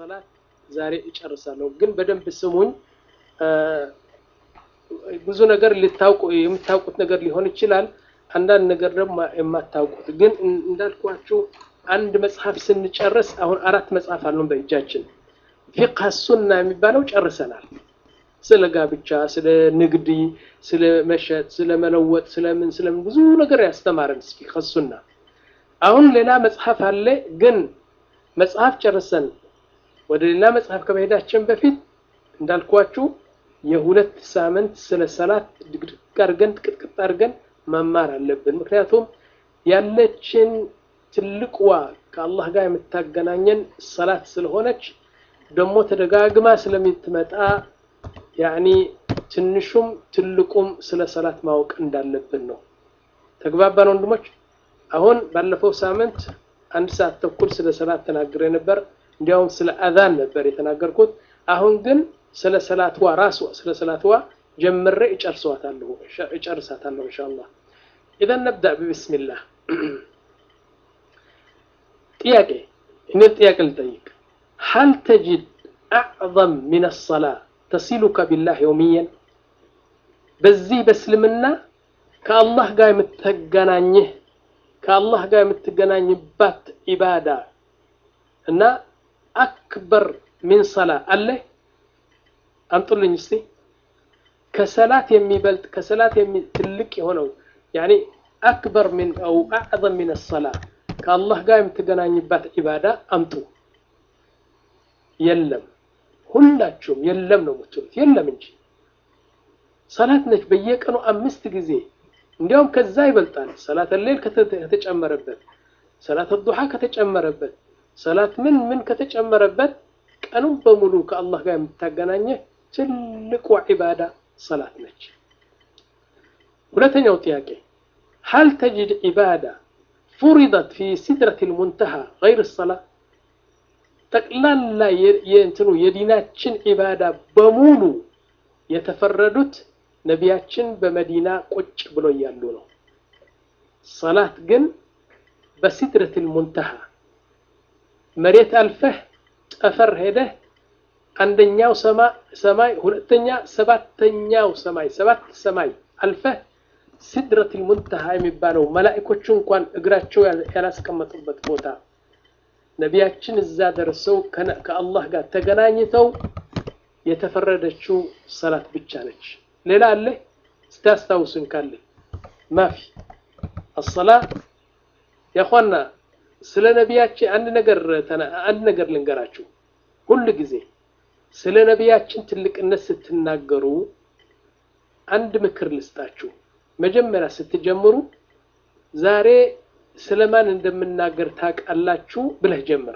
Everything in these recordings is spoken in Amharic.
ሰላት ዛሬ እጨርሳለሁ። ግን በደንብ ስሙኝ። ብዙ ነገር ልታውቁ የምታውቁት ነገር ሊሆን ይችላል። አንዳንድ ነገር ደግሞ የማታውቁት ግን እንዳልኳችሁ አንድ መጽሐፍ ስንጨርስ አሁን አራት መጽሐፍ አሉን በእጃችን። ፊቅህ ሱና የሚባለው ጨርሰናል። ስለ ጋብቻ፣ ስለ ንግድ፣ ስለ መሸጥ፣ ስለ መለወጥ፣ ስለምን ስለምን ብዙ ነገር ያስተማረን ፊቅህ ሱና። አሁን ሌላ መጽሐፍ አለ። ግን መጽሐፍ ጨርሰን ወደ ሌላ መጽሐፍ ከመሄዳችን በፊት እንዳልኳችሁ የሁለት ሳምንት ስለ ሰላት ድቅድቅ አድርገን ቅጥቅጥ አድርገን መማር አለብን። ምክንያቱም ያለችን ትልቅዋ ከአላህ ጋር የምታገናኘን ሰላት ስለሆነች ደግሞ ተደጋግማ ስለምትመጣ ያኒ ትንሹም ትልቁም ስለ ሰላት ማወቅ እንዳለብን ነው። ተግባባን ወንድሞች? አሁን ባለፈው ሳምንት አንድ ሰዓት ተኩል ስለ ሰላት ተናግሬ ነበር። እንዲያውም ስለ አዛን ነበር የተናገርኩት። አሁን ግን ስለ ሰላትዋ ራሷ ስለ ሰላትዋ ጀምሬ እጨርሳታለሁ እጨርሳታለሁ ኢንሻአላህ። ኢዘን ነብዳ ቢስሚላህ። ጥያቄ እኔ ጥያቄ ልጠይቅ። ሀል ተጅድ አዕዘም ሚን ሰላ ተሲሉከ ቢላህ የውሚየን በዚህ በእስልምና ከአላህ ጋር የምትገናኝህ ከአላህ ጋር የምትገናኝባት ኢባዳ እና አክበር ሚን ሰላ አለ? አምጡልኝ እስቲ። ከሰላት የሚበልጥ ከሰላት ትልቅ የሆነው ያኒ አክበር ሚን አው አዕዘም ሚን ሰላ ከአላህ ጋር የምትገናኝባት ኢባዳ አምጡ። የለም ሁላችሁም የለም ነው የምትሉት። የለም እንጂ ሰላት ነች በየቀኑ አምስት ጊዜ እንዲያውም ከዛ ይበልጣል። ሰላት ሌል ከተጨመረበት፣ ሰላት ዱሓ ከተጨመረበት፣ ሰላት ምን ምን ከተጨመረበት ቀኑን በሙሉ ከአላህ ጋር የምታገናኘህ ትልቁ ዒባዳ ሰላት ነች። ሁለተኛው ጥያቄ ሀል ተጅድ ዒባዳ ፉሪደት ፊ ሲድረት ልሙንተሃ ገይር ሰላ ጠቅላላ የእንትኑ የዲናችን ዒባዳ በሙሉ የተፈረዱት ነቢያችን በመዲና ቁጭ ብሎ እያሉ ነው። ሰላት ግን በሲድረት ልሙንተሃ መሬት አልፈህ ጠፈር ሄደህ አንደኛው ሰማይ ሁለተኛ ሰባተኛው ሰማይ ሰባት ሰማይ አልፈህ ሲድረት ልሙንተሃ የሚባለው መላእኮቹ እንኳን እግራቸው ያላስቀመጡበት ቦታ ነቢያችን እዛ ደርሰው ከአላህ ጋር ተገናኝተው የተፈረደችው ሰላት ብቻ ነች። ሌላ አለ ስታስታውሱን ካለ ማፊ አሰላ ያኳና ስለ ነቢያችን አንድ ነገር አንድ ነገር ልንገራችሁ። ሁል ጊዜ ስለ ነቢያችን ትልቅነት ስትናገሩ አንድ ምክር ልስጣችሁ። መጀመሪያ ስትጀምሩ ዛሬ ስለማን እንደምናገር ታውቃላችሁ ብለህ ጀምር።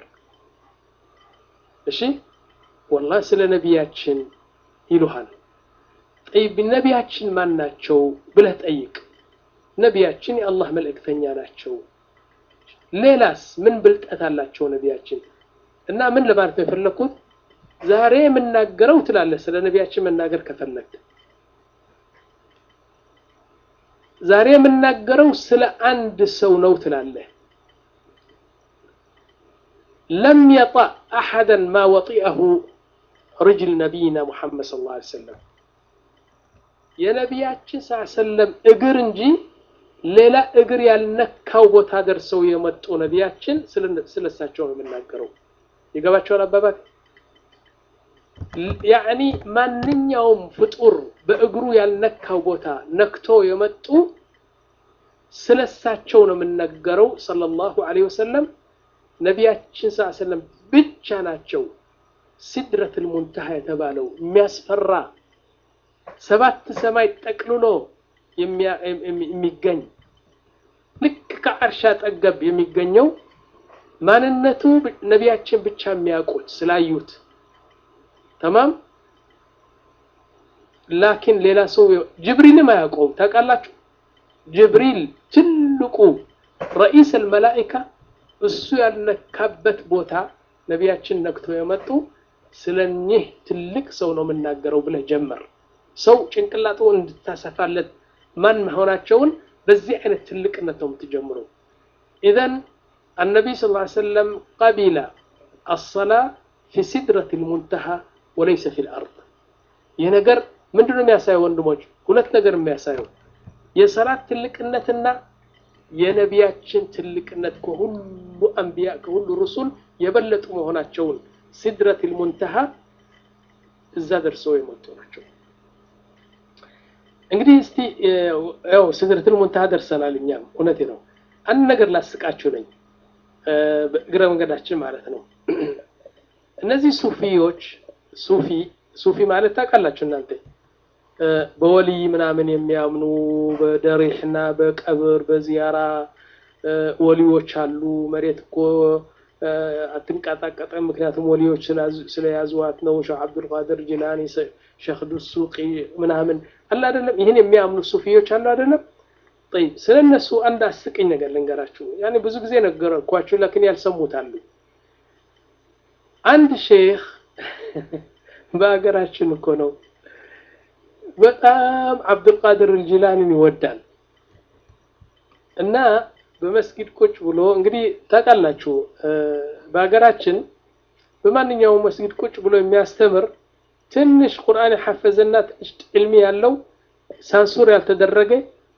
እሺ ወላሂ ስለ ነቢያችን ይሉሃል። ጠይብ ነቢያችን ማን ናቸው ብለህ ጠይቅ። ነቢያችን የአላህ መልእክተኛ ናቸው። ሌላስ ምን ብልጠት አላቸው ነቢያችን? እና ምን ለማለት ነው የፈለኩት ዛሬ የምናገረው ትላለህ። ስለ ነቢያችን መናገር ከፈለግ ዛሬ የምናገረው ስለ አንድ ሰው ነው ትላለህ። ለም የጣዕ አሐደን ማ ወጢአሁ ርጅል ነቢይና ሙሐመድ ሰለላሁ ዐለይሂ ወሰለም የነቢያችን ሰለም እግር እንጂ ሌላ እግር ያልነካው ቦታ ደርሰው የመጡ ነቢያችን ስለሳቸው ነው የምናገረው። ይገባቸዋል አባባት ያዕኒ ማንኛውም ፍጡር በእግሩ ያልነካው ቦታ ነክቶ የመጡ ስለሳቸው ነው የምናገረው ሰለላሁ ዐለይሂ ወሰለም። ነቢያችን ሰለም ብቻ ናቸው ሲድረቱል ሙንተሃ የተባለው የሚያስፈራ ሰባት ሰማይ ጠቅልሎ የሚገኝ ልክ ከአርሻ ጠገብ የሚገኘው ማንነቱ ነቢያችን ብቻ የሚያውቁት ስላዩት ተማም ላኪን ሌላ ሰው ጅብሪልም አያውቀውም። ታውቃላችሁ? ጅብሪል ትልቁ ረኢስ አልመላኢካ እሱ ያልነካበት ቦታ ነቢያችን ነክቶ የመጡ ስለኚህ ትልቅ ሰው ነው የምናገረው ብለህ ጀመር። ሰው ጭንቅላቱ እንድታሰፋለት ማን መሆናቸውን በዚህ አይነት ትልቅነት ነው የምትጀምረው። ኢዘን አነቢይ ስ ሰለም ቀቢላ አሰላ ፊ ሲድረት ልሙንተሃ ወለይሰ ፊ ልአርድ ይህ ነገር ምንድነው የሚያሳየው ወንድሞች ሁለት ነገር የሚያሳየው የሰላት ትልቅነትና የነቢያችን ትልቅነት ከሁሉ አንቢያ ከሁሉ ሩሱል የበለጡ መሆናቸውን ሲድረት ልሙንተሃ እዛ ደርሰው የመጡ ናቸው እንግዲህ እስቲ ያው ሲድረት ልሙንተሃ ደርሰናል እኛም እውነቴ ነው አንድ ነገር ላስቃችሁ ነኝ እግረ መንገዳችን ማለት ነው እነዚህ ሱፊዎች ሱፊ ሱፊ ማለት ታውቃላችሁ እናንተ በወልይ ምናምን የሚያምኑ በደሪሕና በቀብር በዚያራ ወሊዎች አሉ መሬት እኮ አትንቀጣቀጠም ምክንያቱም ወሊዎች ስለያዙዋት ነው ሼህ አብዱልቃድር ጅላኒ ሼክ ዱሱቂ ምናምን አለ አይደለም ይህን የሚያምኑ ሱፊዎች አሉ አይደለም ጠይብ ስለ እነሱ አንድ አስቅኝ ነገር ልንገራችሁ ያኔ ብዙ ጊዜ ነገርኳችሁ ለክን ያልሰሙታሉ አንድ ሼክ በሀገራችን እኮ ነው በጣም አብዱልቃድር አልጂላኒን ይወዳል እና በመስጊድ ቁጭ ብሎ እንግዲህ ታውቃላችሁ በሀገራችን በማንኛውም መስጊድ ቁጭ ብሎ የሚያስተምር ትንሽ ቁርአን የሐፈዘና ትንሽ ዕልሚ ያለው ሳንሱር ያልተደረገ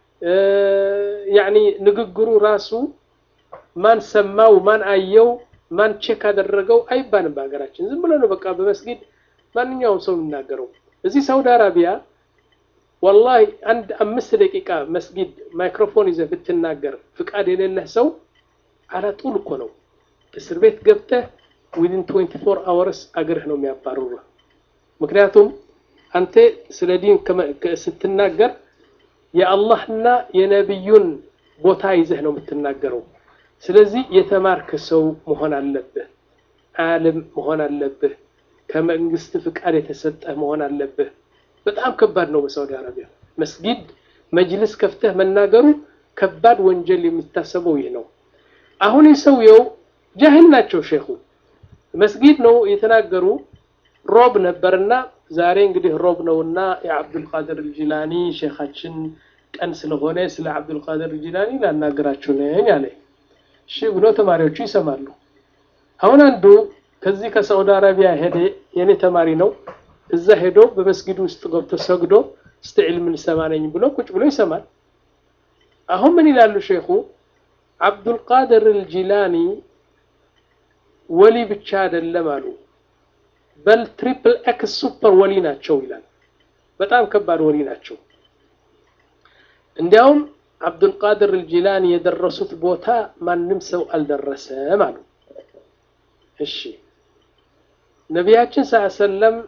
ያኒ ንግግሩ ራሱ ማን ሰማው ማን አየው ማን ቼክ አደረገው አይባልም በሀገራችን ዝም ብሎ ነው በቃ በመስጊድ ማንኛውም ሰው የሚናገረው እዚህ ሳውዲ አረቢያ ወላሂ አንድ አምስት ደቂቃ መስጊድ ማይክሮፎን ይዘህ ብትናገር ፍቃድ የሌለህ ሰው አላጡል እኮ ነው እስር ቤት ገብተህ ዊድን 24 አወርስ አገርህ ነው የሚያባርሩ ምክንያቱም አንተ ስለ ዲን ስትናገር የአላህና የነቢዩን ቦታ ይዘህ ነው የምትናገረው ስለዚህ የተማርክ ሰው መሆን አለብህ አልም መሆን አለብህ ከመንግስት ፍቃድ የተሰጠህ መሆን አለብህ በጣም ከባድ ነው በሳውዲ አረቢያ መስጊድ መጅልስ ከፍተህ መናገሩ ከባድ ወንጀል የሚታሰበው ይህ ነው አሁን የሰውየው ጃህል ናቸው ሼኹ መስጊድ ነው የተናገሩ ሮብ ነበርና ዛሬ እንግዲህ ሮብ ነውና የአብዱልቃድር ጅላኒ ሼኻችን ቀን ስለሆነ ስለ አብዱልቃድር ጅላኒ ላናገራችሁ ነኝ አለ እሺ ብሎ ተማሪዎቹ ይሰማሉ አሁን አንዱ ከዚህ ከሳውዲ አረቢያ ሄደ የኔ ተማሪ ነው እዛ ሄዶ በመስጊድ ውስጥ ገብቶ ሰግዶ እስቲ ዕልም ልሰማ ነኝ ብሎ ቁጭ ብሎ ይሰማል አሁን ምን ይላሉ ሼኹ አብዱልቃድር አልጂላኒ ወሊ ብቻ አይደለም አሉ በል ትሪፕል ኤክስ ሱፐር ወሊ ናቸው ይላል በጣም ከባድ ወሊ ናቸው እንዲያውም አብዱልቃድር አልጂላኒ የደረሱት ቦታ ማንም ሰው አልደረሰም አሉ እሺ ነቢያችን ሰለም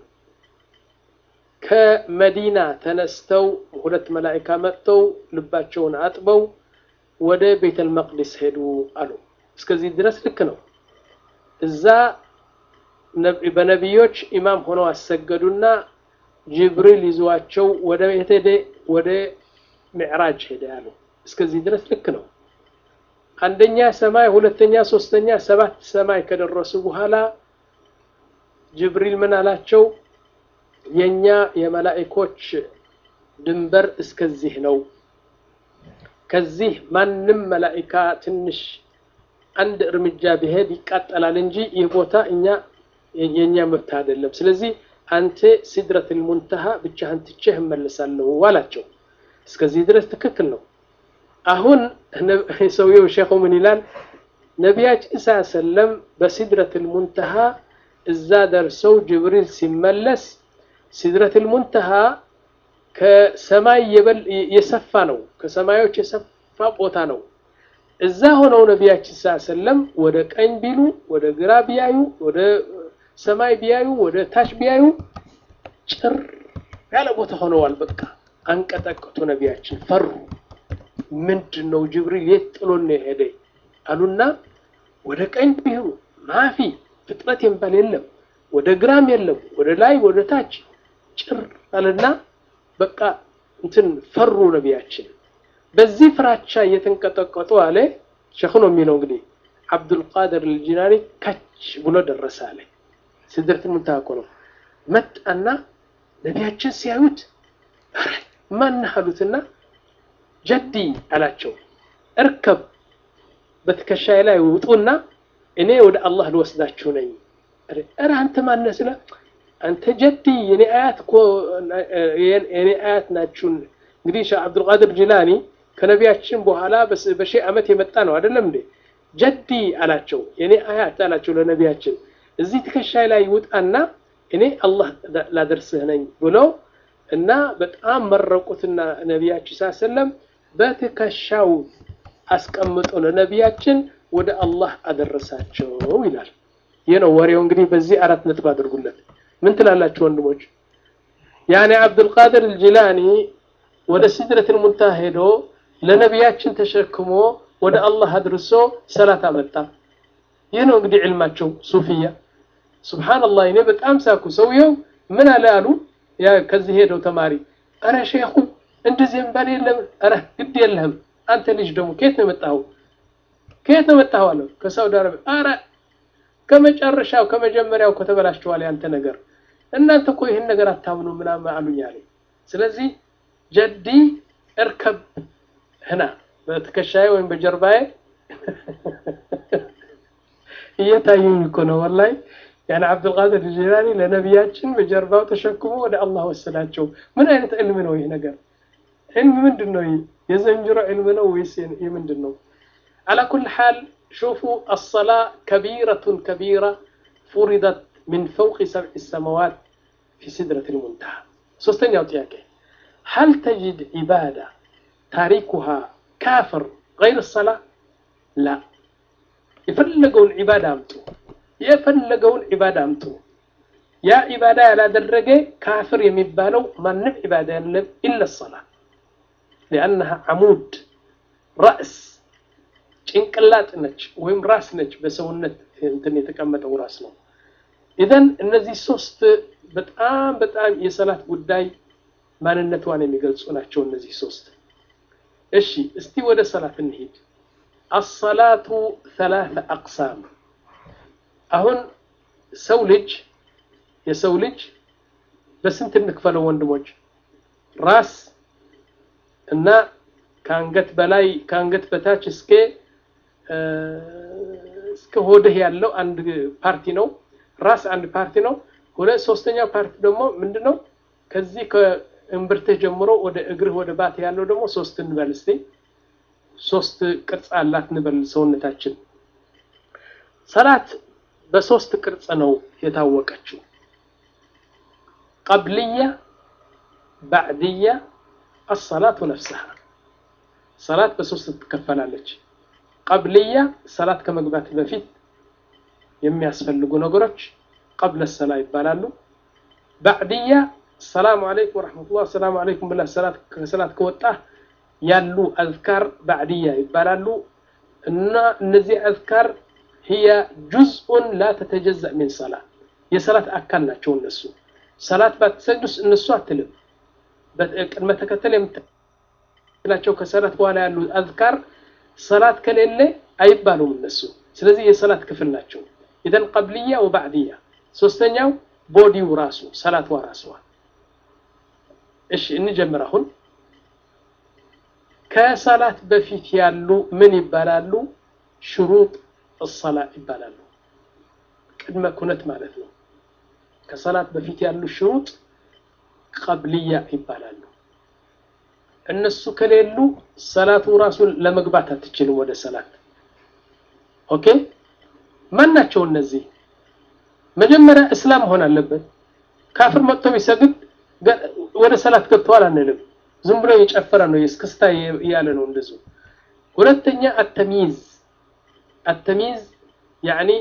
ከመዲና ተነስተው ሁለት መላኢካ መጥተው ልባቸውን አጥበው ወደ ቤተል መቅዲስ ሄዱ አሉ እስከዚህ ድረስ ልክ ነው እዛ በነቢዮች ኢማም ሆነው አሰገዱና ጅብሪል ይዟቸው ወደ ቤት ሄደ ወደ ሚዕራጅ ሄደ ያሉ እስከዚህ ድረስ ልክ ነው አንደኛ ሰማይ ሁለተኛ ሶስተኛ ሰባት ሰማይ ከደረሱ በኋላ ጅብሪል ምን አላቸው የኛ የመላእኮች ድንበር እስከዚህ ነው ከዚህ ማንም መላእካ ትንሽ አንድ እርምጃ ቢሄድ ይቃጠላል እንጂ ይህ ቦታ እኛ የኛ መብት አይደለም ስለዚህ አንተ ሲድረት ልሙንተሃ ብቻህን ትቼህ እመለሳለሁ አላቸው እስከዚህ ድረስ ትክክል ነው አሁን ሰውየው ሼኹ ምን ይላል ነቢያችን ሳ ሰለም በሲድረት ልሙንተሃ እዛ ደርሰው ጅብሪል ሲመለስ ሲድረት ልሙንተሃ ከሰማይ የሰፋ ነው ከሰማዮች የሰፋ ቦታ ነው እዛ ሆነው ነቢያችን ሳ ሰለም ወደ ቀኝ ቢሉ ወደ ግራ ቢያዩ ወደ ሰማይ ቢያዩ ወደ ታች ቢያዩ ጭር ያለ ቦታ ሆነዋል በቃ አንቀጠቀጡ ነቢያችን ፈሩ ምንድን ነው ጅብሪል የት ጥሎን ነው የሄደ አሉና ወደ ቀኝ ቢሄዱ ማፊ ፍጥረት የሚባል የለም ወደ ግራም የለም ወደ ላይ ወደ ታች ጭር አለና በቃ እንትን ፈሩ ነቢያችን በዚህ ፍራቻ እየተንቀጠቀጡ አለ ሸኹ ነው የሚለው እንግዲህ አብዱልቃድር ልጂናኒ ከች ብሎ ደረሰ አለ ስድረት ሙንተሃ እኮ ነው መጣና ነቢያችን ሲያዩት ማን አሉትና ጀዲ አላቸው እርከብ በትከሻዬ ላይ ውጡና እኔ ወደ አላህ ልወስዳችሁ ነኝ ኧረ አንተ ማነህ ስለ አንተ ጀዲ የኔ አያት እኮ የኔ አያት ናችሁን። እንግዲህ ሼህ አብዱልቃድር ጂላኒ ከነቢያችን በኋላ በሺህ ዓመት የመጣ ነው አይደለም እንዴ? ጀዲ አላቸው፣ የኔ አያት አላቸው ለነቢያችን። እዚህ ትከሻይ ላይ ውጣና እኔ አላህ ላደርስህ ነኝ ብለው እና በጣም መረቁትና ነቢያችን ሳሰለም በትከሻው አስቀምጦ ለነቢያችን ወደ አላህ አደረሳቸው ይላል። ይህ ነው ወሬው። እንግዲህ በዚህ አራት ነጥብ አድርጉለት። ምን ትላላችሁ ወንድሞች? ያኔ አብዱልቃድር አልጂላኒ ወደ ሲድረቱል ሙንተሃ ሄዶ ለነቢያችን ተሸክሞ ወደ አላህ አድርሶ ሰላት አመጣ። ይህ ነው እንግዲህ ዕልማቸው ሱፊያ። ሱብሓነላህ እኔ በጣም ሳኩ። ሰውየው ምን አለ አሉ ያ ከዚህ ሄደው ተማሪ አረ ሼኹ እንደዚህ የሚባል የለም። አረ ግድ የለህም አንተ ልጅ ደግሞ ከየት ነው የመጣኸው? ከየት ነው የመጣኸው አለው። ከሳውዲ አረቢያ። አረ ከመጨረሻው ከመጀመሪያው ከተበላሽተዋል ያንተ ነገር እናንተ እኮ ይህን ነገር አታምኑ ምናምን አሉኝ አለኝ። ስለዚህ ጀዲ እርከብ ህና በትከሻዬ ወይም በጀርባዬ እየታዩኝ እኮ ነው ወላሂ። ያኔ አብዱልቃድር ጂላኒ ለነቢያችን በጀርባው ተሸክሞ ወደ አላህ ወሰዳቸው። ምን አይነት ዕልም ነው ይህ ነገር? ዕልም ምንድን ነው? የዘንጅሮ ዕልም ነው ወይስ የምንድን ነው? አላ ኩል ሓል ሹፉ አሰላ ከቢረቱን ከቢራ ፉሪደት ሚን ፈውቂ ሰብዒ ሰማዋት ፊ ሲድረቲል ሙንተሃ። ሶስተኛው ጥያቄ ሀል ተጅድ ዒባዳ ታሪኩሃ ካፍር ገይር ሰላ ላ የፈለገውን ዒባዳ አምጡ የፈለገውን ዒባዳ አምጡ ያ ዒባዳ ያላደረገ ካፍር የሚባለው ማንም ዒባዳ የለም ኢለ ሰላ ሊአነሃ ዓሙድ ራእስ ጭንቅላጥ ነች ወይም ራስ ነች በሰውነት እንትን የተቀመጠው ራስ ነው ኢዘን እነዚህ ሶስት በጣም በጣም የሰላት ጉዳይ ማንነቷን የሚገልጹ ናቸው እነዚህ ሶስት እሺ እስቲ ወደ ሰላት እንሂድ አሰላቱ ሰላተ አቅሳም አሁን ሰው ልጅ የሰው ልጅ በስንት እንክፈለው ወንድሞች ራስ እና ከአንገት በላይ ከአንገት በታች እስከ እስከ ሆድህ ያለው አንድ ፓርቲ ነው ራስ አንድ ፓርቲ ነው ሁለት ሶስተኛው ፓርቲ ደግሞ ምንድነው ከዚህ ከእምብርትህ ጀምሮ ወደ እግርህ ወደ ባት ያለው ደግሞ ሶስት እንበል እስቲ ሶስት ቅርጽ አላት እንበል ሰውነታችን ሰላት በሶስት ቅርጽ ነው የታወቀችው ቀብልያ ባዕድያ አሰላቱ ነፍስሃ ሰላት በሶስት ትከፈላለች ቀብልያ ሰላት ከመግባት በፊት የሚያስፈልጉ ነገሮች ቀብለ ሰላ ይባላሉ ባዕድያ ሰላሙ አለይኩም ወረሕመቱላህ ሰላሙ አለይኩም ብላ ከሰላት ከወጣ ያሉ አዝካር ባዕድያ ይባላሉ እና እነዚህ አዝካር ህየ ጁዝኡን ላ ተተጀዘእ ሚን ሰላት የሰላት አካል ናቸው እነሱ ሰላት ባትሰግዱስ እነሱ አትልም ቅድመ ተከተል የምትላቸው ከሰላት በኋላ ያሉ አዝካር ሰላት ከሌለ አይባሉም እነሱ ስለዚህ የሰላት ክፍል ናቸው ኢዘን ቀብልያ ወባዕድያ ሶስተኛው ቦዲው ራሱ ሰላትዋ ራስዋ እሺ እንጀምር አሁን ከሰላት በፊት ያሉ ምን ይባላሉ ሽሩጥ الصላ ይባላሉ ቅድመ ኩነት ማለት ነው ከሰላት በፊት ያሉ ሽሩጥ ቀብልያ ይባላሉ እነሱ ከሌሉ ሰላቱ ራሱን ለመግባት አትችልም ወደ ሰላት ኦኬ ማን ናቸው እነዚህ መጀመሪያ እስላም መሆን አለበት ካፍር መጥቶ ቢሰግድ ወደ ሰላት ገብተዋል አንልም ዝም ብሎ የጨፈረ ነው የስክስታ እያለ ነው እንደዙ ሁለተኛ አተሚዝ አተሚዝ ያኒ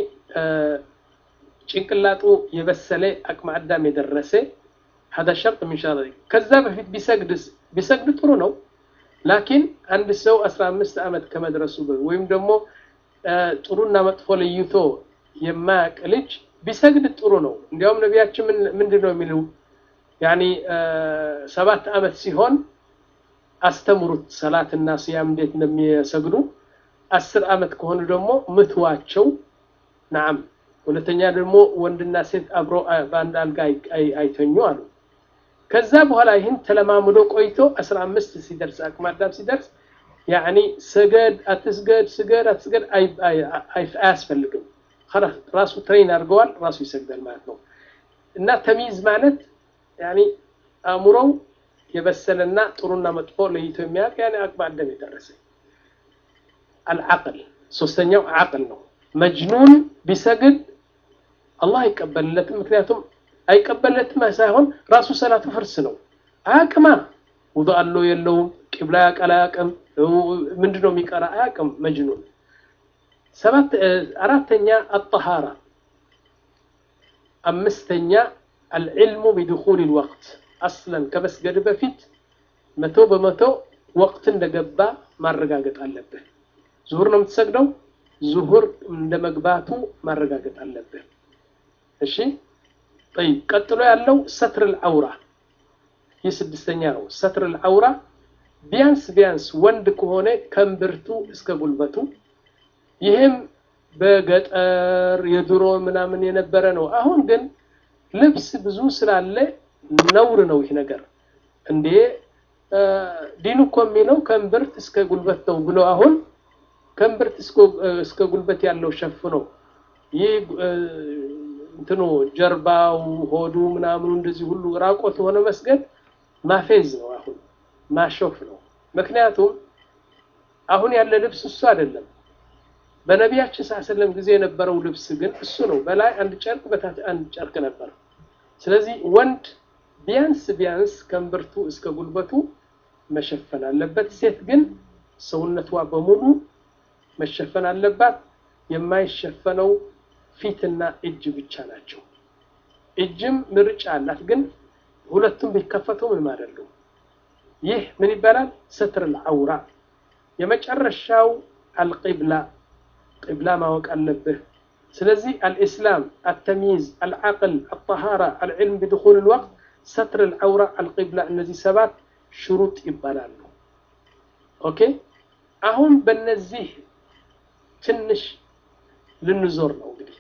ጭንቅላጡ የበሰለ አቅመ አዳም የደረሰ هذا شرط من شرط ከዛ በፊት ቢሰግድ ቢሰግድ ጥሩ ነው ላኪን አንድ ሰው 15 ዓመት ከመድረሱ ወይም ደግሞ ጥሩና መጥፎ ለይቶ የማያቅ ልጅ ቢሰግድ ጥሩ ነው እንዲያውም ነቢያችን ምንድን ነው የሚሉ ያኒ ሰባት ዓመት ሲሆን አስተምሩት ሰላትና ስያም እንዴት እንደሚሰግዱ አስር ዓመት ከሆኑ ደግሞ ምትዋቸው ናም ሁለተኛ ደግሞ ወንድና ሴት አብሮ በአንድ አልጋ አይተኙ አሉ ከዛ በኋላ ይህን ተለማምዶ ቆይቶ 15 ሲደርስ አቅመ አዳም ሲደርስ ያኒ ስገድ አትስገድ ስገድ አትስገድ አያስፈልግም ራሱ ትሬን አድርገዋል፣ ራሱ ይሰግዳል ማለት ነው። እና ተሚዝ ማለት ያኒ አእምሮው የበሰለና ጥሩና መጥፎ ለይቶ የሚያውቅ ያኔ አቅመ አዳም የደረሰ አልዓቅል ሶስተኛው ዓቅል ነው። መጅኑን ቢሰግድ አላህ አይቀበልለትም። ምክንያቱም አይቀበልለትም ሳይሆን ራሱ ሰላቱ ፍርስ ነው። አያቅማ ውዱ አለው የለውም፣ ቂብላ ያውቃል አያውቅም፣ ምንድነው የሚቀራ አያውቅም። መጅኑን ሰባት አራተኛ አጠሃራ አምስተኛ አልዕልሙ ቢድኹል ልወቅት አስለን ከመስገድ በፊት መቶ በመቶ ወቅት እንደገባ ማረጋገጥ አለብህ። ዙሁር ነው የምትሰግደው፣ ዙሁር እንደ መግባቱ ማረጋገጥ አለብህ። እሺ ጠይብ። ቀጥሎ ያለው ሰትር ልዐውራ ይህ ስድስተኛ ነው። ሰትር ልዐውራ ቢያንስ ቢያንስ ወንድ ከሆነ ከእምብርቱ እስከ ጉልበቱ ይህም በገጠር የድሮ ምናምን የነበረ ነው። አሁን ግን ልብስ ብዙ ስላለ ነውር ነው ይህ ነገር። እንዴ ዲኑ እኮ የሚለው ከእምብርት እስከ ጉልበት ነው ብሎ አሁን ከእምብርት እስከ ጉልበት ያለው ሸፍኖ ይህ እንትኑ ጀርባው፣ ሆዱ ምናምኑ እንደዚህ ሁሉ ራቆት ሆነ መስገድ ማፌዝ ነው። አሁን ማሾፍ ነው። ምክንያቱም አሁን ያለ ልብስ እሱ አይደለም። በነቢያችን ሰለም ጊዜ የነበረው ልብስ ግን እሱ ነው። በላይ አንድ ጨርቅ በታች አንድ ጨርቅ ነበር። ስለዚህ ወንድ ቢያንስ ቢያንስ ከእምብርቱ እስከ ጉልበቱ መሸፈን አለበት። ሴት ግን ሰውነቷ በሙሉ መሸፈን አለባት። የማይሸፈነው ፊትና እጅ ብቻ ናቸው። እጅም ምርጫ አላት፣ ግን ሁለቱም ቢከፈቱ ምንም አይደሉም። ይህ ምን ይባላል? ሰትር ልዐውራ። የመጨረሻው አልቂብላ ቂብላ ማወቅ አለብህ። ስለዚህ አልኢስላም፣ አተሚይዝ፣ አልዓቅል፣ አጠሃራ፣ አልዕልም ቢድኹል ልወቅት፣ ሰትር ልዐውራ፣ አልቂብላ እነዚህ ሰባት ሽሩጥ ይባላሉ። ኦኬ አሁን በነዚህ ትንሽ ልንዞር ነው እንግዲህ።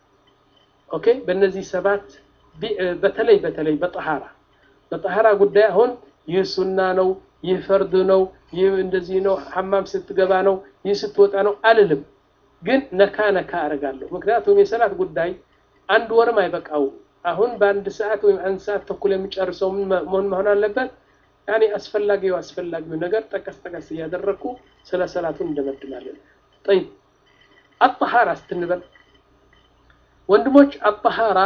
ኦኬ በእነዚህ ሰባት በተለይ በተለይ በጠሃራ በጠሃራ ጉዳይ አሁን ይህ ሱና ነው፣ ይህ ፈርድ ነው፣ ይህ እንደዚህ ነው፣ ሐማም ስትገባ ነው፣ ይህ ስትወጣ ነው አልልም። ግን ነካ ነካ አደርጋለሁ። ምክንያቱም የሰላት ጉዳይ አንድ ወርም አይበቃውም። አሁን በአንድ ሰዓት ወይም አንድ ሰዓት ተኩል የሚጨርሰው መሆን መሆን አለበት። ያኔ አስፈላጊው አስፈላጊው ነገር ጠቀስ ጠቀስ እያደረግኩ ስለ ሰላቱን እንደመድማለን። ጠይብ አጠሃራ ስትንበል ወንድሞች አጠሃራ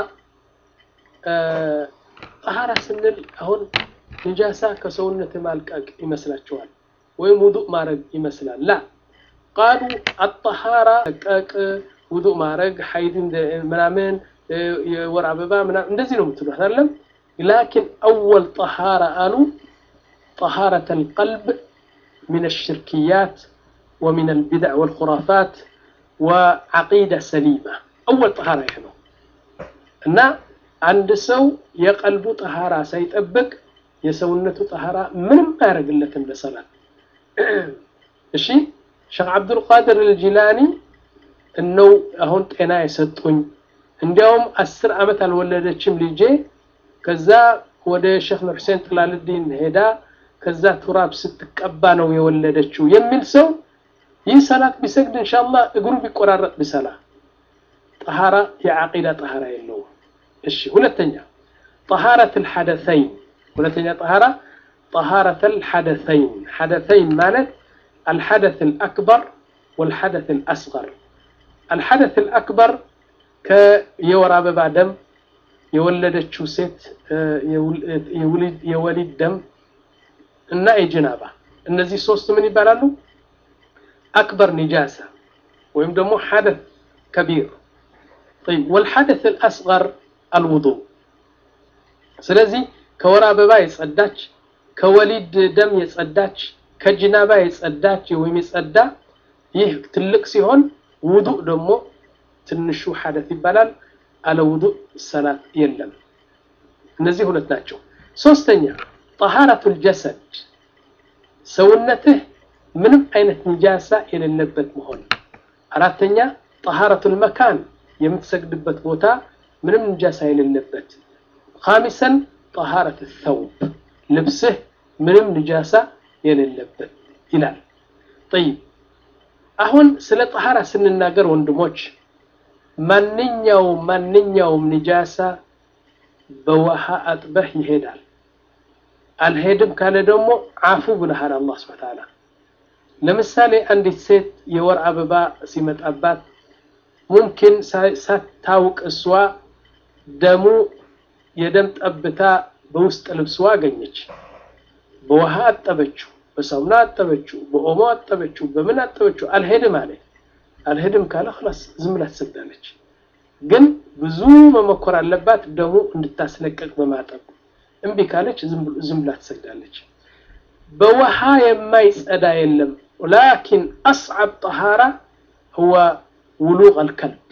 ጠሃራ ስንል አሁን ንጃሳ ከሰውነት ማልቀቅ ይመስላችኋል ወይም ውዱእ ማድረግ ይመስላል ላ ቃሉ አጠሃራ ቀቅ ውዱእ ማድረግ ሀይድ ምናምን የወር አበባ ምናምን እንደዚህ ነው የምትሉት አይደለም ላኪን አወል ጠሃራ አሉ ጠሃረት አልቀልብ ምን አልሽርክያት ወምን አልቢድዕ ወልኹራፋት ወዓቂዳ ሰሊማ አወል ጠሃራ ይህ ነው እና አንድ ሰው የቀልቡ ጠሃራ ሳይጠብቅ የሰውነቱ ጠሃራ ምንም አያደርግለትም ለሰላት እሺ ሼክ አብዱልቃድር አልጂላኒ እነው አሁን ጤና የሰጡኝ እንዲያውም አስር ዓመት አልወለደችም ልጄ ከዛ ወደ ሼክ ኑር ሁሴን ጥላልዲን ሄዳ ከዛ ቱራብ ስትቀባ ነው የወለደችው የሚል ሰው ይህ ሰላት ቢሰግድ ኢንሻአላህ እግሩ ቢቆራረጥ ቢሰላ ጠሃራ የዓቂዳ ጠሃራ የለውም እሺ ሁለተኛ ጠሃረት አልሐደሰይን ሁለተኛ ጠሃራ ጠሃረት አልሐደሰይን ሐደሰይን ማለት الحدث الأكبر والحدث الأصغر الحدث الأكبر كيورا ببا دم የወለደችው ሴት የወሊድ ደም እና የጅናባ እነዚህ ሶስት ምን ይባላሉ? አክበር ኒጃሳ ወይም ደግሞ ሐደት ከቢር طيب والحدث الأصغر الوضوء ስለዚህ ከወር አበባ የጸዳች ከወሊድ ደም የጸዳች ከጅናባ የጸዳች ወይም የጸዳ ይህ ትልቅ ሲሆን ውዱእ ደግሞ ትንሹ ሐደት ይባላል። አለ ውዱእ ሰላት የለም። እነዚህ ሁለት ናቸው። ሶስተኛ ጠሃረቱል ጀሰድ ሰውነትህ ምንም አይነት ንጃሳ የሌለበት መሆን። አራተኛ ጠሃረቱል መካን የምትሰግድበት ቦታ ምንም ንጃሳ የሌለበት። ኻሚሰን ጠሃረት ተውብ ልብስህ ምንም ንጃሳ የሌለበት ይላል። ጠይብ አሁን ስለ ጠሃራ ስንናገር ወንድሞች ማንኛውም ማንኛውም ንጃሳ በውሃ አጥበህ ይሄዳል። አልሄድም ካለ ደግሞ አፉ ብለሃል አላህ ሱብሓነሁ ወተዓላ። ለምሳሌ አንዲት ሴት የወር አበባ ሲመጣባት ሙምኪን ሳታውቅ እሷ ደሙ የደም ጠብታ በውስጥ ልብስዋ አገኘች። በውሃ አጠበችው፣ በሳሙና አጠበችው፣ በኦሞ አጠበችው፣ በምን አጠበችው። አልሄድም አለ። አልሄድም ካለ ኸላስ ዝም ብላ ትሰግዳለች። ግን ብዙ መሞከር አለባት ደሙ እንድታስለቀቅ በማጠብ እምቢ ካለች ዝም ብላ ትሰግዳለች። በውሃ የማይጸዳ የለም። ላኪን አስዓብ ጠሃራ ሁወ ውሉቅ አልከልብ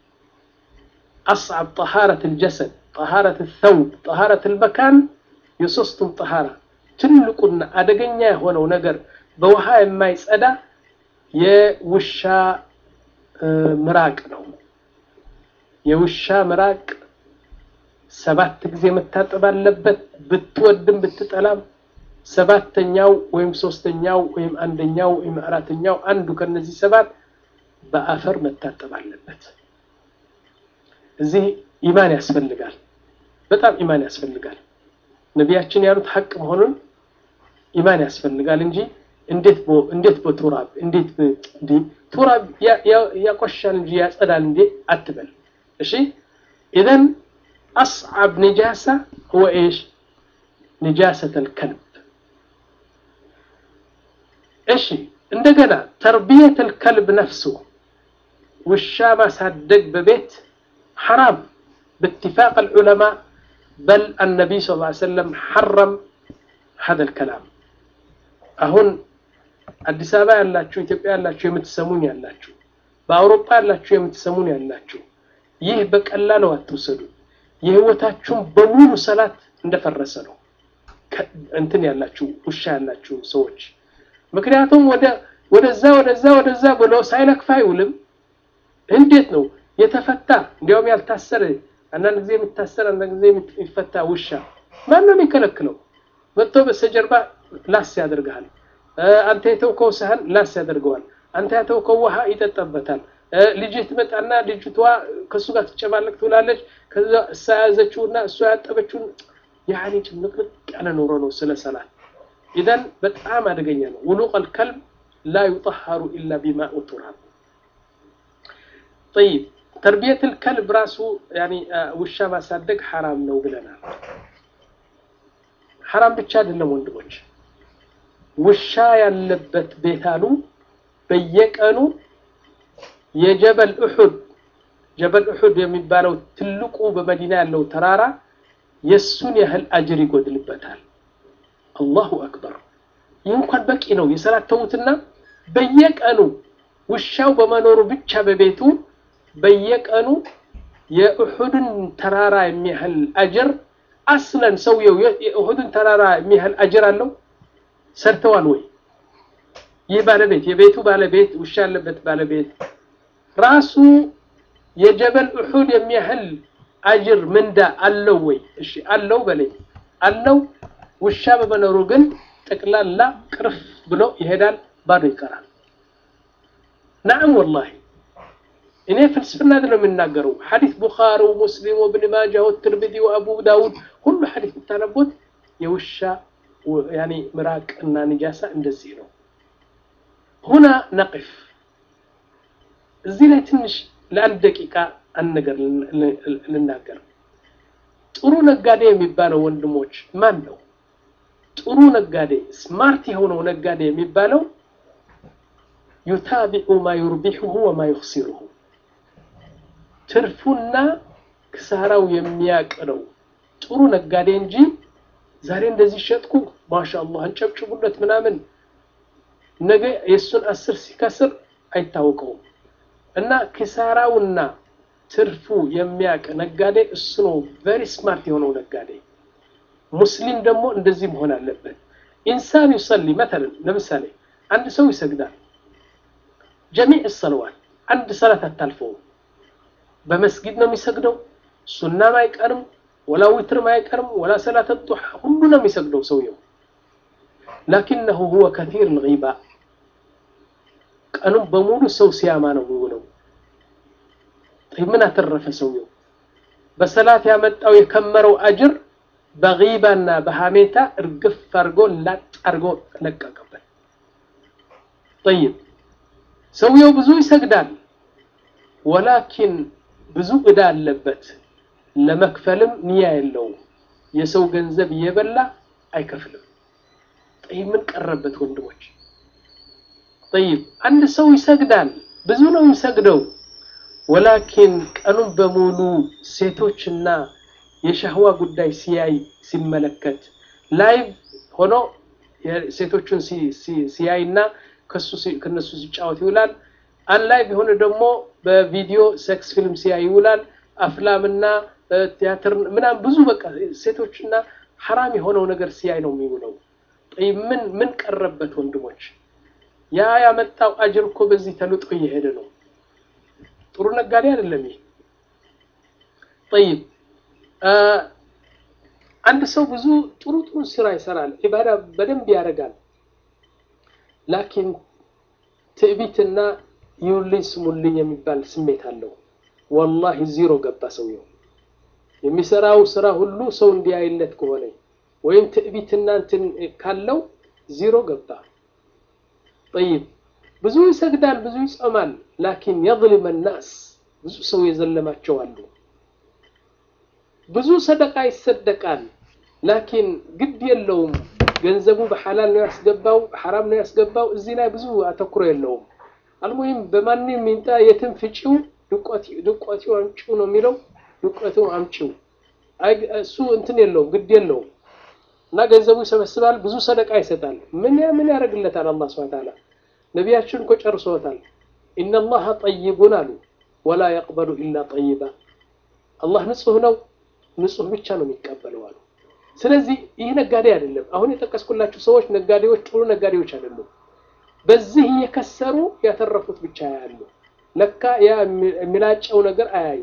አስዓብ ጠሃረት ልጀሰድ ጠሃረት ተውብ ጠሃረት ልመካን የሶስቱም ጠሃራ ትልቁና አደገኛ የሆነው ነገር በውሃ የማይጸዳ የውሻ ምራቅ ነው። የውሻ ምራቅ ሰባት ጊዜ መታጠብ አለበት። ብትወድም ብትጠላም ሰባተኛው ወይም ሶስተኛው ወይም አንደኛው ወይም አራተኛው አንዱ ከነዚህ ሰባት በአፈር መታጠብ አለበት። እዚህ ኢማን ያስፈልጋል፣ በጣም ኢማን ያስፈልጋል። ነቢያችን ያሉት ሐቅ መሆኑን ኢማን ያስፈልጋል እንጂ እንዴት ቦ እንዴት በቱራብ እንዴት እንዴ ቱራብ ያቆሻል እንጂ ያጸዳል እንዴ አትበል። እሺ ኢዘን አስዓብ ነጃሳ ሁወ ኤሽ ነጃሰተ ልከልብ። እሺ እንደገና ተርቢየት ልከልብ ነፍሱ ውሻ ማሳደግ በቤት ሐራም باتفاق العلماء بل النبي صلى الله عليه وسلم حرم هذا الكلام አሁን አዲስ አበባ ያላችሁ ኢትዮጵያ ያላችሁ የምትሰሙኝ ያላችሁ በአውሮፓ ያላችሁ የምትሰሙኝ ያላችሁ ይህ በቀላሉ አትወሰዱ። የህይወታችሁን በሙሉ ሰላት እንደፈረሰ ነው እንትን ያላችሁ ውሻ ያላችሁ ሰዎች። ምክንያቱም ወደ ወደዛ ወደዛ ወደዛ ብሎ ሳይለክፍ አይውልም። እንዴት ነው የተፈታ እንዲያውም ያልታሰረ አንዳንድ ጊዜ የሚታሰር አንዳንድ ጊዜ የሚፈታ ውሻ ማን ነው የሚከለክለው? መጥቶ በስተጀርባ ላስ ያደርግሃል። አንተ የተውከው ሳህን ላስ ያደርገዋል። አንተ የተውከው ውሃ ይጠጣበታል። ልጅ ትመጣና ልጅቷ ከእሱ ጋር ትጨማለቅ ትውላለች። ከዛ እሳ ያዘችውና እሷ ያጠበችውን ያኔ ጭምቅልቅ ያለ ኑሮ ነው ስለ ሰላት። ኢዘን በጣም አደገኛ ነው። ውሉቅ አልከልብ ላ ዩጠሃሩ ኢላ ቢማኡ ቱራብ። ጠይብ ተርቢየት ልከልብ ራሱ ያኒ ውሻ ማሳደግ ሐራም ነው ብለናል። ሐራም ብቻ አይደለም ወንድሞች፣ ውሻ ያለበት ቤት አሉ በየቀኑ የጀበል ኡሑድ ጀበል ኡሑድ የሚባለው ትልቁ በመዲና ያለው ተራራ የሱን ያህል አጅር ይጎድልበታል። አላሁ አክበር። ይህ እንኳን በቂ ነው። የሰላት ተዉትና በየቀኑ ውሻው በመኖሩ ብቻ በቤቱ በየቀኑ የኡሑድን ተራራ የሚያህል አጅር አስለን ሰውየው የኡሑድን ተራራ የሚያህል አጅር አለው ሰርተዋል ወይ? ይህ ባለቤት የቤቱ ባለቤት ውሻ ያለበት ባለቤት ራሱ የጀበል ኡሑድ የሚያህል አጅር ምንዳ አለው ወይ? እሺ አለው በለኝ አለው። ውሻ በመኖሩ ግን ጠቅላላ ቅርፍ ብሎ ይሄዳል፣ ባዶ ይቀራል። ናዕም ወላሂ እኔ ፍልስፍና ነው የምናገረው። ሐዲስ ቡኻሪ ወሙስሊም ወብን ማጃ ወትርሚዚ ወአቡ ዳውድ ሁሉ ሐዲስ ብታነቡት የውሻ ያኒ ምራቅ እና ንጃሳ እንደዚህ ነው። ሁና ነቅፍ እዚህ ላይ ትንሽ ለአንድ ደቂቃ አንድ ነገር ልናገር። ጥሩ ነጋዴ የሚባለው ወንድሞች ማን ነው? ጥሩ ነጋዴ ስማርት የሆነው ነጋዴ የሚባለው ዩታቢዑ ማ ዩርቢሑሁ ወማ ዩኽሲሩሁ ትርፉና ክሳራው የሚያቅ ነው ጥሩ ነጋዴ እንጂ ዛሬ እንደዚህ ሸጥኩ ማሻአላህ አንጨብጭቡለት ምናምን ነገ የእሱን አስር ሲከስር አይታወቀውም። እና ኪሳራውና ትርፉ የሚያቅ ነጋዴ እሱ ነው ቨሪ ስማርት የሆነው ነጋዴ። ሙስሊም ደግሞ እንደዚህ መሆን አለበት። ኢንሳን ዩሰሊ መተለን ለምሳሌ አንድ ሰው ይሰግዳል፣ ጀሚዕ ሰለዋት አንድ ሰላት አታልፈውም። በመስጊድ ነው የሚሰግደው፣ ሱናም አይቀርም፣ ወላ ዊትርም አይቀርም፣ ወላ ሰላት ዱሓ ሁሉ ነው የሚሰግደው ሰውየው። ላኪነሁ ሁወ ከቲር ልጊባ ቀኑን በሙሉ ሰው ሲያማ ነው የሚውለው። ምን አተረፈ ሰውየው? በሰላት ያመጣው የከመረው አጅር በጊባና በሐሜታ እርግፍ አድርጎ ላጥ አድርጎ ለቀቀበት። ጠይብ ሰውየው ብዙ ይሰግዳል፣ ወላኪን ብዙ ዕዳ አለበት። ለመክፈልም ንያ የለውም። የሰው ገንዘብ እየበላ አይከፍልም። ጠይብ ምን ቀረበት ወንድሞች? ጠይብ አንድ ሰው ይሰግዳል፣ ብዙ ነው የሚሰግደው ወላኪን ቀኑን በሙሉ ሴቶችና የሻህዋ ጉዳይ ሲያይ ሲመለከት ላይቭ ሆኖ ሴቶቹን ሲያይና ከነሱ ሲጫወት ይውላል። አን ላይቭ የሆነ ደግሞ በቪዲዮ ሴክስ ፊልም ሲያይ ይውላል። አፍላምና ቲያትር ምናምን ብዙ በቃ ሴቶችና ሐራም የሆነው ነገር ሲያይ ነው የሚውለው። ምን ምን ቀረበት ወንድሞች? ያ ያመጣው አጅር እኮ በዚህ ተልጦ እየሄደ ነው። ጥሩ ነጋዴ አይደለም ይሄ። ጠይብ አንድ ሰው ብዙ ጥሩ ጥሩ ስራ ይሰራል፣ ኢባዳ በደንብ ያደርጋል። ላኪን ትዕቢትና ይውልኝ ስሙልኝ የሚባል ስሜት አለው። ወላሂ ዚሮ ገባ ሰውየው። የሚሰራው ስራ ሁሉ ሰው እንዲያይለት ከሆነ ወይም ትዕቢትና እንትን ካለው ዚሮ ገባ። ጠይብ ብዙ ይሰግዳል፣ ብዙ ይጾማል። ላኪን የظልም ናስ ብዙ ሰው የዘለማቸው አሉ። ብዙ ሰደቃ ይሰደቃል፣ ላኪን ግድ የለውም። ገንዘቡ በሐላል ነው ያስገባው፣ በሐራም ነው ያስገባው። እዚህ ላይ ብዙ አተኩሮ የለውም። አልሙሂም በማንም ይምጣ የትም ፍጪው፣ ድቆቲው አምጪው ነው የሚለው። ድቆቱ አምጪው እሱ እንትን የለውም፣ ግድ የለውም። እና ገንዘቡ ይሰበስባል፣ ብዙ ሰደቃ ይሰጣል። ምን ምን ያደርግለታል? አላህ ሱብሓነሁ ወተዓላ ነቢያችን እኮ ጨርሶታል። ኢነላሀ ጠይቡን አሉ ወላ የቅበሉ ኢላ ጠይባ። አላህ ንጹህ ነው፣ ንጹህ ብቻ ነው የሚቀበለው አሉ። ስለዚህ ይህ ነጋዴ አይደለም። አሁን የጠቀስኩላችሁ ሰዎች ነጋዴዎች፣ ጥሩ ነጋዴዎች አይደሉም። በዚህ እየከሰሩ ያተረፉት ብቻ ያሉ ለካ ያ የሚላጨው ነገር አያዩ።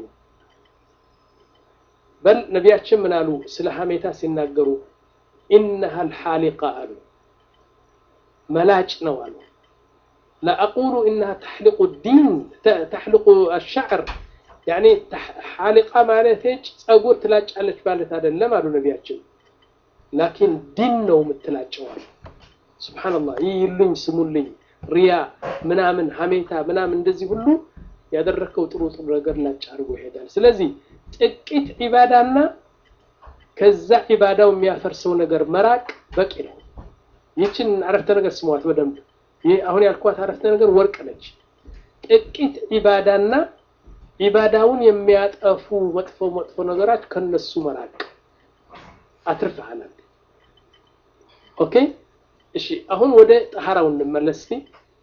በል ነቢያችን ምን አሉ ስለ ሀሜታ ሲናገሩ ኢነሃ ልሓሊቃ አሉ መላጭ ነው አሉ لا أقول إنها تحلق الدين تحلق الشعر يعني حالقة مالتك أقول تلاج على بالت هذا لما قالوا نبياتهم لكن دين نو متلاجوال سبحان الله يلين سمولين رياء ምናምን ሀሜታ ምናምን እንደዚህ ሁሉ ያደረከው ጥሩ ጥሩ ነገር ላጭ አድርጎ ይሄዳል። ስለዚህ ጥቂት ዒባዳና ከዛ ዒባዳው የሚያፈርሰው ነገር መራቅ በቂ ነው። ይችን አረፍተ ነገር ስሟት በደንብ ይህ አሁን ያልኳት አረፍተ ነገር ወርቅ ነች። ጥቂት ዒባዳና ዒባዳውን የሚያጠፉ መጥፎ መጥፎ ነገራት ከነሱ መራቅ አትርፈሃል። ኦኬ እሺ፣ አሁን ወደ ጠሃራው እንመለስ እስቲ።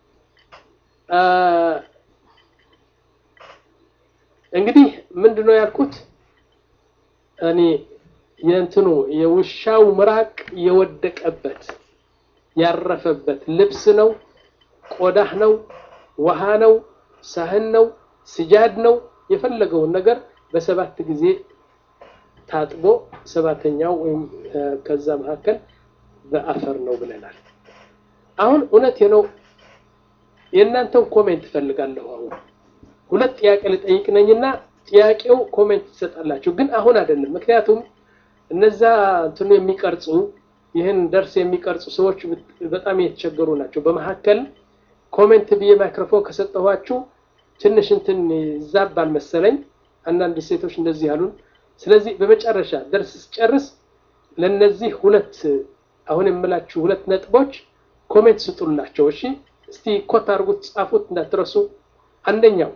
እንግዲህ ምንድነው ያልኩት እኔ የእንትኑ የውሻው ምራቅ የወደቀበት ያረፈበት ልብስ ነው፣ ቆዳህ ነው፣ ውሃ ነው፣ ሳህን ነው፣ ስጃድ ነው፣ የፈለገውን ነገር በሰባት ጊዜ ታጥቦ ሰባተኛው ወይም ከዛ መካከል በአፈር ነው ብለናል። አሁን እውነት ነው። የእናንተን ኮሜንት እፈልጋለሁ። አሁን ሁለት ጥያቄ ልጠይቅ ነኝና ጥያቄው ኮሜንት ትሰጣላችሁ፣ ግን አሁን አይደለም። ምክንያቱም እነዛ እንትኑ የሚቀርጹ ይህን ደርስ የሚቀርጹ ሰዎች በጣም የተቸገሩ ናቸው። በመካከል ኮሜንት ብዬ ማይክሮፎን ከሰጠኋችሁ ትንሽ እንትን ይዛባል መሰለኝ። አንዳንድ ሴቶች እንደዚህ አሉን። ስለዚህ በመጨረሻ ደርስ ስጨርስ ለነዚህ ሁለት አሁን የምላችሁ ሁለት ነጥቦች ኮሜንት ስጡላቸው። እሺ፣ እስቲ ኮት አድርጉት፣ ጻፉት እንዳትረሱ። አንደኛው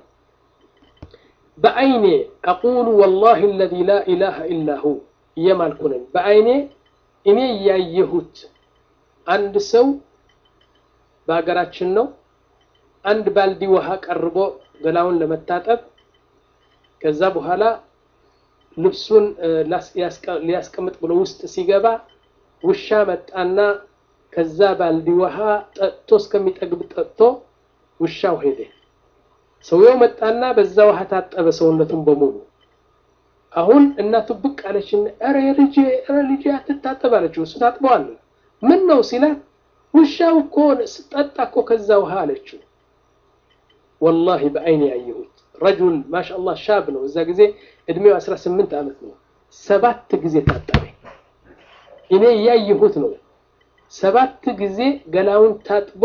በአይኔ አቁሉ ወላሂ አለዚ ላ ኢላሃ ኢላ ሁ እየማልኩ ነኝ። በአይኔ እኔ ያየሁት አንድ ሰው በሀገራችን ነው። አንድ ባልዲ ውሃ ቀርቦ ገላውን ለመታጠብ ከዛ በኋላ ልብሱን ሊያስቀምጥ ብሎ ውስጥ ሲገባ ውሻ መጣና ከዛ ባልዲ ውሃ ጠጥቶ እስከሚጠግብ ጠጥቶ ውሻው ሄደ። ሰውየው መጣና በዛ ውሃ ታጠበ ሰውነቱን በሙሉ። አሁን እናቱ ብቅ አለችና ኧረ ልጄ ኧረ ልጄ አትታጠብ አለችው። እሱ ታጥበዋል። ምን ነው ሲላት ውሻው እኮ ስጠጣ እኮ ከዛ ውሃ አለችው። ወላሂ በአይኔ ያየሁት ረጁል ማሻአላህ ሻብ ነው። እዛ ጊዜ እድሜው 18 ዓመት ነው። ሰባት ጊዜ ታጠበ። እኔ እያየሁት ነው። ሰባት ጊዜ ገላውን ታጥቦ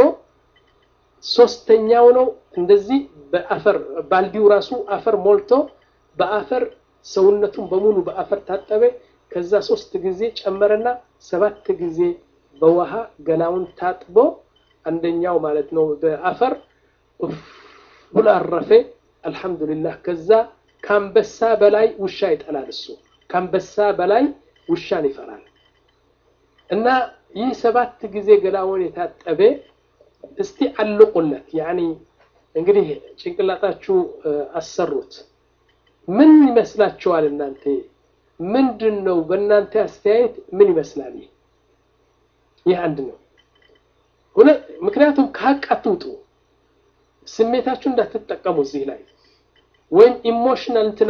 ሶስተኛው ነው እንደዚህ በአፈር ባልዲው ራሱ አፈር ሞልቶ በአፈር ሰውነቱን በሙሉ በአፈር ታጠበ። ከዛ ሶስት ጊዜ ጨመረና ሰባት ጊዜ በውሃ ገላውን ታጥቦ አንደኛው ማለት ነው በአፈር ብሎ አረፈ። አልሐምዱሊላህ። ከዛ ከአንበሳ በላይ ውሻ ይጠላል። እሱ ከአንበሳ በላይ ውሻን ይፈራል። እና ይህ ሰባት ጊዜ ገላውን የታጠበ እስቲ አልቁለት። ያኒ እንግዲህ ጭንቅላታችሁ አሰሩት። ምን ይመስላችኋል እናንተ? ምንድን ነው በእናንተ አስተያየት ምን ይመስላል? ይህ ይህ አንድ ነው። ምክንያቱም ከሀቅ አትውጡ። ስሜታችሁ እንዳትጠቀሙ እዚህ ላይ ወይም ኢሞሽናል እንትን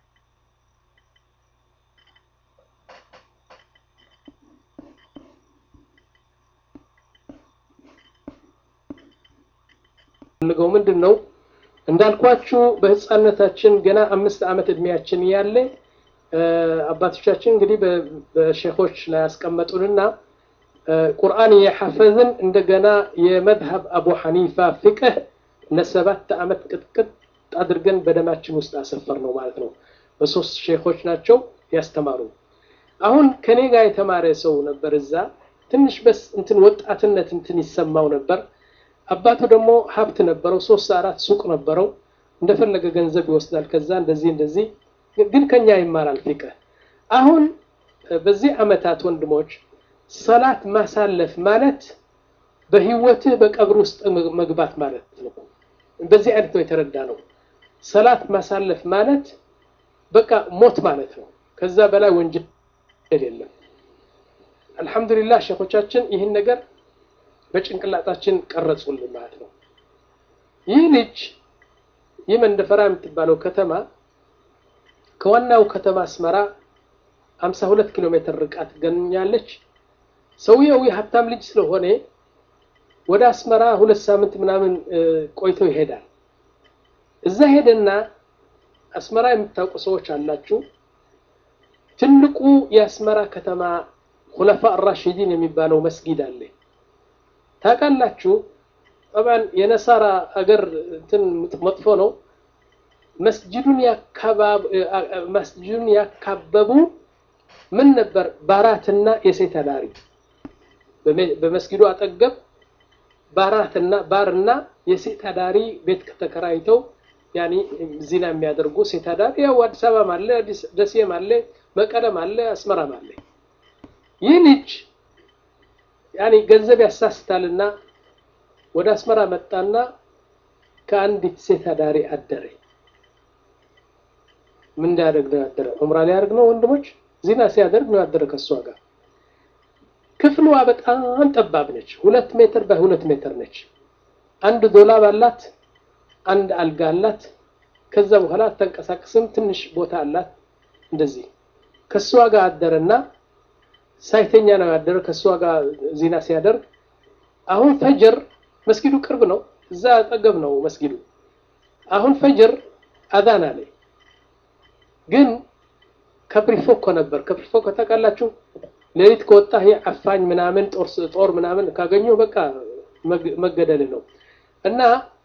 ፈልገው ምንድን ነው እንዳልኳችሁ በህፃነታችን ገና አምስት ዓመት እድሜያችን ያለ አባቶቻችን እንግዲህ በሼኾች ላይ ያስቀመጡንና ቁርአን የሐፈዝን እንደገና የመዝሀብ አቡ ሐኒፋ ፍቅህ ለሰባት ዓመት ቅጥቅጥ አድርገን በደማችን ውስጥ አሰፈር ነው ማለት ነው። በሶስት ሼኾች ናቸው ያስተማሩ። አሁን ከኔ ጋር የተማረ ሰው ነበር እዛ ትንሽ በስ እንትን ወጣትነት እንትን ይሰማው ነበር። አባቱ ደግሞ ሀብት ነበረው፣ ሶስት አራት ሱቅ ነበረው። እንደፈለገ ገንዘብ ይወስዳል። ከዛ እንደዚህ እንደዚህ ግን ከኛ ይማራል ፊቅህ። አሁን በዚህ ዓመታት ወንድሞች ሰላት ማሳለፍ ማለት በህይወትህ በቀብር ውስጥ መግባት ማለት ነው። በዚህ አይነት ነው የተረዳ ነው። ሰላት ማሳለፍ ማለት በቃ ሞት ማለት ነው። ከዛ በላይ ወንጀል የለም። አልሐምዱሊላህ ሼኾቻችን ይህን ነገር በጭንቅላታችን ቀረጹልን ማለት ነው። ይህ ልጅ ይህ መንደፈራ የምትባለው ከተማ ከዋናው ከተማ አስመራ 52 ኪሎ ሜትር ርቃ ትገኛለች። ሰውየው የሀብታም ልጅ ስለሆነ ወደ አስመራ ሁለት ሳምንት ምናምን ቆይቶ ይሄዳል። እዛ ሄደና አስመራ የምታውቁ ሰዎች አላችሁ። ትልቁ የአስመራ ከተማ ሁለፋ አራሺዲን የሚባለው መስጊድ አለ። ታውቃላችሁ። ጠባን የነሳራ አገር እንትን መጥፎ ነው። መስጅዱን መስጅዱን ያካበቡ ምን ነበር ባራትና የሴት አዳሪ በመስጊዱ አጠገብ ባራትና ባርና የሴት አዳሪ ቤት ተከራይተው ያኒ ዚና የሚያደርጉ ሴት አዳሪ ያው አዲስ አበባም አለ፣ ደሴም አለ፣ መቀለም አለ፣ አስመራም አለ። ይህ ልጅ ያኒ ገንዘብ ያሳስታልና ወደ አስመራ መጣና ከአንዲት ሴት አዳሪ አደረ። ምን እንዳያደርግ ነው ያደረ? ዑምራ ሊያደርግ ነው ወንድሞች፣ ዚና ሲያደርግ ነው ያደረ ከእሷ ጋር። ክፍሏ በጣም ጠባብ ነች። ሁለት ሜትር በሁለት ሜትር ነች። አንድ ዶላብ አላት፣ አንድ አልጋ አላት። ከዛ በኋላ አትንቀሳቀስም። ትንሽ ቦታ አላት። እንደዚህ ከእሷ ጋር አደረና ሳይተኛ ነው ያደረ ከእሷ ጋር ዚና ሲያደርግ አሁን ፈጅር መስጊዱ ቅርብ ነው፣ እዛ አጠገብ ነው መስጊዱ። አሁን ፈጅር አዛን አለ። ግን ከፕሪፎኮ ነበር። ከፕሪፎኮ ታውቃላችሁ? ሌሊት ከወጣ ይሄ አፋኝ ምናምን ጦር ምናምን ካገኙ በቃ መገደል ነው። እና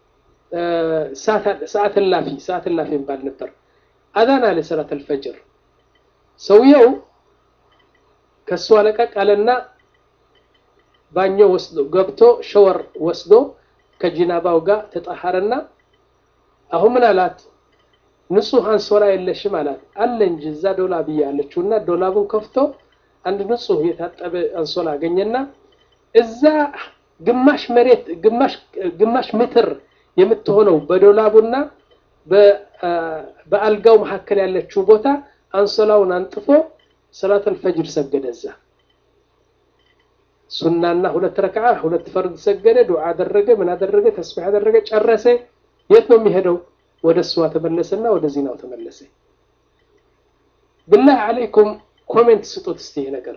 ሰዓት እላፊ ሰዓት እላፊ የሚባል ነበር። አዛን አለ ሰላት አልፈጅር። ሰውየው ከእሷ ለቀቅ አለና ባኞ ወስዶ ገብቶ ሸወር ወስዶ ከጂናባው ጋር ተጣሐረና አሁን ምን አላት? ንጹህ አንሶላ የለሽም አላት። አለ እንጂ እዛ ዶላብ ያለችው እና ዶላቡን ከፍቶ አንድ ንጹህ የታጠበ አንሶላ አገኘና እዛ ግማሽ መሬት ግማሽ ግማሽ ሜትር የምትሆነው በዶላቡና በአልጋው መካከል ያለችው ቦታ አንሶላውን አንጥፎ ሰላተል ፈጅር ሰገደ እዛ ሱናና ሁለት ረክዓ ሁለት ፈርድ ሰገደ፣ ዱዓ አደረገ፣ ምን አደረገ፣ ተስቢህ አደረገ፣ ጨረሰ። የት ነው የሚሄደው? ወደ እሷ ተመለሰና ወደ ዚናው ተመለሰ። ብላህ አለይኩም ኮሜንት ስጡት እስቲ ይሄ ነገር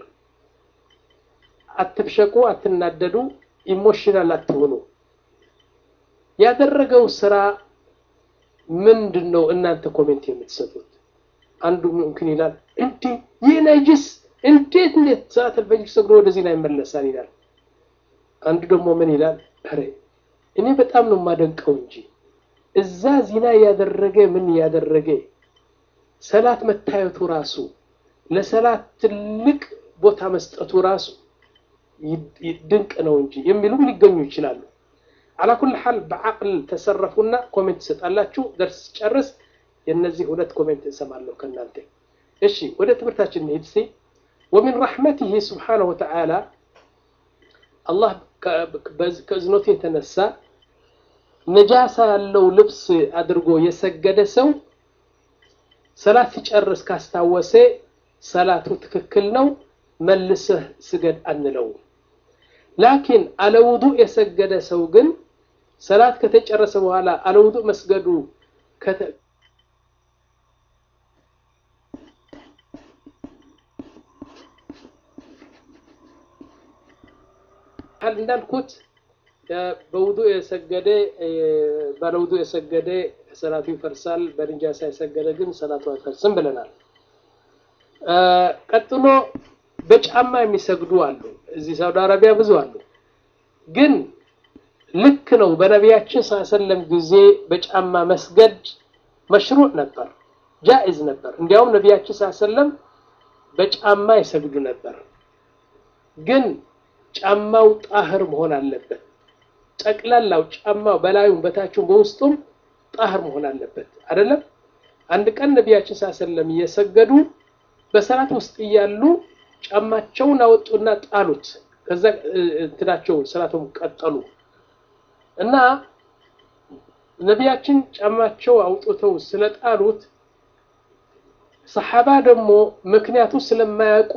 አትብሸቁ፣ አትናደዱ፣ ኢሞሽናል አትሆኑ። ያደረገው ስራ ምንድን ነው እናንተ ኮሜንት የምትሰጡት? አንዱ ምምክን ይላል እንዴ ይህ ነጅስ እንዴት እንዴት ሰዓት አልፈጅር ሰግዶ ወደዚህ ላይ ይመለሳል ይላል። አንዱ ደግሞ ምን ይላል? ኧረ እኔ በጣም ነው የማደንቀው እንጂ እዛ ዚና ያደረገ ምን ያደረገ ሰላት መታየቱ ራሱ ለሰላት ትልቅ ቦታ መስጠቱ ራሱ ድንቅ ነው እንጂ የሚሉም ሊገኙ ይችላሉ። አላኩል ሐል በዓቅል ተሰረፉና ኮሜንት ትሰጣላችሁ። ደርስ ጨርስ የእነዚህ ሁለት ኮሜንት እሰማለሁ ከእናንተ። እሺ ወደ ትምህርታችን እንሂድ ሲ ወሚን ረሕመቲህ ስብሓነሁ ወተዓላ አላህ ከእዝኖቱ የተነሳ ነጃሳ ያለው ልብስ አድርጎ የሰገደ ሰው ሰላት ሲጨርስ ካስታወሰ ሰላቱ ትክክል ነው፣ መልሰህ ስገድ አንለው። ላኪን አለውዱእ የሰገደ ሰው ግን ሰላት ከተጨረሰ በኋላ አለውዱእ መስገዱ እንዳልኩት በውዱእ የሰገደ ባለውዱእ የሰገደ ሰላቱ ይፈርሳል፣ በንጃሳ የሰገደ ግን ሰላቱ አይፈርስም ብለናል። ቀጥሎ በጫማ የሚሰግዱ አሉ። እዚህ ሳውዲ አረቢያ ብዙ አሉ። ግን ልክ ነው። በነቢያችን ሰለም ጊዜ በጫማ መስገድ መሽሩዕ ነበር፣ ጃኢዝ ነበር። እንዲያውም ነቢያችን ሰለም በጫማ ይሰግዱ ነበር። ግን ጫማው ጣህር መሆን አለበት። ጠቅላላው ጫማው በላዩም በታችም በውስጡም ጣህር መሆን አለበት። አይደለም አንድ ቀን ነቢያችን ሰለም እየሰገዱ በሰላት ውስጥ እያሉ ጫማቸውን አወጡና ጣሉት። ከዛ እንትናቸውን ሰላቱን ቀጠሉ እና ነቢያችን ጫማቸው አውጥተው ስለጣሉት ሰሓባ ደግሞ ምክንያቱ ስለማያውቁ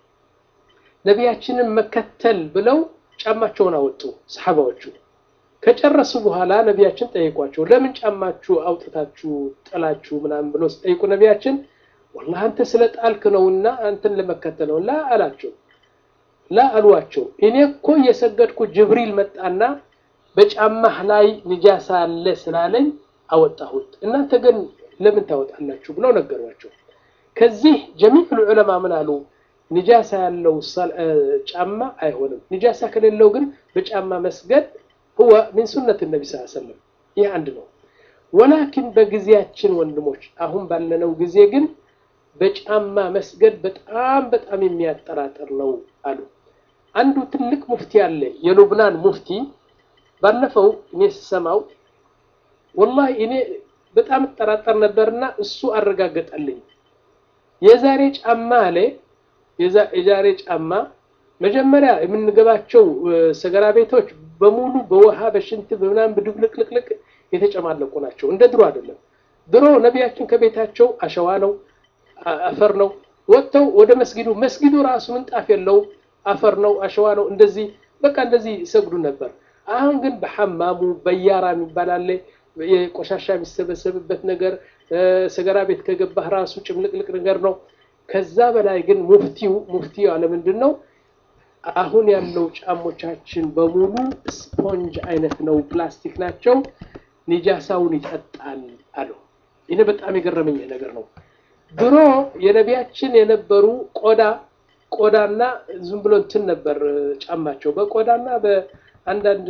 ነቢያችንን መከተል ብለው ጫማቸውን አወጡ። ሰሓባዎቹ ከጨረሱ በኋላ ነቢያችን ጠይቋቸው፣ ለምን ጫማችሁ አውጥታችሁ ጥላችሁ ምናምን ብሎ ሲጠይቁ ነቢያችን ወላሂ አንተ ስለ ጣልክ ነውና አንተን ለመከተል ነው ላ አላቸው። ላ አሏቸው። እኔ እኮ እየሰገድኩ ጅብሪል መጣና በጫማህ ላይ ንጃሳ አለ ስላለኝ አወጣሁት፣ እናንተ ግን ለምን ታወጣላችሁ ብለው ነገሯቸው። ከዚህ ጀሚዕ ዑለማ ምን አሉ? ንጃሳ ያለው ጫማ አይሆንም። ንጃሳ ከሌለው ግን በጫማ መስገድ ሁወ ሚን ሱነት ነቢ ስ ሰለም ይህ አንድ ነው። ወላኪን በጊዜያችን ወንድሞች፣ አሁን ባለነው ጊዜ ግን በጫማ መስገድ በጣም በጣም የሚያጠራጥር ነው አሉ። አንዱ ትልቅ ሙፍቲ አለ፣ የሉብናን ሙፍቲ። ባለፈው እኔ ስሰማው ወላሂ እኔ በጣም እጠራጠር ነበርና እሱ አረጋገጠልኝ። የዛሬ ጫማ አለ የዛሬ ጫማ መጀመሪያ የምንገባቸው ሰገራ ቤቶች በሙሉ በውሃ በሽንት በምናምን ብድብልቅልቅልቅ የተጨማለቁ ናቸው። እንደ ድሮ አይደለም። ድሮ ነቢያችን ከቤታቸው አሸዋ ነው አፈር ነው። ወጥተው ወደ መስጊዱ መስጊዱ ራሱ ምንጣፍ የለው አፈር ነው አሸዋ ነው። እንደዚህ በቃ እንደዚህ ይሰግዱ ነበር። አሁን ግን በሐማሙ በያራ የሚባል አለ፣ የቆሻሻ የሚሰበሰብበት ነገር ሰገራ ቤት ከገባህ ራሱ ጭምልቅልቅ ነገር ነው። ከዛ በላይ ግን ሙፍቲው ሙፍቲው አለ ምንድን ነው አሁን ያለው ጫሞቻችን በሙሉ ስፖንጅ አይነት ነው፣ ፕላስቲክ ናቸው፣ ኒጃሳውን ይጠጣል አሉ። ይህ በጣም የገረመኝ ነገር ነው። ድሮ የነቢያችን የነበሩ ቆዳ ቆዳና ዝም ብሎ እንትን ነበር ጫማቸው በቆዳና በአንዳንድ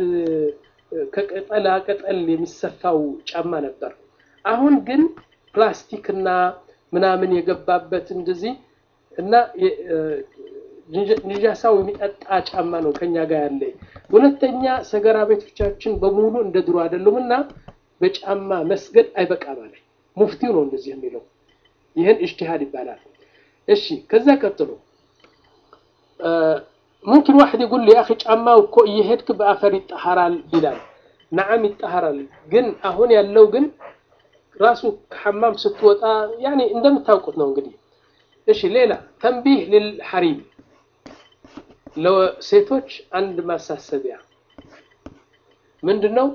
ከቅጠላ ቅጠል የሚሰፋው ጫማ ነበር። አሁን ግን ፕላስቲክና ምናምን የገባበት እንደዚህ እና ንጃሳው የሚጠጣ ጫማ ነው ከኛ ጋር ያለ። ሁለተኛ ሰገራ ቤቶቻችን በሙሉ እንደ ድሮ አይደሉም እና በጫማ መስገድ አይበቃም አለ ሙፍቲው ነው እንደዚህ የሚለው። ይህን እጅቲሃድ ይባላል። እሺ ከዛ ቀጥሎ ሙምኪን ዋሕድ ይጉል የአኺ ጫማው እኮ እየሄድክ በአፈር ይጠሃራል ይላል። ነዓም ይጠሃራል። ግን አሁን ያለው ግን ራሱ ከሐማም ስትወጣ ያኔ እንደምታውቁት ነው እንግዲህ። እሺ ሌላ ተንቢህ ልልሐሪም ለሴቶች አንድ ማሳሰቢያ ምንድን ነው?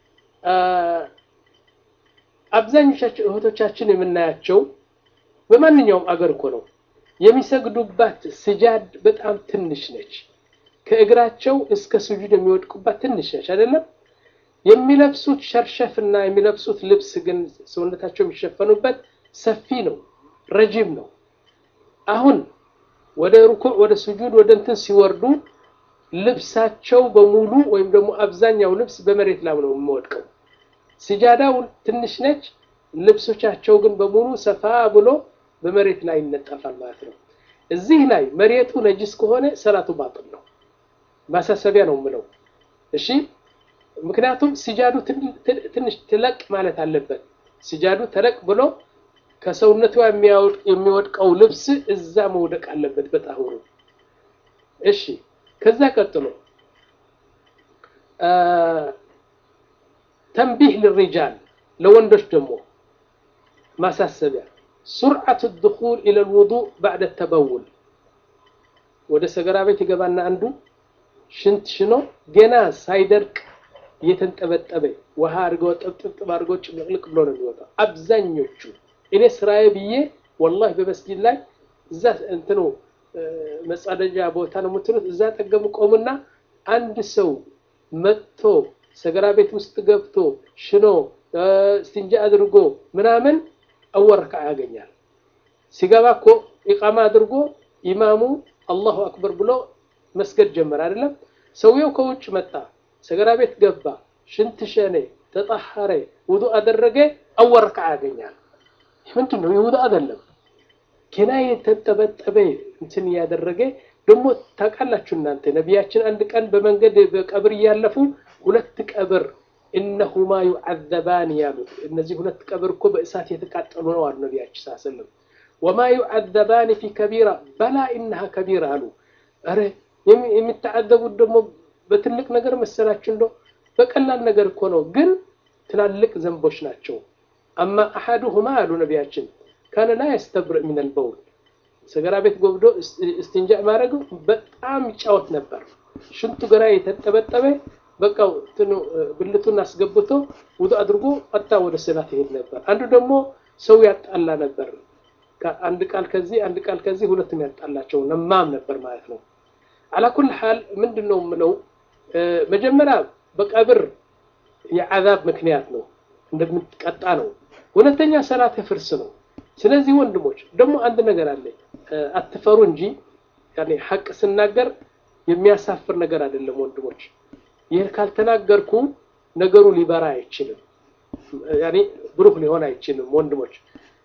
አብዛኞቻችን እህቶቻችን የምናያቸው በማንኛውም አገር እኮ ነው የሚሰግዱባት ስጃድ በጣም ትንሽ ነች። ከእግራቸው እስከ ስጁድ የሚወድቁባት ትንሽ ነች አይደለም። የሚለብሱት ሸርሸፍና የሚለብሱት ልብስ ግን ሰውነታቸው የሚሸፈኑበት ሰፊ ነው፣ ረጅም ነው። አሁን ወደ ሩኩዕ ወደ ስጁድ ወደ እንትን ሲወርዱ ልብሳቸው በሙሉ ወይም ደግሞ አብዛኛው ልብስ በመሬት ላይ ነው የሚወድቀው። ስጃዳው ትንሽ ነች፣ ልብሶቻቸው ግን በሙሉ ሰፋ ብሎ በመሬት ላይ ይነጠፋል ማለት ነው። እዚህ ላይ መሬቱ ነጅስ ከሆነ ሰላቱ ባጥል ነው። ማሳሰቢያ ነው የምለው። እሺ፣ ምክንያቱም ስጃዱ ትንሽ ትለቅ ማለት አለበት። ስጃዱ ተለቅ ብሎ ከሰውነቷ የሚወድቀው ልብስ እዛ መውደቅ አለበት በጣሁሩ። እሺ፣ ከዛ ቀጥሎ ተንቢህ ልሪጃል ለወንዶች ደግሞ ማሳሰቢያ ሱርዓቱ ድኹል ኢለል ውዱእ ባዕደ ተበውል ወደ ሰገራ ቤት ይገባና አንዱ ሽንት ሽኖ ገና ሳይደርቅ እየተንጠበጠበ ውሃ አድርገው ጥብጥብጥብ አድርገው ጭምልቅልቅ ብሎ ነው የሚወጣው። አብዛኞቹ እኔ ስራዬ ብዬ ወላሂ በመስጊድ ላይ እዛ እንትኑ መጸዳጃ ቦታ ነው የምትሉት፣ እዛ ጠገሙ ቆሙና አንድ ሰው መጥቶ ሰገራ ቤት ውስጥ ገብቶ ሽኖ ስቲንጃ አድርጎ ምናምን አወል ረክዓ ያገኛል። ሲገባ እኮ ኢቃማ አድርጎ ኢማሙ አላሁ አክበር ብሎ መስገድ ጀመረ አይደለም። ሰውየው ከውጭ መጣ፣ ሰገራ ቤት ገባ፣ ሽንት ሸኔ፣ ተጣሐረ፣ ውዱ አደረገ፣ አወል ረክዓ ያገኛል። ምንድን ነው የውዱ አይደለም ገና የተጠበጠበ እንትን እያደረገ ደግሞ ታውቃላችሁ እናንተ ነቢያችን አንድ ቀን በመንገድ በቀብር እያለፉ ሁለት ቀብር እነሁማ ዩዓዘባን ያሉት እነዚህ ሁለት ቀብር እኮ በእሳት የተቃጠሉ ነው አሉ ነቢያችን ሳሰለም ወማ ዩዓዘባን ፊ ከቢራ በላ ኢነሃ ከቢራ አሉ ኧረ የሚተዓዘቡት ደግሞ በትልቅ ነገር መሰላችሁ እንደ በቀላል ነገር እኮ ነው ግን ትላልቅ ዘንቦች ናቸው አማ አሐዱሁማ አሉ ነቢያችን ካነ ላ የስተብርእ ሚነል በውል ሰገራ ቤት ጎብዶ እስትንጃ ማድረጉ በጣም ይጫወት ነበር ሽንቱ ገራ የተጠበጠበ በቃ ብልቱን አስገብቶ ውዱ አድርጎ ቀጥታ ወደ ሰላት ይሄድ ነበር። አንዱ ደግሞ ሰው ያጣላ ነበር። አንድ ቃል ከዚህ አንድ ቃል ከዚህ ሁለቱም ያጣላቸው ነማም ነበር ማለት ነው። አላኩል ሐል ምንድን ነው የምለው መጀመሪያ በቀብር የዓዛብ ምክንያት ነው እንደምትቀጣ ነው። ሁለተኛ ሰላት ፍርስ ነው። ስለዚህ ወንድሞች ደግሞ አንድ ነገር አለ፣ አትፈሩ እንጂ ያኔ ሐቅ ስናገር የሚያሳፍር ነገር አይደለም ወንድሞች። ይህ ካልተናገርኩ ነገሩ ሊበራ አይችልም፣ ያኔ ብሩህ ሊሆን አይችልም። ወንድሞች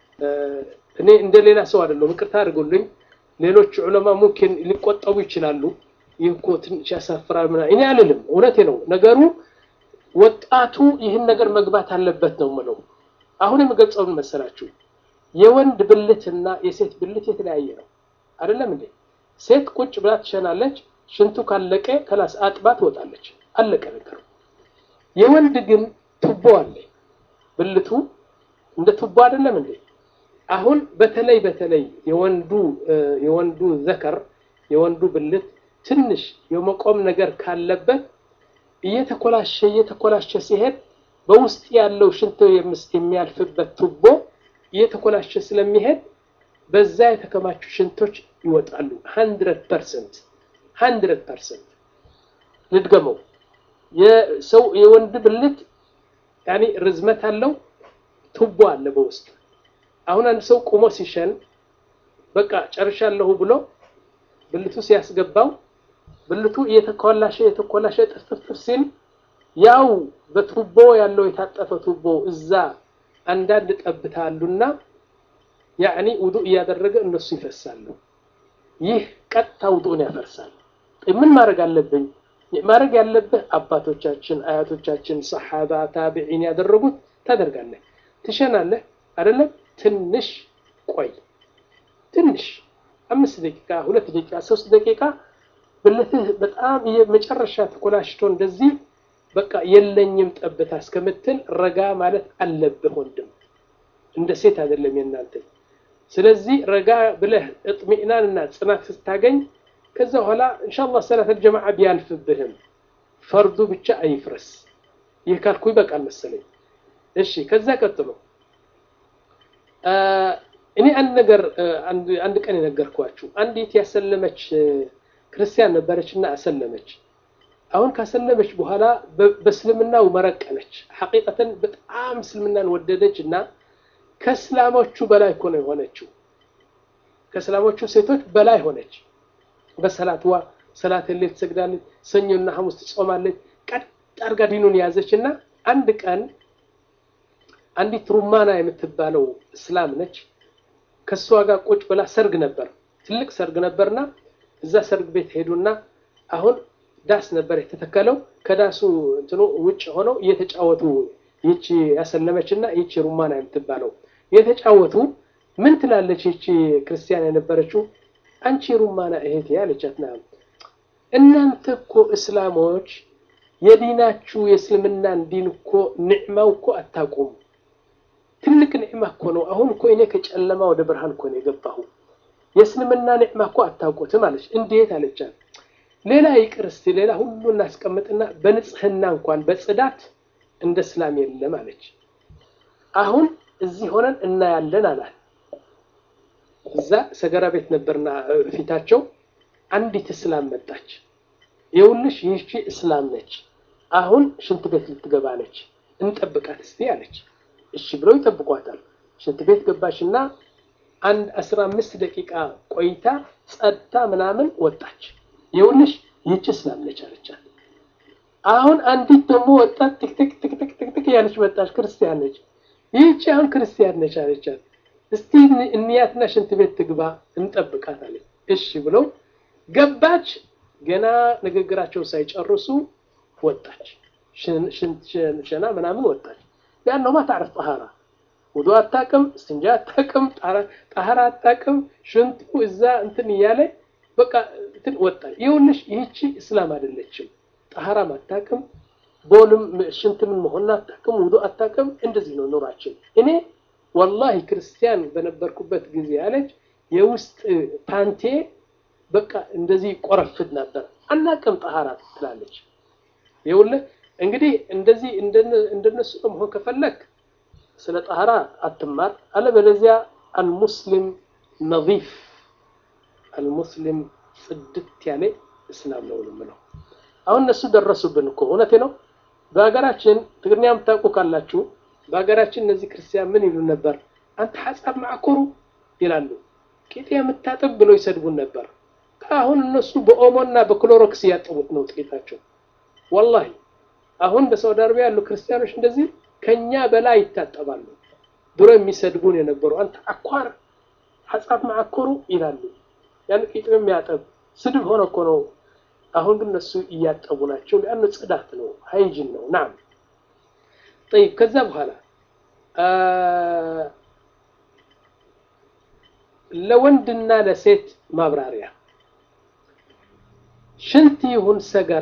እኔ እንደ ሌላ ሰው አይደለም፣ ይቅርታ አድርጉልኝ። ሌሎች ዑለማ ሙምኪን ሊቆጠቡ ይችላሉ። ይህ እኮ ትንሽ ያሳፍራል ምናምን እኔ አልልም። እውነቴ ነው ነገሩ። ወጣቱ ይህን ነገር መግባት አለበት ነው የምለው። አሁን የምገልጸውን መሰላችሁ የወንድ ብልትና የሴት ብልት የተለያየ ነው አይደለም እንዴ? ሴት ቁጭ ብላ ትሸናለች። ሽንቱ ካለቀ ከላስ አጥባ ትወጣለች። አለቀ ነገሩ። የወንድ ግን ቱቦ አለ። ብልቱ እንደ ቱቦ አይደለም እንዴ? አሁን በተለይ በተለይ የወንዱ የወንዱ ዘከር የወንዱ ብልት ትንሽ የመቆም ነገር ካለበት እየተኮላሸ እየተኮላሸ ሲሄድ በውስጥ ያለው ሽንት የሚያልፍበት ቱቦ እየተኮላሸ ስለሚሄድ በዛ የተከማቹ ሽንቶች ይወጣሉ። ሀንድረድ ፐርሰንት ሀንድረድ ፐርሰንት ልድገመው። የሰው የወንድ ብልት ያኔ ርዝመት አለው፣ ቱቦ አለ በውስጥ። አሁን አንድ ሰው ቁሞ ሲሸን በቃ ጨርሻለሁ ብሎ ብልቱ ሲያስገባው ብልቱ እየተኮላሸ እየተኮላሸ ጥፍጥፍ ሲል ያው በቱቦ ያለው የታጠፈ ቱቦ እዛ አንዳንድ ጠብታ አሉና ያዕኒ ውዱእ እያደረገ እነሱ ይፈሳሉ። ይህ ቀጥታ ውዱእን ያፈርሳል። ምን ማድረግ አለብኝ? ማድረግ ያለብህ አባቶቻችን፣ አያቶቻችን፣ ሰሓባ፣ ታቢዒን ያደረጉት ታደርጋለህ። ትሸናለህ አይደለም? ትንሽ ቆይ፣ ትንሽ አምስት ደቂቃ፣ ሁለት ደቂቃ፣ ሶስት ደቂቃ ብልትህ በጣም የመጨረሻ ተኮላሽቶ እንደዚህ በቃ የለኝም ጠብታ እስከምትል ረጋ ማለት አለብህ ወንድም፣ እንደ ሴት አይደለም የእናንተ። ስለዚህ ረጋ ብለህ እጥሚእናንና ጽናት ስታገኝ ከዛ በኋላ ኢንሻአላህ ሰላት አልጀማዓ ቢያልፍብህም ፈርዱ ብቻ አይፍረስ። ይህ ካልኩ ይበቃል መሰለኝ። እሺ፣ ከዛ ቀጥሎ እኔ አንድ ነገር አንድ ቀን የነገርኳችሁ አንዲት ያሰለመች ክርስቲያን ነበረች እና አሰለመች አሁን ካሰለመች በኋላ በእስልምናው መረቀነች። ሐቂቀተን በጣም እስልምናን ወደደች እና ከእስላሞቹ በላይ እኮ ነው የሆነችው። ከእስላሞቹ ሴቶች በላይ ሆነች። በሰላትዋ ሰላት ሌት ትሰግዳለች፣ ሰኞና ሐሙስ ትጾማለች። ቀጥ አድርጋ ዲኑን ያዘች እና አንድ ቀን አንዲት ሩማና የምትባለው እስላም ነች። ከእሷ ጋር ቁጭ ብላ ሰርግ ነበር፣ ትልቅ ሰርግ ነበርና እዛ ሰርግ ቤት ሄዱና አሁን ዳስ ነበር የተተከለው። ከዳሱ እንትኑ ውጭ ሆነው እየተጫወቱ ይቺ ያሰለመች እና ይቺ ሩማና የምትባለው እየተጫወቱ ምን ትላለች ይቺ ክርስቲያን የነበረችው አንቺ ሩማና እህቴ አለቻት። ና እናንተ እኮ እስላሞች የዲናችሁ የእስልምናን ዲን እኮ ንዕማው እኮ አታውቁም። ትልቅ ንዕማ እኮ ነው። አሁን እኮ እኔ ከጨለማ ወደ ብርሃን እኮ ነው የገባሁ። የእስልምና ንዕማ እኮ አታውቁትም አለች። እንዴት አለቻት። ሌላ ይቅር እስቲ ሌላ ሁሉ እናስቀምጥና በንጽህና እንኳን በጽዳት እንደ እስላም የለም አለች። አሁን እዚህ ሆነን እናያለን አላል። እዛ ሰገራ ቤት ነበርና ፊታቸው አንዲት እስላም መጣች። ይኸውልሽ ይህቺ እስላም ነች፣ አሁን ሽንት ቤት ልትገባ ነች፣ እንጠብቃት እስቲ አለች። እሺ ብለው ይጠብቋታል። ሽንት ቤት ገባችና አንድ አስራ አምስት ደቂቃ ቆይታ ጸድታ ምናምን ወጣች። ይኸውልሽ ይህቺ እስላም ነች አለቻት። አሁን አንዲት ደግሞ ወጣት ትክትክ ትክትክ ትክትክ ያለች መጣች፣ ክርስቲያን ነች። ይህቺ አሁን ክርስቲያን ነች አለቻት። እስቲ እንያትና ሽንት ቤት ትግባ እንጠብቃት አለች። እሺ ብለው ገባች። ገና ንግግራቸው ሳይጨርሱ ወጣች። ሸና ምናምን ወጣች። ሊአነሁ ማ ታዕርፍ ጠሃራ ውዱ አታቅም፣ እስትንጃ አታቅም፣ ጠሃራ አታቅም። ሽንቱ እዛ እንትን እያለ በቃ እንትን ወጣች። ይኸውልሽ ይህቺ እስላም አይደለችም። ጠሃራም አታቅም፣ ቦልም ሽንት ምን መሆን አታቅም፣ ውዱ አታቅም። እንደዚህ ነው ኑራችን። እኔ ወላሂ ክርስቲያን በነበርኩበት ጊዜ ያለች የውስጥ ፓንቴ በቃ እንደዚህ ቆረፍድ ነበር። አናቅም ጠሃራ ትላለች። ይኸውልህ እንግዲህ እንደዚህ እንደነሱ መሆን ከፈለክ ስለ ጠሃራ አትማር፣ አለበለዚያ አልሙስሊም ነዚፍ አልሙስሊም ጽድት ያለ እስላም ነው የምለው። አሁን እነሱ ደረሱብን እኮ እውነቴ ነው። በሀገራችን ትግርኛ የምታውቁ ካላችሁ በሀገራችን እነዚህ ክርስቲያን ምን ይሉ ነበር? አንተ ሐሳብ ማዕኮሩ ይላሉ። ቂጤ የምታጥብ ብሎ ይሰድቡን ነበር። አሁን እነሱ በኦሞና በክሎሮክስ እያጠቡት ነው ጥቂታቸው። ወላሂ አሁን በሳውዲ አረቢያ ያሉ ክርስቲያኖች እንደዚህ ከኛ በላይ ይታጠባሉ። ድሮ የሚሰድቡን የነበሩ አንተ አኳር ሐሳብ ማዕኮሩ ይላሉ። ያን ቂጤ የሚያጠብ ስድብ ሆነ እኮ ነው። አሁን ግን እነሱ እያጠቡ ናቸው። ያን ጽዳት ነው፣ ሃይጂን ነው። ናም ጠይብ። ከዛ በኋላ ለወንድና ለሴት ማብራሪያ ሽንት ይሁን ሰገራ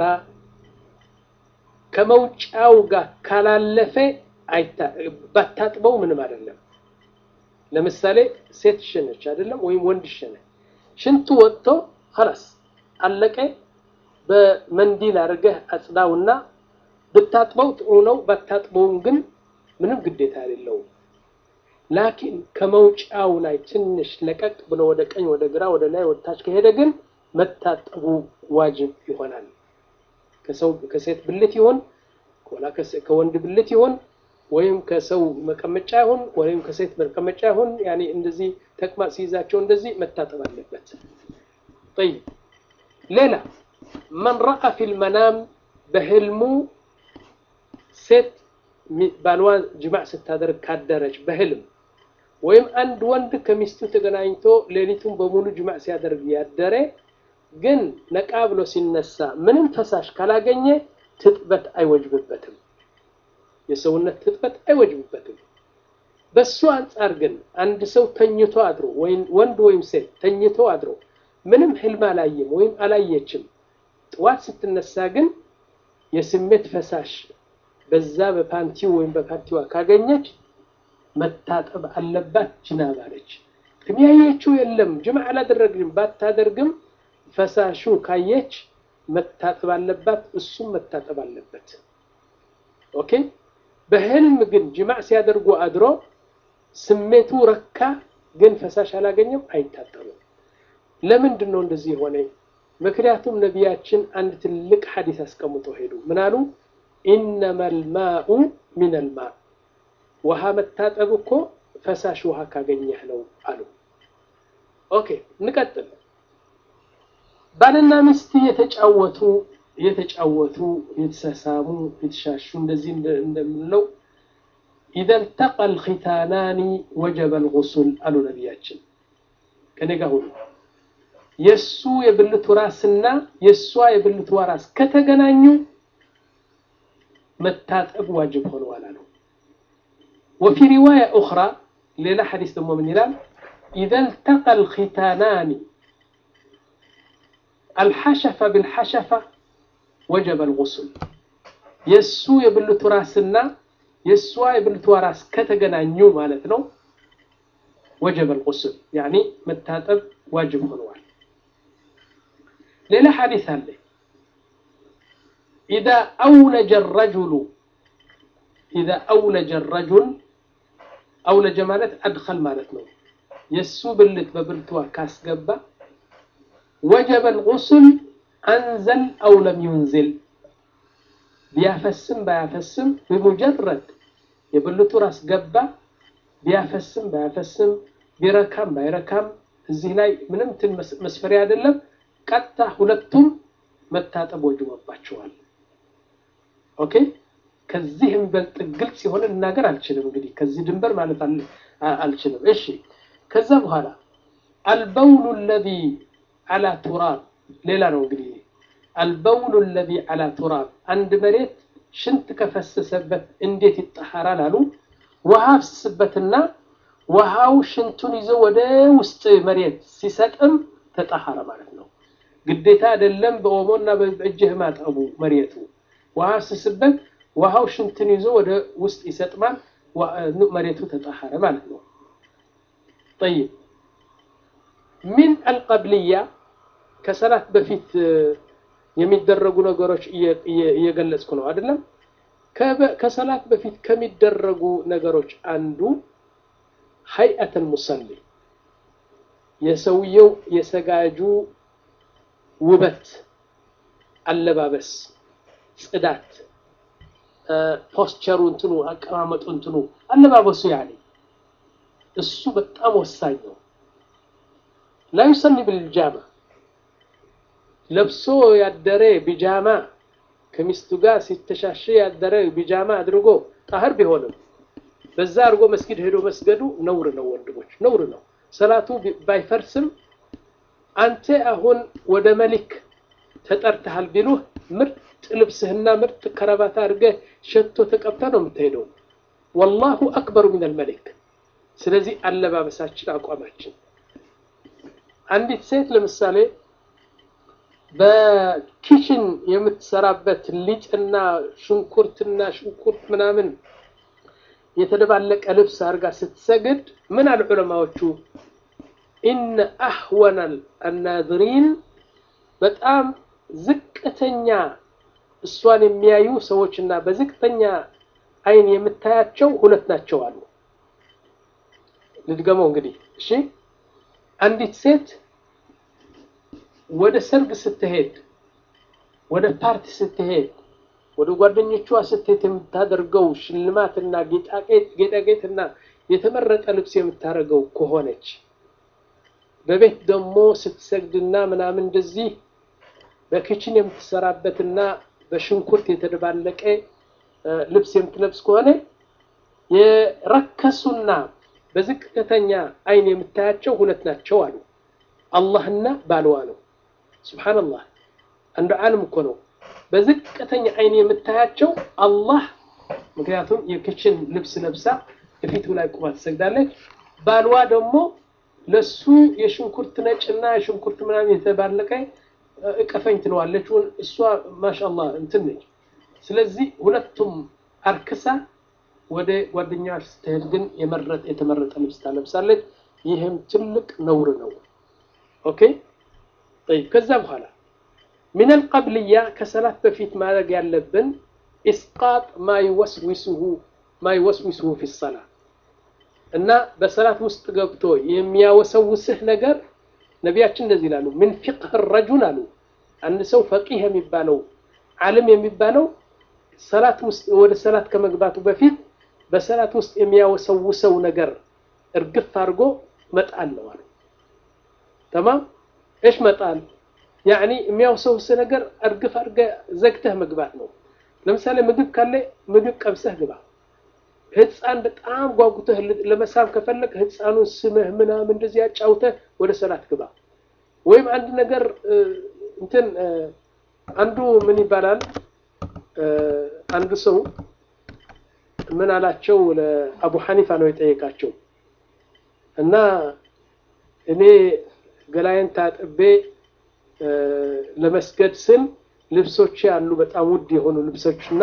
ከመውጫው ጋር ካላለፈ ባታጥበው ምንም አይደለም። ለምሳሌ ሴት ሸነች አይደለም ወይም ወንድ ሸነ ሽንቱ ወጥቶ ኸላስ አለቀ። በመንዲል አድርገህ አጽዳውና ብታጥበው ጥሩ ነው። ባታጥበውም ግን ምንም ግዴታ የሌለውም። ላኪን ከመውጫው ላይ ትንሽ ለቀቅ ብሎ ወደ ቀኝ፣ ወደ ግራ፣ ወደ ላይ፣ ወደ ታች ከሄደ ግን መታጠቡ ዋጅብ ይሆናል። ከሰው ከሴት ብልት ይሆን ወላ ከወንድ ብልት ይሆን ወይም ከሰው መቀመጫ ይሆን ወይም ከሴት መቀመጫ ይሆን ያኔ እንደዚህ ተቅማጥ ሲይዛቸው እንደዚህ መታጠብ አለበት። ጠይብ ሌላ መን ረአ ፊል መናም በህልሙ ሴት ባልዋን ጅማዕ ስታደርግ ካደረች በህልም ወይም አንድ ወንድ ከሚስቱ ተገናኝቶ ሌሊቱን በሙሉ ጅማዕ ሲያደርግ ያደረ ግን ነቃ ብሎ ሲነሳ ምንም ፈሳሽ ካላገኘ ትጥበት አይወጅብበትም። የሰውነት ትጥበት አይወጅብበትም። በሱ አንጻር ግን አንድ ሰው ተኝቶ አድሮ ወይም ወንድ ወይም ሴት ተኝቶ አድሮ ምንም ህልም አላየም ወይም አላየችም፣ ጥዋት ስትነሳ ግን የስሜት ፈሳሽ በዛ በፓንቲው ወይም በፓንቲዋ ካገኘች መታጠብ አለባት። ጅናባ ነች። ግን ያየችው የለም ጅማዕ አላደረግም ባታደርግም ፈሳሹ ካየች መታጠብ አለባት። እሱም መታጠብ አለበት። ኦኬ። በህልም ግን ጅማዕ ሲያደርጉ አድሮ ስሜቱ ረካ፣ ግን ፈሳሽ አላገኘም፣ አይታጠብም። ለምንድን ነው እንደዚህ የሆነ? ምክንያቱም ነቢያችን አንድ ትልቅ ሐዲስ አስቀምጦ ሄዱ። ምን አሉ? ኢነማ ልማኡ ሚን ልማ ውሃ መታጠብ እኮ ፈሳሽ ውሃ ካገኘህ ነው አሉ። ኦኬ እንቀጥል። ባልና ሚስት የተጫወቱ የተጫወቱ የተሳሳሙ የተሻሹ እንደዚህ እንደምንለው ኢዘ ልተቀ ልኪታናኒ ወጀበ ልጉሱል አሉ ነቢያችን። ከኔ ጋር ሁሉ የእሱ የብልቱ ራስና የእሷ የብልቱ ራስ ከተገናኙ መታጠብ ዋጅብ ሆነዋል አሉ። ወፊ ሪዋያ ኡኽራ ሌላ ሐዲስ ደግሞ ምን ይላል? ኢዘ ልተቀ ልኪታናኒ አልሐሸፈ ብልሐሸፈ ወጀበ ልጉሱል የእሱ የብልቱ ራስና የእሷ የብልቷ ራስ ከተገናኙ ማለት ነው ወጀበ ልጉሱል ያኒ መታጠብ ዋጅብ ሆነዋል። ሌላ ሐዲስ አለ ኢዛ አውለጀ ረጁሉ ኢዛ አውለጀ ረጁል አውለጀ ማለት አድኸል ማለት ነው። የእሱ ብልት በብልቷ ካስገባ ወጀበ ልጉሱል አንዘል አው ለም ዩንዝል ቢያፈስም ባያፈስም በሙጀረድ የብልቱ ራስ ገባ ቢያፈስም ባያፈስም ቢረካም ባይረካም እዚህ ላይ ምንም እንትን መስፈሪያ አይደለም። ቀጥታ ሁለቱም መታጠብ ወጅቦባቸዋል። ኦኬ ከዚህ የሚበልጥ ግልጽ የሆነ ልናገር አልችልም። እንግዲህ ከዚህ ድንበር ማለት አልችልም። እሺ ከዛ በኋላ አልበውሉ ለዚ አላ ቱራብ ሌላ ነው እንግዲህ አልበውሉ ለዚ አላ ቱራብ አንድ መሬት ሽንት ከፈሰሰበት እንዴት ይጠሐራል አሉ። ውሃ ፍስስበትና ውሃው ሽንቱን ይዞ ወደ ውስጥ መሬት ሲሰጥም ተጠሐረ ማለት ነው። ግዴታ አይደለም በኦሞና በእጅህ ማጠቡ መሬቱ ውሃ ፍስስበት ውሃው ሽንትን ይዞ ወደ ውስጥ ይሰጥማል። መሬቱ ተጠሐረ ማለት ነው። ጠይብ ሚን አልቀብልያ ከሰላት በፊት የሚደረጉ ነገሮች እየገለጽኩ ነው አይደለም። ከሰላት በፊት ከሚደረጉ ነገሮች አንዱ ሀይአተል ሙሰሊ የሰውየው የሰጋጁ ውበት፣ አለባበስ፣ ጽዳት፣ ፖስቸሩ እንትኑ አቀማመጡ እንትኑ አለባበሱ ያኔ እሱ በጣም ወሳኝ ነው። ላ ዩሰሊ ብልጃማ ለብሶ ያደረ ቢጃማ ከሚስቱ ጋር ሲተሻሸ ያደረ ቢጃማ አድርጎ ጣህር ቢሆንም በዛ አድርጎ መስጊድ ሄዶ መስገዱ ነውር ነው ወንድሞች፣ ነውር ነው። ሰላቱ ባይፈርስም አንተ አሁን ወደ መሊክ ተጠርተሃል ቢሉህ ምርጥ ልብስህና ምርጥ ከረባት አድርገህ ሸቶ ተቀብተ ነው የምትሄደው። ወላሁ አክበሩ ሚነል መሊክ። ስለዚህ አለባበሳችን፣ አቋማችን አንዲት ሴት ለምሳሌ በኪችን የምትሰራበት ሊጥና ሽንኩርትና ሽንኩርት ምናምን የተደባለቀ ልብስ አድርጋ ስትሰግድ ምን አሉ ዑለማዎቹ? ኢነ አህወነ አናዝሪን በጣም ዝቅተኛ እሷን የሚያዩ ሰዎችና በዝቅተኛ አይን የምታያቸው ሁለት ናቸው አሉ። ልድገመው እንግዲህ እሺ። አንዲት ሴት ወደ ሰርግ ስትሄድ፣ ወደ ፓርቲ ስትሄድ፣ ወደ ጓደኞቿ ስትሄድ የምታደርገው ሽልማትና ጌጣጌጥና የተመረጠ ልብስ የምታደርገው ከሆነች በቤት ደግሞ ስትሰግድና ምናምን እንደዚህ በኪችን የምትሰራበትና በሽንኩርት የተደባለቀ ልብስ የምትለብስ ከሆነ የረከሱና በዝቅተኛ አይን የምታያቸው ሁለት ናቸው አሉ። አላህና ባልዋ ነው። ሱብሓነላህ አንዱ ዓለም እኮ ነው። በዝቅተኛ አይን የምታያቸው አላህ፣ ምክንያቱም የኪችን ልብስ ለብሳ የፊቱ ላይ ቁማ ትሰግዳለች። ባልዋ ደግሞ ለሱ የሽንኩርት ነጭና የሽንኩርት ምናምን የተባለቀ እቀፈኝ ትለዋለች። እሷ ማሻአላህ እንትን ነች። ስለዚህ ሁለቱም አርክሳ ወደ ጓደኛዋ ስትሄድ ግን የመረጠ የተመረጠ ልብስ ታለብሳለች። ይህም ትልቅ ነውር ነው። ኦኬ ጠይብ። ከዛ በኋላ ሚነል ቀብልያ ከሰላት በፊት ማድረግ ያለብን ኢስቃጥ ማይወስዊስሁ ማይወስዊስሁ ፊ ሰላ እና በሰላት ውስጥ ገብቶ የሚያወሰውስህ ነገር ነቢያችን እንደዚህ ይላሉ። ምን ፊቅህ ረጁል አሉ አንድ ሰው ፈቂህ የሚባለው ዓለም የሚባለው ሰላት ውስጥ ወደ ሰላት ከመግባቱ በፊት በሰላት ውስጥ የሚያወሰውሰው ነገር እርግፍ አድርጎ መጣል ነው አሉ። ተማም እሽ መጣል ያኒ የሚያወሰውስ ነገር እርግፍ አድርገህ ዘግተህ መግባት ነው። ለምሳሌ ምግብ ካለ ምግብ ቀምሰህ ግባ። ህፃን በጣም ጓጉተህ ለመሳብ ከፈለግ ህፃኑን ስመህ ምናምን እንደዚህ ያጫውተህ ወደ ሰላት ግባ። ወይም አንድ ነገር እንትን አንዱ ምን ይባላል አንዱ ሰው ምን አላቸው ለአቡ ሐኒፋ ነው የጠየቃቸው እና እኔ ገላዬን ታጥቤ ለመስገድ ስል ልብሶች ያሉ በጣም ውድ የሆኑ ልብሶች እና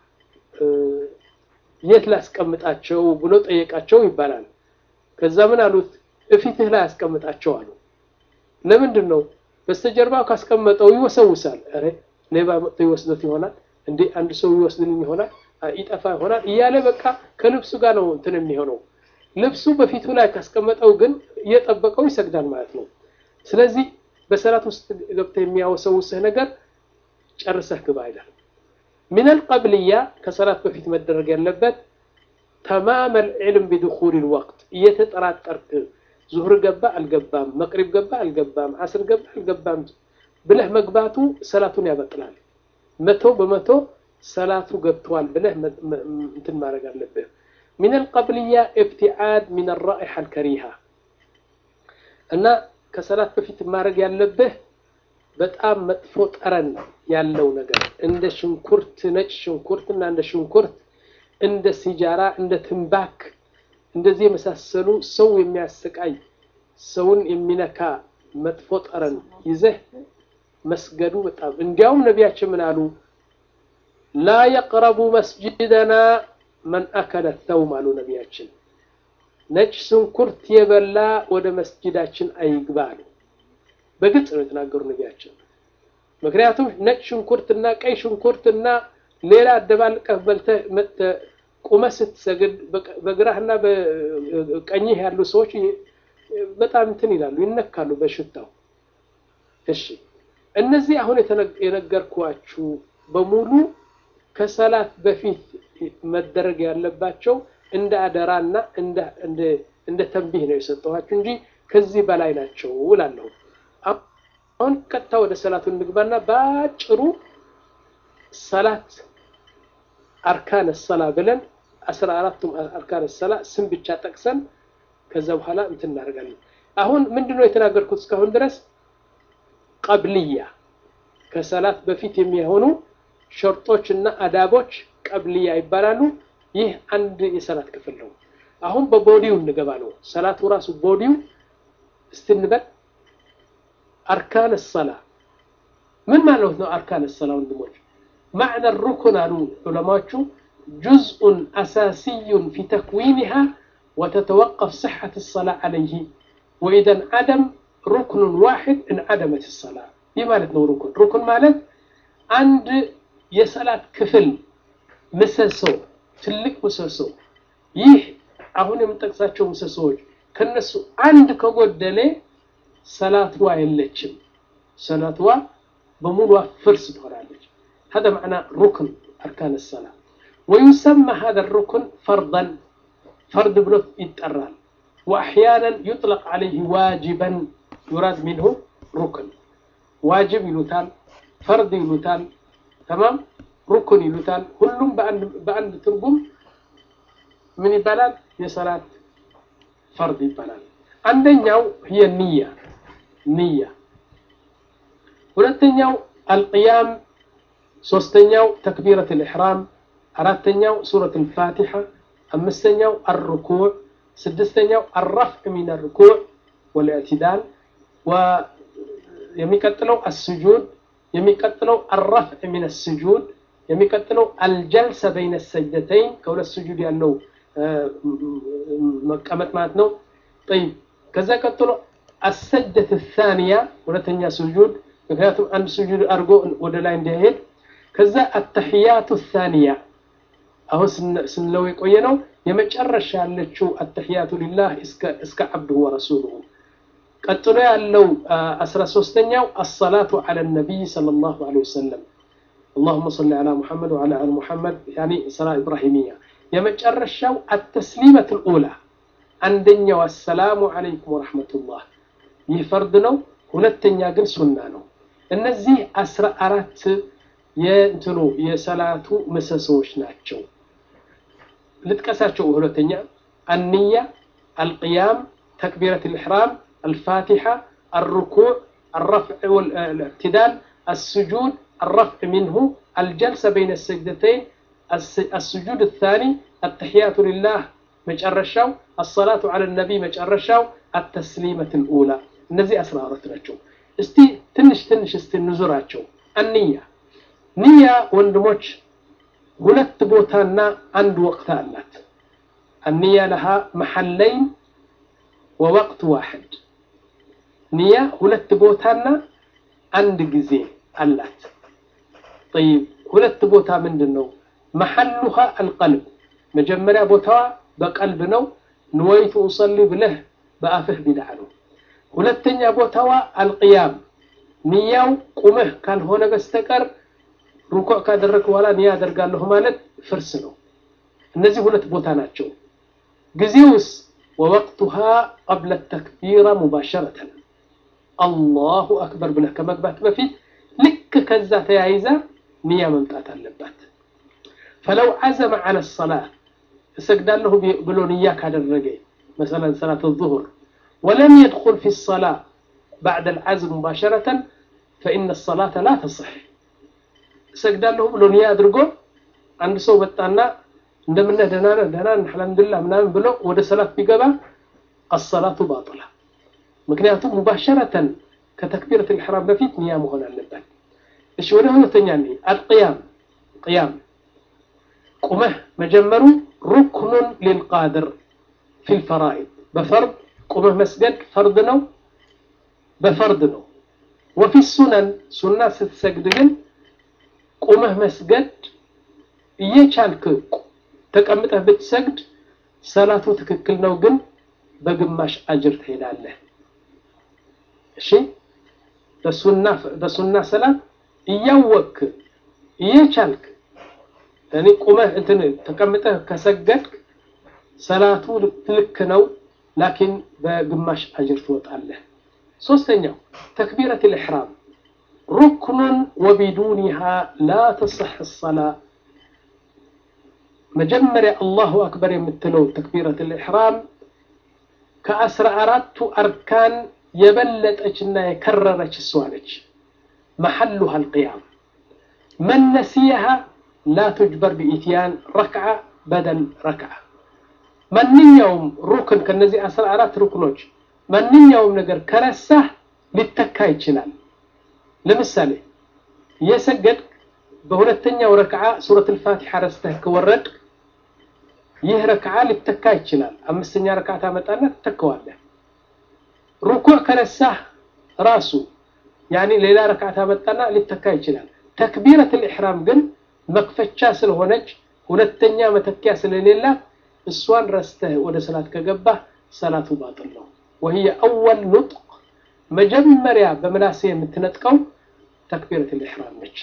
የት ላስቀምጣቸው ብሎ ጠየቃቸው ይባላል። ከዛ ምን አሉት? እፊትህ ላይ አስቀምጣቸው አሉ። ለምንድን ነው? በስተጀርባው ካስቀመጠው ይወሰውሳል። ኧረ ሌባ መጥቶ ይወስዶት ይሆናል እንዴ አንድ ሰው ይወስድልኝ ይሆናል ይጠፋ ይሆናል እያለ በቃ ከልብሱ ጋር ነው እንትን የሚሆነው። ልብሱ በፊቱ ላይ ካስቀመጠው ግን እየጠበቀው ይሰግዳል ማለት ነው። ስለዚህ በሰላት ውስጥ ገብተህ የሚያወሰውስህ ነገር ጨርሰህ ግባ ይላል። ሚነል ቀብልያ ከሰላት በፊት መደረግ ያለበት ተማመል ዒልም ቢድኹል ልወቅት እየተጠራጠርክ ዙሁር ገባ አልገባም፣ መቅሪብ ገባ አልገባም፣ ዓስር ገባ አልገባም ብለህ መግባቱ ሰላቱን ያበጥላል። መቶ በመቶ ሰላቱ ገብተዋል ብለህ እንትን ማድረግ አለብህ። ሚነል ቀብልያ ኢብቲዓድ ሚን ራኢሓ አልከሪሃ እና ከሰላት በፊት ማድረግ ያለብህ በጣም መጥፎ ጠረን ያለው ነገር እንደ ሽንኩርት፣ ነጭ ሽንኩርት እና እንደ ሽንኩርት፣ እንደ ሲጃራ፣ እንደ ትንባክ እንደዚህ የመሳሰሉ ሰው የሚያሰቃይ ሰውን የሚነካ መጥፎ ጠረን ይዘህ መስገዱ በጣም እንዲያውም ነቢያችን ምን አሉ? ላ የቅረቡ መስጅደና መን አከለ ተውም አሉ ነቢያችን። ነጭ ሽንኩርት የበላ ወደ መስጅዳችን አይግባ አሉ። በግልጽ ነው የተናገሩ ነቢያችን። ምክንያቱም ነጭ ሽንኩርትና ቀይ ሽንኩርትና ሌላ አደባልቀህ በልተህ መጥተህ ቁመህ ስትሰግድ በግራህና በቀኝህ ያሉ ሰዎች በጣም እንትን ይላሉ፣ ይነካሉ በሽታው። እሺ እነዚህ አሁን የነገርኳችሁ በሙሉ ከሰላት በፊት መደረግ ያለባቸው እንደ አደራና እንደ ተንቢህ ነው የሰጠኋችሁ እንጂ ከዚህ በላይ ናቸው እላለሁ። አሁን ቀጥታ ወደ ሰላቱ እንግባና በአጭሩ ሰላት አርካነ ሰላ ብለን አስራ አራቱም አርካነ ሰላ ስም ብቻ ጠቅሰን ከዛ በኋላ እንትን እናደርጋለን። አሁን ምንድን ነው የተናገርኩት እስካሁን ድረስ ቀብልያ ከሰላት በፊት የሚሆኑ ሸርጦች እና አዳቦች ቀብልያ ይባላሉ። ይህ አንድ የሰላት ክፍል ነው። አሁን በቦዲው እንገባ ነው። ሰላቱ ራሱ ቦዲው እስትንበል አርካን ሰላ ምን ማለት ነው? አርካን ሰላ ወንድሞች ማዕነ ሩኩን አሉ ዑለማዎቹ ጁዝኡን አሳሲዩን ፊ ተክዊንሃ ወተተወቀፍ ስሐት ሰላ ዓለይህ ወኢዘን ዓደም ሩክኑን ዋሕድ እንዓደመት ሰላ። ይህ ማለት ነው ሩኩን። ሩኩን ማለት አንድ የሰላት ክፍል ምሰሶ፣ ትልቅ ምሰሶ። ይህ አሁን የምጠቅሳቸው ምሰሶዎች ከነሱ አንድ ከጎደለ ሰላትዋ የለችም። ሰላትዋ በሙሉ ፍርስ ትሆናለች። هذا معنى ركن أركان الصلاة ويسمى هذا الركن فرضا فرض بلوت يتقرال وأحيانا يطلق عليه واجبا يراد منه ركن واجب يلوتال فرض يلوتال تمام ركن يلوتال كلهم بأن بأن ترجم من يبلال የሰላት ፈርድ ይባላል። አንደኛው هي النية نية ሁለተኛው አልቅያም ሶስተኛው ተክቢረት ልኢሕራም አራተኛው ሱረት ልፋቲሓ አምስተኛው አርኩዕ ስድስተኛው አረፍዕ ሚን ርኩዕ ወልእዕትዳል የሚቀጥለው አስጁድ የሚቀጥለው አረፍዕ ሚን ስጁድ የሚቀጥለው አልጀልሰ በይነ ሰጅደተይን ከሁለት ስጁድ ያለው መቀመጥ ማለት ነው ጠይብ ከዛ ቀጥሎ አሰጀት ታንያ ሁለተኛ ስጁድ ምክንያቱም አንድ ስጁድ አድርጎ ወደ ላይ እንዳይሄድ ከዛ አተሕያቱ ታንያ አሁን ስንለው የቆየ ነው የመጨረሻ ያለችው አተሕያቱ ሊላህ እስከ ዓብድሁ ወረሱሉሁ ቀጥሎ ያለው አስራ ሶስተኛው አሰላቱ ዐለ ነቢይ ሰለላሁ ዐለይሂ ወሰለም اللهم صل على محمد وعلى ال محمد يعني صلاه ابراهيميه የመጨረሻው التسليمه الاولى አንደኛው አሰላሙ አለይኩም ወራህመቱላህ ይህ ፈርድ ነው ሁለተኛ ግን ሱና ነው እነዚህ አስራ አራት የእንትኑ የሰላቱ ምሰሶዎች ናቸው ልጥቀሳቸው ሁለተኛ አንያ አልቅያም ተክቢረት ልሕራም الفاتحة الركوع الرفع والاعتدال السجود الرفع منه الجلسة بين السجدتين السجود الثاني التحيات لله مجرشاو الصلاة على النبي مجرشاو التسليمة الأولى እነዚህ አስራ አራት ናቸው እስቲ ትንሽ ትንሽ እስቲ እንዙራቸው አንያ ንያ ወንድሞች ሁለት ቦታና አንድ ወቅት አላት አንያ ለሃ መሐለይን ወወቅት ዋሕድ ንያ ሁለት ቦታና አንድ ጊዜ አላት ጠይብ ሁለት ቦታ ምንድን ነው መሐሉሃ አልቀልብ መጀመሪያ ቦታዋ በቀልብ ነው ንወይቱ ኡሰሊ ብለህ በአፍህ ቢድዓ ነው ሁለተኛ ቦታዋ አልቅያም ንያው ቁመህ ካልሆነ በስተቀር ሩኩዕ ካደረግ በኋላ ንያ አደርጋለሁ ማለት ፍርስ ነው እነዚህ ሁለት ቦታ ናቸው ጊዜውስ ወወቅቱሃ ቀብለ ተክቢራ ሙባሸረተን አላሁ አክበር ብለህ ከመግባት በፊት ልክ ከዛ ተያይዛ ንያ መምጣት አለባት ፈለው ዓዘመ ዓለ ሰላት እሰግዳለሁ ብሎ ንያ ካደረገ መሰለን ሰላት ዙሁር ولم يدخل في الصلاة بعد العزم مباشرة فإن الصلاة لا تصح سجد له بلو نيا أدرقو عند سو بطانا እንደምን ደህና ነህ ደህና ነህ አልሐምዱሊላህ ምናምን ብሎ ወደ ሰላት ቢገባ الصلاة باطلة ምክንያቱም ሙባሸረተን ከተክቢረት الإحرام በፊት ንያ መሆን አለበት እሺ ወደ ሁለተኛ ነኝ አልቅያም ቅያም ቁመህ መጀመሩ ሩክኑን ሊልቃድር ፊ ልፈራኢድ በፈርድ ቁመህ መስገድ ፈርድ ነው በፈርድ ነው ወፊ ሱነን ሱና ስትሰግድ ግን ቁመህ መስገድ እየቻልክ ተቀምጠህ ብትሰግድ ሰላቱ ትክክል ነው ግን በግማሽ አጅር ትሄዳለህ እሺ በሱና ሰላት እያወቅክ እየቻልክ እኔ ቁመህ እንትን ተቀምጠህ ከሰገድክ ሰላቱ ልክ ነው ላኪን በግማሽ አጅር ትወጣለህ ሶስተኛው ተክቢረት ልሕራም ሩክኑን ወቢዱኒሃ ላ ተስሕ ሰላ መጀመሪያ አላሁ አክበር የምትለው ተክቢረት ልሕራም ከአስራ አራቱ አርካን የበለጠችና የከረረች እሷ ነች መሐሉሃ አልቅያም መን ነሲየሃ ላ ቱጅበር ቢኢትያን ረክዓ በደል ረክዓ ማንኛውም ሩክን ከነዚህ አስራ አራት ሩክኖች ማንኛውም ነገር ከረሳህ ሊተካ ይችላል ለምሳሌ የሰገድ በሁለተኛው ረክዓ ሱረት ልፋቲሓ ረስተህ ከወረድ ይህ ረክዓ ሊተካ ይችላል አምስተኛ ረክዓ ታመጣና ትተከዋለህ ሩኩዕ ከረሳህ ራሱ ያኒ ሌላ ረክዓ ታመጣና ሊተካ ይችላል ተክቢረት ልኢሕራም ግን መክፈቻ ስለሆነች ሁለተኛ መተኪያ ስለሌላት እሷን ረስተህ ወደ ሰላት ከገባህ ሰላቱ ባጥል ነው وهي أول نطق مجمريا بملاسية متنتقو تكبيرة الإحرام نج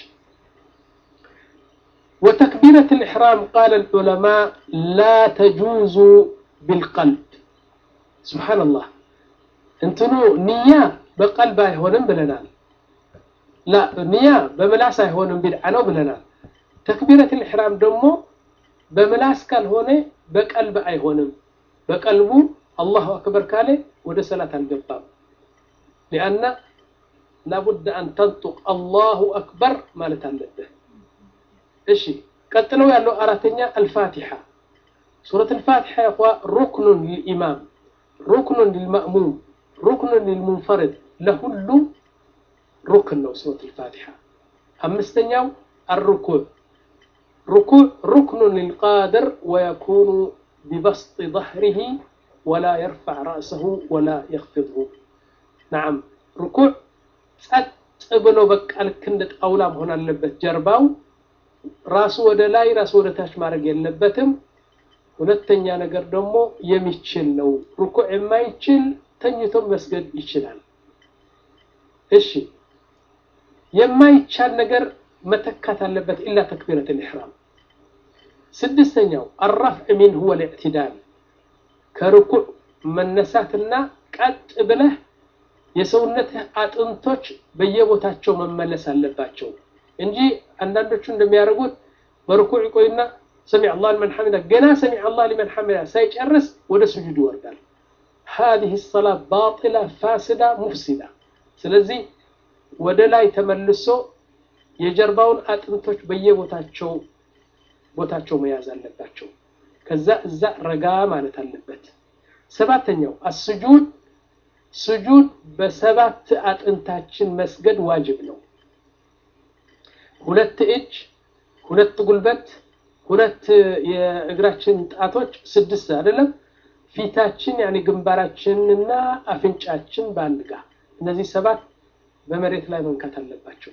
وتكبيرة الإحرام قال العلماء لا تجوز بالقلب سبحان الله انتنو نية بقلب هونن بلنال لا نية بملاس هونن بدعنو بلنال تكبيرة الإحرام دمو بملاس كان هوني በቀልብ አይሆንም በቀልቡ አላሁ አክበር ካለ ወደ ሰላት አልገባም ሊአና ላቡድ አን ተንጡቅ አላሁ አክበር ማለት አለብህ እሺ ቀጥለው ያለው አራተኛ አልፋቲሓ ሱረት አልፋቲሓ ይኳ ሩክኑን ልልኢማም ሩክኑን ልልማእሙም ሩክኑን ልልሙንፈርድ ለሁሉም ሩክን ነው ሱረት አልፋቲሓ አምስተኛው አርኩዕ ركوع ركن للقادر ويكون ببسط ظهره ولا يرفع رأسه ولا يخفضه نعم ركوع ብሎ በቃ ልክ እንደ ጣውላ መሆን አለበት ጀርባው ራሱ ወደ ላይ ራሱ ወደ ታች ማድረግ የለበትም ሁለተኛ ነገር ደግሞ የሚችል ነው ሩኩዕ የማይችል ተኝቶ መስገድ ይችላል። እሺ የማይቻል ነገር መተካት አለበት ኢላ ተክቢረት ልኢሕራም። ስድስተኛው አራፍዕ ሚንሁ ወልእዕትዳል ከርኩዕ መነሳትና ቀጥ ብለህ የሰውነትህ አጥንቶች በየቦታቸው መመለስ አለባቸው እንጂ አንዳንዶቹ እንደሚያደርጉት በርኩዕ ይቆይና ሰሚዕ አላህ ሊመን ሐሚዳ ገና ሰሚዕ አላህ ሊመን ሐሚዳ ሳይጨርስ ወደ ስጁድ ይወርዳል። ሃዚህ ሰላት ባጢላ ፋስዳ ሙፍሲዳ። ስለዚህ ወደ ላይ ተመልሶ የጀርባውን አጥንቶች በየቦታቸው ቦታቸው መያዝ አለባቸው። ከዛ እዛ ረጋ ማለት አለበት። ሰባተኛው አስጁድ ስጁድ በሰባት አጥንታችን መስገድ ዋጅብ ነው። ሁለት እጅ፣ ሁለት ጉልበት፣ ሁለት የእግራችን ጣቶች ስድስት አይደለም። ፊታችን ያኔ ግንባራችንና አፍንጫችን በአንድ ጋር እነዚህ ሰባት በመሬት ላይ መንካት አለባቸው።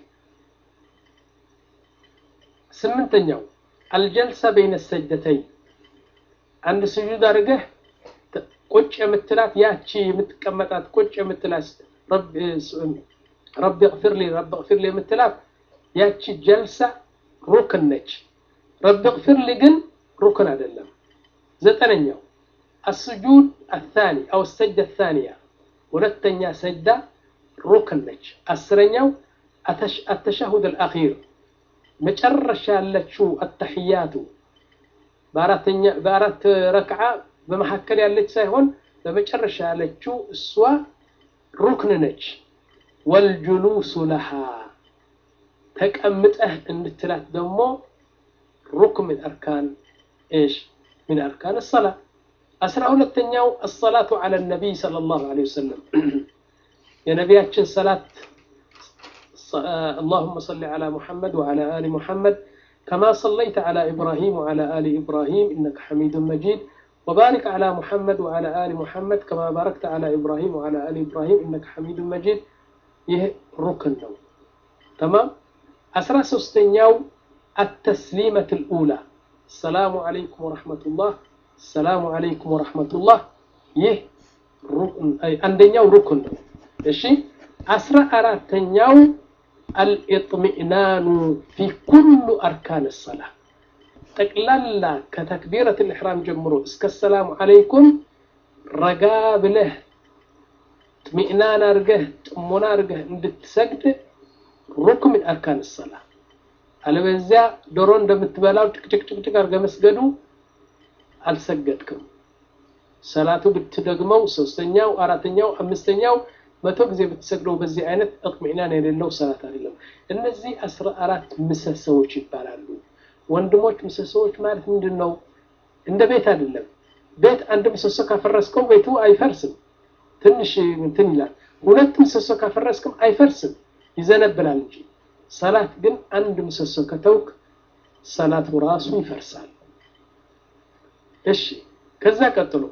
ስምንተኛው አልጀልሳ በይነ ሰጅደተይን አንድ ስጁድ አድርገህ ቁጭ የምትላት ያቺ የምትቀመጣት ቁጭ የምትላት ረቢ እግፊርሊ ረቢ እግፊርሊ የምትላት ያቺ ጀልሳ ሩክን ነች። ረቢ እግፊርሊ ግን ሩክን አይደለም። ዘጠነኛው አስጁድ አታኒ አው ሰጅዳ አታኒያ ሁለተኛ ሰጅዳ ሩክን ነች። አስረኛው አተሻሁድ አልአኺር መጨረሻ ያለችው አተሕያቱ በአራት ረክዓ በመካከል ያለች ሳይሆን በመጨረሻ ያለችው እሷ ሩክን ነች። ወልጁሉሱ ለሃ ተቀምጠህ እንድትላት ደግሞ ሩክን ምን አርካን እሽ ምን አርካን ሰላ። አስራ ሁለተኛው አሰላቱ ዐለ ነቢይ ሰለላሁ ዐለይሂ ወሰለም የነቢያችን ሰላት اللهم صل على محمد وعلى آل محمد كما صليت على إبراهيم وعلى آل إبراهيم إنك حميد مجيد وبارك على محمد وعلى آل محمد كما باركت على إبراهيم وعلى آل إبراهيم إنك حميد مجيد يه ركن نو تمام أسرى سستنياو التسليمة الأولى السلام عليكم ورحمة الله السلام عليكم ورحمة الله يه ركن أي عندنياو ركن نو إيشي أسرى أراتنياو الإطمئنان في كل أركان الصلاة ጠቅላላ ከተክቢረት ልሕራም ጀምሮ እስከ ሰላሙ አለይኩም ረጋ ብለህ ጥሚዕናን አርገህ ጥሞና አርገህ እንድትሰግድ ሩክ ምን አርካን ሰላ። አለበዚያ ዶሮ እንደምትበላው ጭቅጭቅጭቅጭቅ አርገህ መስገዱ አልሰገድክም። ሰላቱ ብትደግመው ሶስተኛው፣ አራተኛው፣ አምስተኛው መቶ ጊዜ ብትሰግደው በዚህ አይነት እጥሚዕናን የሌለው ሰላት አይደለም። እነዚህ አስራ አራት ምሰሶዎች ይባላሉ። ወንድሞች ምሰሶዎች ማለት ምንድን ነው? እንደ ቤት አይደለም። ቤት አንድ ምሰሶ ካፈረስከው ቤቱ አይፈርስም፣ ትንሽ እንትን ይላል። ሁለት ምሰሶ ካፈረስክም አይፈርስም፣ ይዘነብላል እንጂ። ሰላት ግን አንድ ምሰሶ ከተውክ ሰላቱ ራሱ ይፈርሳል። እሺ፣ ከዛ ቀጥሎ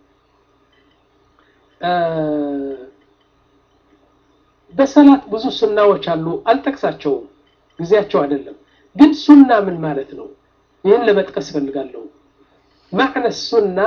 በሰላት ብዙ ሱናዎች አሉ። አልጠቅሳቸውም፣ ጊዜያቸው አይደለም። ግን ሱና ምን ማለት ነው? ይህን ለመጥቀስ ፈልጋለሁ። ማዕነ ሱና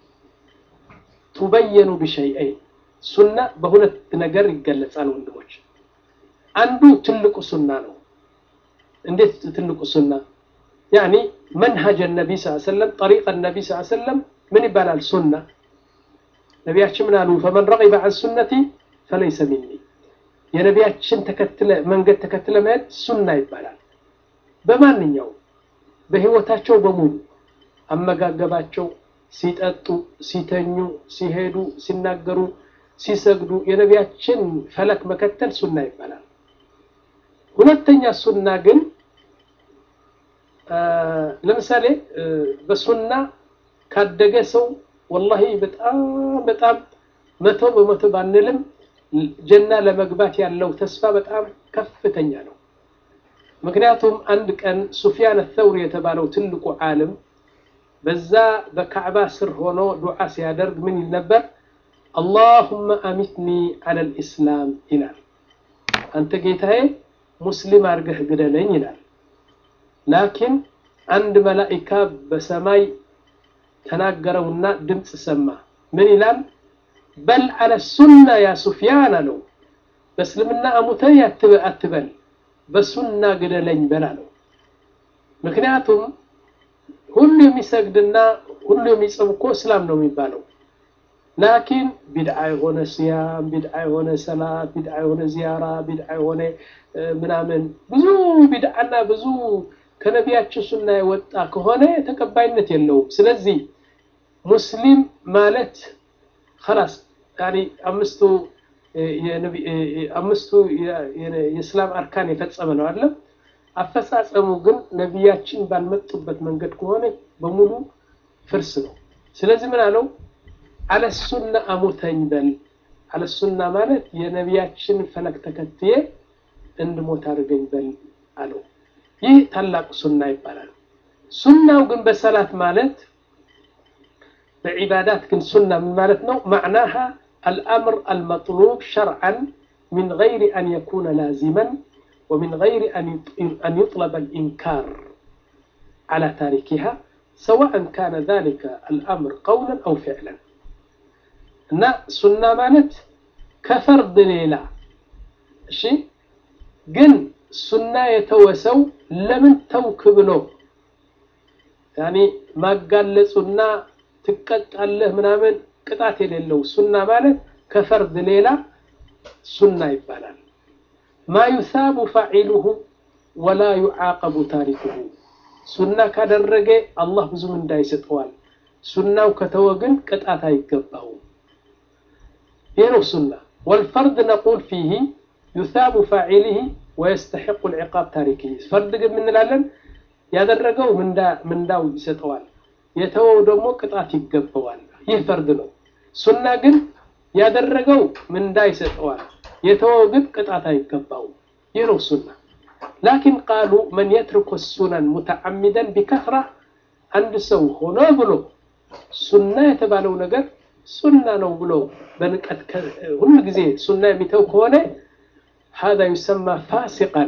ቱበየኑ ቢሸይአይን ሱና በሁለት ነገር ይገለጻል ወንድሞች። አንዱ ትልቁ ሱና ነው። እንዴት ትልቁ ሱና? ያኒ መንሀጅ ነቢ ስ ሰለም ጠሪቀ ነቢ ስ ሰለም ምን ይባላል? ሱና ነቢያችን ምን አሉ? ፈመን ረቂበ ዐን ሱነቲ ፈለይሰ ሚኒ የነቢያችን ተከትለ መንገድ ተከትለ መሄድ ሱና ይባላል። በማንኛው በህይወታቸው በሙሉ አመጋገባቸው፣ ሲጠጡ፣ ሲተኙ፣ ሲሄዱ፣ ሲናገሩ፣ ሲሰግዱ የነቢያችን ፈለክ መከተል ሱና ይባላል። ሁለተኛ ሱና ግን ለምሳሌ በሱና ካደገ ሰው ወላሂ በጣም በጣም መቶ በመቶ ባንልም ጀና ለመግባት ያለው ተስፋ በጣም ከፍተኛ ነው። ምክንያቱም አንድ ቀን ሱፊያን ተውሪ የተባለው ትልቁ ዓለም በዛ በካዕባ ስር ሆኖ ዱዓ ሲያደርግ ምን ይል ነበር? አላሁመ አሚትኒ ዐለል ኢስላም ይላል። አንተ ጌታዬ ሙስሊም አድርገህ ግደለኝ ይላል። ላኪን አንድ መላኢካ በሰማይ ተናገረውና ድምፅ ሰማ። ምን ይላል? በል አለ ሱና ያ ሱፊያን አለው በእስልምና አሙተኝ አትበል በሱና ግደለኝ በል አለው ምክንያቱም ሁሉ የሚሰግድና ሁሉ የሚጽም እኮ እስላም ነው የሚባለው ላኪን ቢድዓ የሆነ ሲያም ቢድዓ የሆነ ሰላት ቢድዓ የሆነ ዚያራ ቢድዓ የሆነ ምናምን ብዙ ቢድዓና ብዙ ከነቢያችን ሱና የወጣ ከሆነ ተቀባይነት የለውም ስለዚህ ሙስሊም ማለት خلاص يعني አምስቱ አምስቱ የእስላም አርካን የፈጸመ ነው አይደለም አፈጻጸሙ ግን ነቢያችን ባልመጡበት መንገድ ከሆነ በሙሉ ፍርስ ነው ስለዚህ ምን አለው አለሱና አሙተኝ በል አለሱና ማለት የነቢያችን ፈለግ ተከትዬ እንድሞት አድርገኝ በል አለው ይህ ታላቅ ሱና ይባላል ሱናው ግን በሰላት ማለት በዒባዳት ግን ሱና ምን ማለት ነው ማዕናሃ الأمر المطلوب شرعا من غير أن يكون لازما ومن غير أن يطلب الإنكار على تاركها سواء كان ذلك الأمر قولا أو فعلا እና ሱና ማለት ከፈርድ ሌላ እሺ ግን ሱና የተወሰው ለምን ተውክ ብሎ ያኒ ማጋለጹና ትቀጣለህ ምናምን ቅጣት የሌለው ሱና ማለት ከፈርድ ሌላ ሱና ይባላል ማ ዩሳቡ ፋዒሉሁ ወላ ዩዓቀቡ ታሪኩሁ ሱና ካደረገ አላህ ብዙ ምንዳ ይሰጠዋል ሱናው ከተወ ግን ቅጣት አይገባውም ይህ ነው ሱና ወልፈርድ ነቁል ፊህ ዩሳቡ ፋዒሊህ ወየስተሕቁ ልዕቃብ ታሪክህ ፈርድ ግን ምንላለን ያደረገው ምንዳው ይሰጠዋል የተወው ደግሞ ቅጣት ይገባዋል ይህ ፈርድ ነው ሱና ግን ያደረገው ምንዳ ይሰጠዋል የተወው ግን ቅጣት አይገባውም ይህ ነው ሱና ላኪን ቃሉ መን የትርኩ ሱነን ሙተዓሚደን ቢከስራ አንድ ሰው ሆኖ ብሎ ሱና የተባለው ነገር ሱና ነው ብሎ በንቀት ሁሉ ጊዜ ሱና የሚተው ከሆነ هذا يسمى فاسقا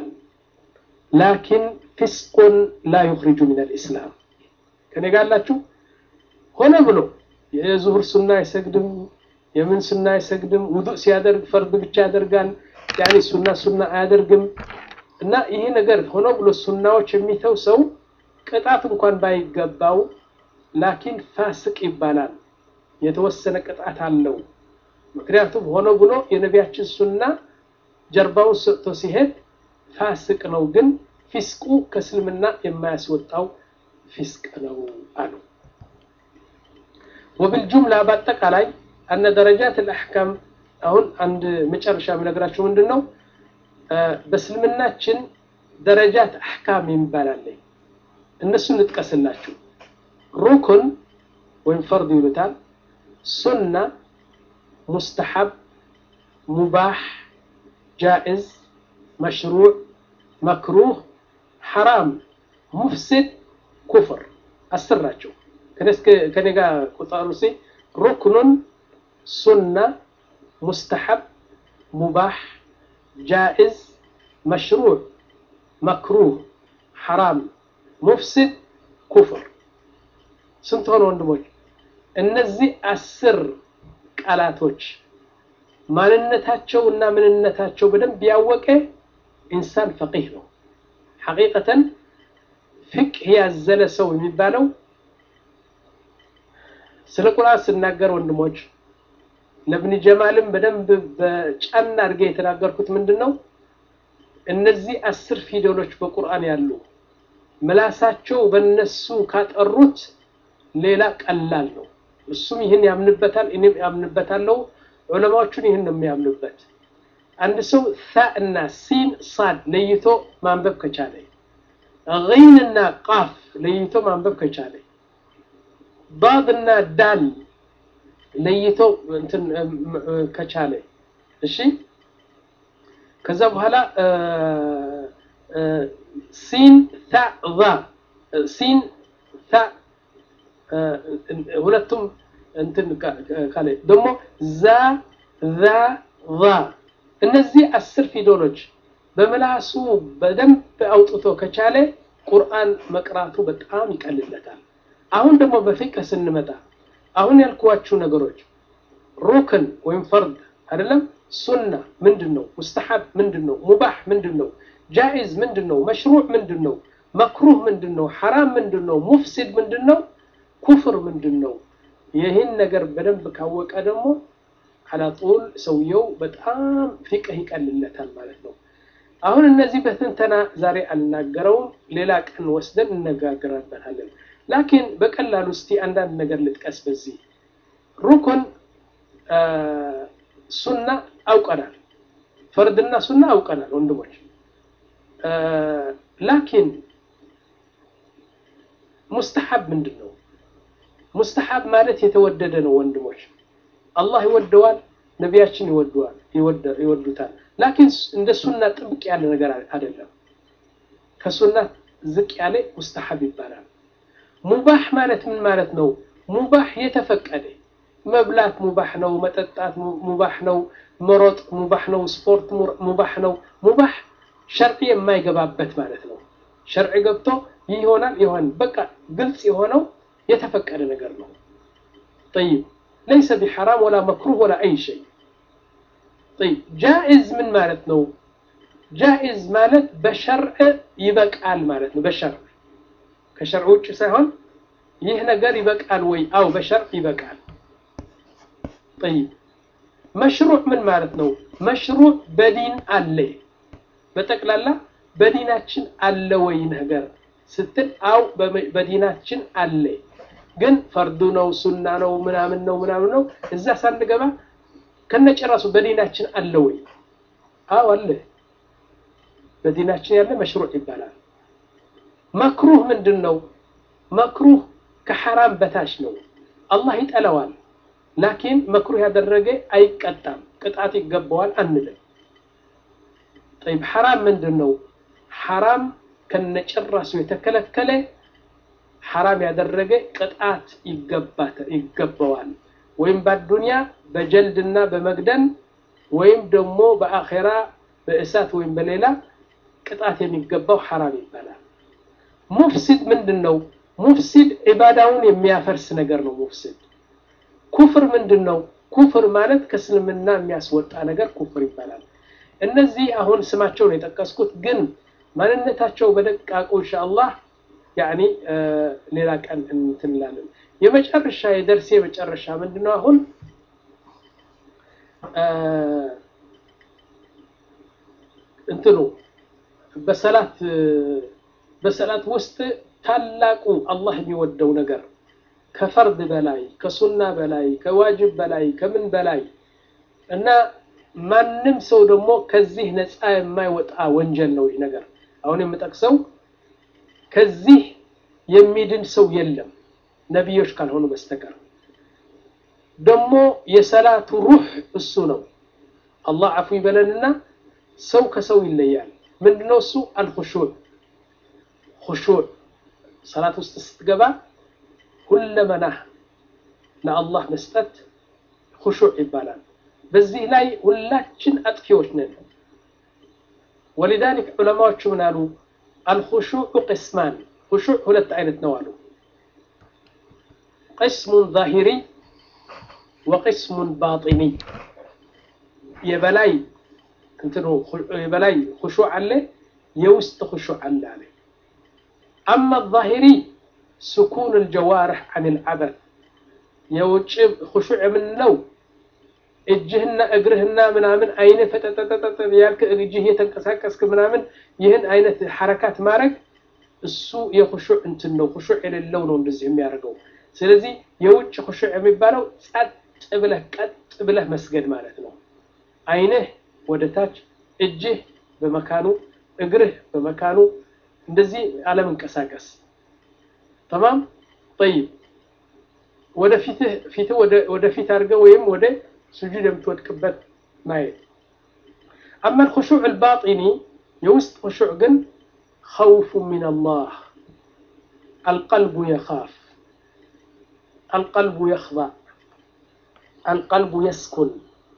لكن فسق لا يخرج من الإسلام ከኔ ጋር አላችሁ ሆነ ብሎ የዙሁር ሱና አይሰግድም የምን ሱና አይሰግድም ውዱእ ሲያደርግ ፈርድ ብቻ ያደርጋል ያኒ ሱና ሱና አያደርግም እና ይሄ ነገር ሆኖ ብሎ ሱናዎች የሚተው ሰው ቅጣት እንኳን ባይገባው ላኪን ፋስቅ ይባላል የተወሰነ ቅጣት አለው ምክንያቱም ሆኖ ብሎ የነቢያችን ሱና ጀርባውን ሰጥቶ ሲሄድ ፋስቅ ነው ግን ፊስቁ ከእስልምና የማያስወጣው ፊስቅ ነው አሉ ወብልጁምላ በአጠቃላይ አነ ደረጃት ልአሕካም አሁን አንድ መጨረሻ የምነግራቸው ምንድን ነው በእስልምናችን ደረጃት አሕካም የሚባላለ እነሱ እንጥቀስላችሁ ሩኩን ወይም ፈርድ ይሉታል ሱና ሙስተሐብ ሙባህ ጃኢዝ መሽሩዕ መክሩህ ሐራም ሙፍሲድ ኩፍር አስር ናቸው ከኔ ጋር ቁጠሩ ሲ ሩክኑን ሱና ሙስተሐብ ሙባህ ጃኢዝ መሽሩዕ መክሩህ ሐራም ሙፍሲድ ኩፍር ስንት ሆነ ወንድሞች እነዚህ አስር ቃላቶች ማንነታቸው እና ምንነታቸው በደንብ ያወቀ ኢንሳን ፈቂህ ነው ሐቂቀተን ፍቅህ ያዘለ ሰው የሚባለው ስለ ቁርአን ስናገር ወንድሞች ለብን ጀማልም በደንብ በጫና አድርጌ የተናገርኩት ምንድን ነው እነዚህ አስር ፊደሎች በቁርአን ያሉ ምላሳቸው በነሱ ካጠሩት ሌላ ቀላል ነው እሱም ይህን ያምንበታል እኔም ያምንበታለሁ ዑለማዎቹን ይህን ነው የሚያምኑበት አንድ ሰው ሳ እና ሲን ሳድ ለይቶ ማንበብ ከቻለ ጊን እና ቃፍ ለይቶ ማንበብ ከቻለ ዳድ እና ዳል ለይቶ እንትን ከቻለ እሺ ከዛ በኋላ ሲን ታ ዛ ሲን ታ ሁለቱም እንትን ካለ ደግሞ ዛ ዛ ዛ እነዚህ አስር ፊደሎች በምላሱ በደንብ አውጥቶ ከቻለ ቁርአን መቅራቱ በጣም ይቀልለታል አሁን ደግሞ በፊቅህ ስንመጣ አሁን ያልኳችሁ ነገሮች ሩክን ወይም ፈርድ አይደለም። ሱና ምንድን ነው? ሙስተሐብ ምንድን ነው? ሙባህ ምንድን ነው? ጃኢዝ ምንድን ነው? መሽሩዕ ምንድን ነው? መክሩህ ምንድን ነው? ሐራም ምንድን ነው? ሙፍሲድ ምንድን ነው? ኩፍር ምንድን ነው? ይህን ነገር በደንብ ካወቀ ደግሞ አላጡል ሰውየው በጣም ፊቅህ ይቀልለታል ማለት ነው። አሁን እነዚህ በትንተና ዛሬ አልናገረውም፣ ሌላ ቀን ወስደን እነጋገራበታለን። ላኪን በቀላሉ እስቲ አንዳንድ ነገር ልጥቀስ። በዚህ ሩኩን ሱና አውቀናል፣ ፈርድና ሱና አውቀናል ወንድሞች። ላኪን ሙስተሐብ ምንድን ነው? ሙስተሐብ ማለት የተወደደ ነው ወንድሞች። አላህ ይወደዋል፣ ነቢያችን ይወደዋል ይወዱታል። ላኪን እንደ ሱና ጥብቅ ያለ ነገር አይደለም። ከሱና ዝቅ ያለ ሙስተሐብ ይባላል። ሙባህ ማለት ምን ማለት ነው? ሙባህ የተፈቀደ መብላት ሙባህ ነው፣ መጠጣት ሙባህ ነው፣ መሮጥ ሙባህ ነው፣ ስፖርት ሙባህ ነው። ሙባህ ሸርዕ የማይገባበት ማለት ነው። ሸርዕ ገብቶ ይህ ይሆናል ይሆን በቃ ግልጽ የሆነው የተፈቀደ ነገር ነው። ጠይብ ለይሰ ቢሐራም ወላ መክሩህ ወላ አይ ሸይ። ጠይብ ጃኢዝ ምን ማለት ነው? ጃኢዝ ማለት በሸርዕ ይበቃል ማለት ነው። በሸርዕ ከሸርዕ ውጭ ሳይሆን ይህ ነገር ይበቃል ወይ? አው በሸርዕ ይበቃል። ጠይብ መሽሩዕ ምን ማለት ነው? መሽሩዕ በዲን አለ በጠቅላላ በዲናችን አለ ወይ ነገር ስትል አው በዲናችን አለ ግን ፈርዱ ነው ሱና ነው ምናምን ነው ምናምን ነው እዛ ሳንገባ ከነጨራሱ በዲናችን አለ ወይ? አው አለ። በዲናችን ያለ መሽሩዕ ይባላል። መክሩህ ምንድን ነው? መክሩህ ከሐራም በታች ነው። አላህ ይጠላዋል። ላኪን መክሩህ ያደረገ አይቀጣም፣ ቅጣት ይገባዋል አንልም። ጠይብ ሐራም ምንድን ነው? ሐራም ከነጭራሱ የተከለከለ ሐራም ያደረገ ቅጣት ይገባዋል። ወይም በአዱንያ በጀልድና በመግደል ወይም ደግሞ በአኼራ በእሳት ወይም በሌላ ቅጣት የሚገባው ሐራም ይባላል። ሙፍሲድ ምንድን ነው? ሙፍሲድ ዒባዳውን የሚያፈርስ ነገር ነው። ሙፍሲድ ኩፍር ምንድን ነው? ኩፍር ማለት ከእስልምና የሚያስወጣ ነገር ኩፍር ይባላል። እነዚህ አሁን ስማቸውን የጠቀስኩት ግን ማንነታቸው በደቃቁ ኢንሻአላህ ያኒ ሌላ ቀን እንትን እንላለን። የመጨረሻ የደርሴ መጨረሻ ምንድነው? አሁን እንትኑ በሰላት በሰላት ውስጥ ታላቁ አላህ የሚወደው ነገር ከፈርድ በላይ ከሱና በላይ ከዋጅብ በላይ ከምን በላይ እና ማንም ሰው ደግሞ ከዚህ ነፃ የማይወጣ ወንጀል ነው ይህ ነገር። አሁን የምጠቅሰው ከዚህ የሚድን ሰው የለም ነቢዮች ካልሆኑ በስተቀር። ደግሞ የሰላቱ ሩህ እሱ ነው። አላህ አፉ ይበለንና ሰው ከሰው ይለያል። ምንድነው እሱ? አልኹሹዕ ኹሹዕ ሰላት ውስጥ ስትገባ ሁለመናህ ለአላህ መስጠት ኹሹዕ ይባላል። በዚህ ላይ ሁላችን አጥፊዎች ነን። ወሊዛሊክ ዑለማዎቹ ምን አሉ? አልኹሹዕ ቅስማን ኹሹዕ ሁለት አይነት ነው አሉ። ቅስሙን ዛሂሪ ወቅስሙን ባጢኒ የበላይ እንትኑ የበላይ ኹሹዕ አለ፣ የውስጥ ኹሹዕ አለ አለ። አማ ዛሂሪ ስኩን አልጀዋርሕ አን ልዓበት የውጭ ኹሹዕ የምንለው እጅህና እግርህና ምናምን አይነ ፈጠጠጠጠ ያልክ እጅህ የተንቀሳቀስክ ምናምን ይህን አይነት ሐረካት ማድረግ እሱ የኹሹዕ እንትን ነው። ኹሹዕ የሌለው ነው እንደዚህ የሚያደርገው። ስለዚህ የውጭ ኹሹዕ የሚባለው ጸጥ ብለህ ቀጥ ብለህ መስገድ ማለት ነው። አይንህ ወደ ታች፣ እጅህ በመካኑ፣ እግርህ በመካኑ እንደዚህ አለመንቀሳቀስ ተማም ጠይብ ወደ ፊትህ ፊትህ ወደ ፊት አድርገህ ወይም ወደ ስጁድ የምትወድቅበት ማየት። አማ الخشوع الباطني የውስጥ ኹሹዕ ግን خوف من الله القلب يخاف القلب يخضع القلب يسكن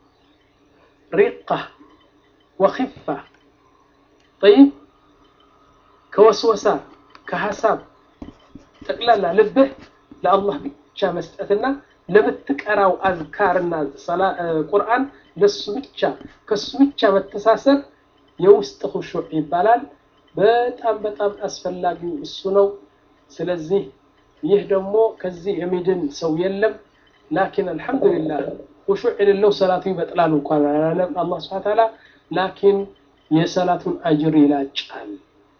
رقة وخفة طيب ከወስወሳ ከሀሳብ ጠቅላላ ልብህ ለአላህ ብቻ መስጠትና ለምትቀራው አዝካርና ቁርአን ለሱ ብቻ ከሱ ብቻ መተሳሰር የውስጥ ሁሹዕ ይባላል። በጣም በጣም አስፈላጊው እሱ ነው። ስለዚህ ይህ ደግሞ ከዚህ የሚድን ሰው የለም። ላኪን አልሐምዱሊላህ ሁሹዕ የሌለው ሰላቱ ይበጥላል እንኳን አላለም አላህ ሱብሓነሁ ወተዓላ። ላኪን የሰላቱን አጅር ይላጫል።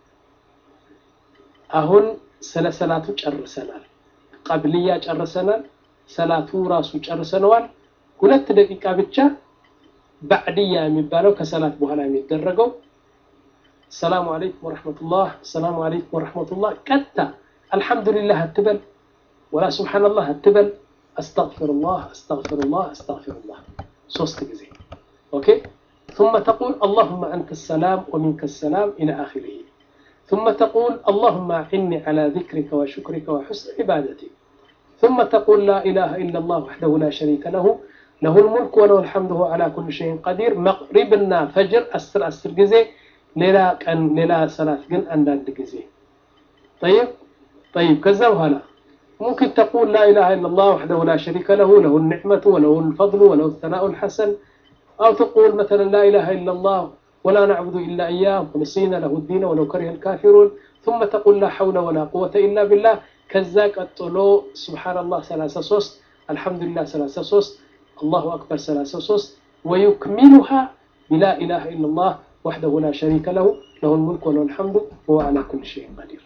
አሁን ስለ ሰላቱ ጨርሰናል። ቀብልያ ጨርሰናል። ሰላቱ ራሱ ጨርሰነዋል። ሁለት ደቂቃ ብቻ ባዕድያ የሚባለው ከሰላት በኋላ የሚደረገው ሰላሙ አለይኩም ወረሕመቱላህ ሰላሙ አለይኩም ወረሕመቱላህ ቀጥታ አልሐምዱሊላህ አትበል ወላ ሱብሓነላህ አትበል አስተግፊሩላህ አስተግፊሩላህ አስተግፊሩላህ ሶስት ጊዜ ኦኬ ثم تقول اللهم أنت السلام ومنك السلام إلى آخره ثم تقول اللهم أعني على ذكرك وشكرك وحسن عبادتك ثم تقول لا إله إلا الله وحده لا شريك له له الملك وله الحمد هو على كل شيء قدير مغربنا فجر أسر أسر جزي ليلا كان ليلا صلاة جن أنداد جزي طيب طيب كذا وهلا ممكن تقول لا إله إلا الله وحده لا شريك له له النعمة وله الفضل وله الثناء الحسن أو تقول مثلا لا إله إلا الله ولا نعبد إلا إياه ونسينا له الدين ولو كره الكافرون ثم تقول لا حول ولا قوة إلا بالله كذا قطلو سبحان الله ثلاثة صوست الحمد لله ثلاثة صوست الله أكبر ثلاثة صوست ويكملها بلا إله إلا الله وحده لا شريك له له الملك وله الحمد وهو على كل شيء قدير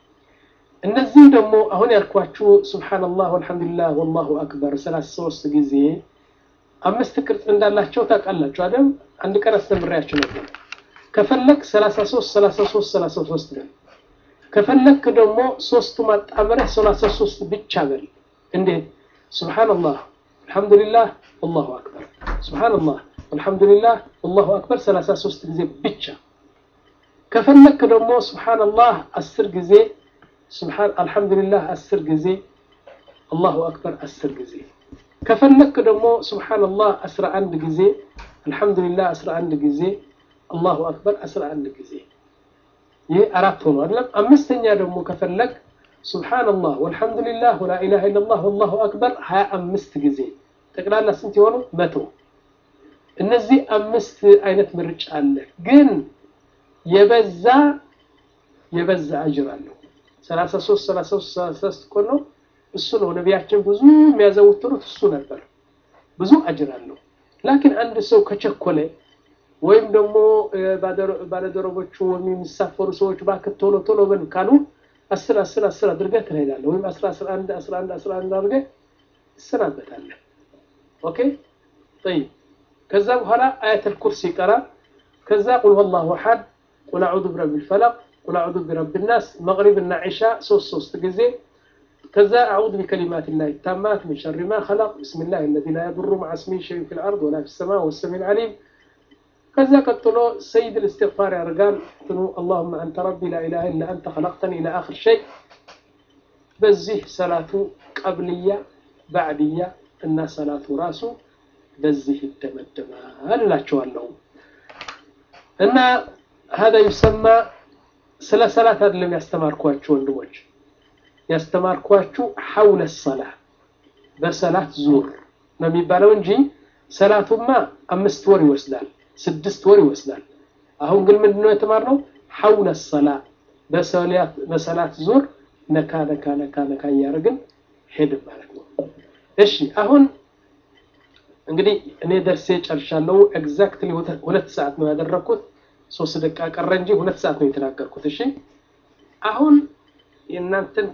እነዚህ ደግሞ አሁን ያልኳችሁ ሱብሓነላህ ወልሐምዱሊላህ ወላሁ አክበር ሰላሳ ሶስት ጊዜ አምስት ቅርጽ እንዳላቸው ታውቃላችሁ አይደል? አንድ ቀን አስተምሬያችሁ ነበር። ከፈለክ 33 33 33 በል። ከፈለክ ደግሞ ሶስቱ ማጣመሪያ 33 ብቻ በል። እንዴት? ሱብሓነላህ አልሐምዱሊላህ ወላሁ አክበር ሱብሓነላህ አልሐምዱሊላህ ወላሁ አክበር 33 ጊዜ ብቻ። ከፈለክ ደግሞ ሱብሓነላህ 10 ጊዜ ሱብሓን አልሐምዱሊላህ 10 ጊዜ አላሁ አክበር 10 ጊዜ ከፈለክ ደግሞ ሱብሓነላህ 11 ጊዜ አልሐምዱሊላህ 11 ጊዜ አላሁ አክበር 11 ጊዜ ይህ አራት ሆኖ አይደለም አምስተኛ ደግሞ ከፈለክ ሱብሓነላህ ወልሐምዱሊላህ ወላ ኢላሃ ኢለላህ ወላሁ አክበር 25 ጊዜ ጠቅላላ ስንት የሆኑ መቶ እነዚህ አምስት አይነት ምርጫ አለ ግን የበዛ የበዛ አጅር አለው 33 33 33 እኮ ነው እሱ ነው ነቢያችን ብዙ የሚያዘወትሩት እሱ ነበር ብዙ አጅር አለው ላኪን አንድ ሰው ከቸኮለ ወይም ደግሞ ባለደረቦቹ ወይም የሚሳፈሩ ሰዎች እባክህ ቶሎ ቶሎ በል ካሉ አስር አስር አስር አድርገህ ትሄዳለህ ወይም አስራ አስራ አንድ አስራ አንድ አስራ አንድ አድርገህ ትሰናበታለህ ኦኬ ጠይብ ከዛ በኋላ አያተል ኩርሲ ይቀራል ከዛ ቁል ወላሁ አሐድ ቁል አዑዙ ቢረቢል ፈለቅ ቁል አዑዙ ቢረቢል ናስ መግሪብና ዒሻ ሶስት ሶስት ጊዜ كذا أعوذ بكلمات الله التامات من شر ما خلق بسم الله الذي لا يضر مع اسمه شيء في الأرض ولا في السماء والسميع العليم كذا قتلوا سيد الاستغفار يا رجال اللهم أنت ربي لا إله إلا أنت خلقتني إلى آخر شيء بزيه صلاة قبلية بعدية إن صلاة راسه بزيه الدمدم هل لا تشوالهم إن هذا يسمى سلا صلاة هذا لم يستمركوا ወንድሞች ያስተማርኳችሁ ሐውለ ሰላ በሰላት ዙር ነው የሚባለው እንጂ ሰላቱማ አምስት ወር ይወስዳል፣ ስድስት ወር ይወስዳል። አሁን ግን ምንድነው የተማርነው? ሐውለ ሰላ በሰላት ዙር ነካ ነካ ነካ ነካ እያደረግን ሄድን ማለት ነው። እሺ አሁን እንግዲህ እኔ ደርሴ ጨርሻለሁ። ኤግዛክትሊ ሁለት ሰዓት ነው ያደረግኩት። ሶስት ደቂቃ ቀረ እንጂ ሁለት ሰዓት ነው የተናገርኩት። እሺ አሁን የእናንተን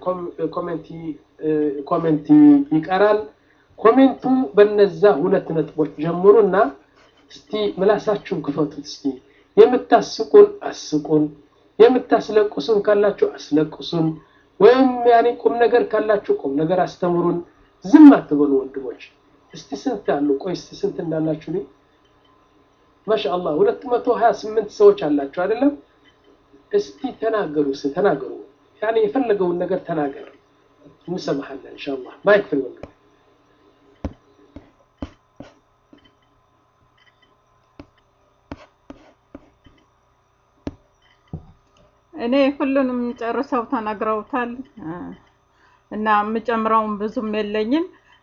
ኮሜንት ይቀራል። ኮሜንቱ በነዛ ሁለት ነጥቦች ጀምሩና እስቲ ምላሳችሁን ክፈቱት። እስቲ የምታስቁን አስቁን፣ የምታስለቅሱን ካላችሁ አስለቅሱን፣ ወይም ያኔ ቁም ነገር ካላችሁ ቁም ነገር አስተምሩን። ዝም አትበሉ ወንድሞች። እስቲ ስንት አሉ? ቆይ እስቲ ስንት እንዳላችሁ ልኝ ማሻአላህ ሁለት መቶ ሀያ ስምንት ሰዎች አላችሁ አይደለም? እስቲ ተናገሩ፣ ስ ተናገሩ ያኔ የፈለገውን ነገር ተናገር፣ እንሰማሃለን ኢንሻአላህ። ማይክ ፍሪ ወንድም እኔ ሁሉንም ጨርሰው ተናግረውታል እና የምጨምረውም ብዙም የለኝም።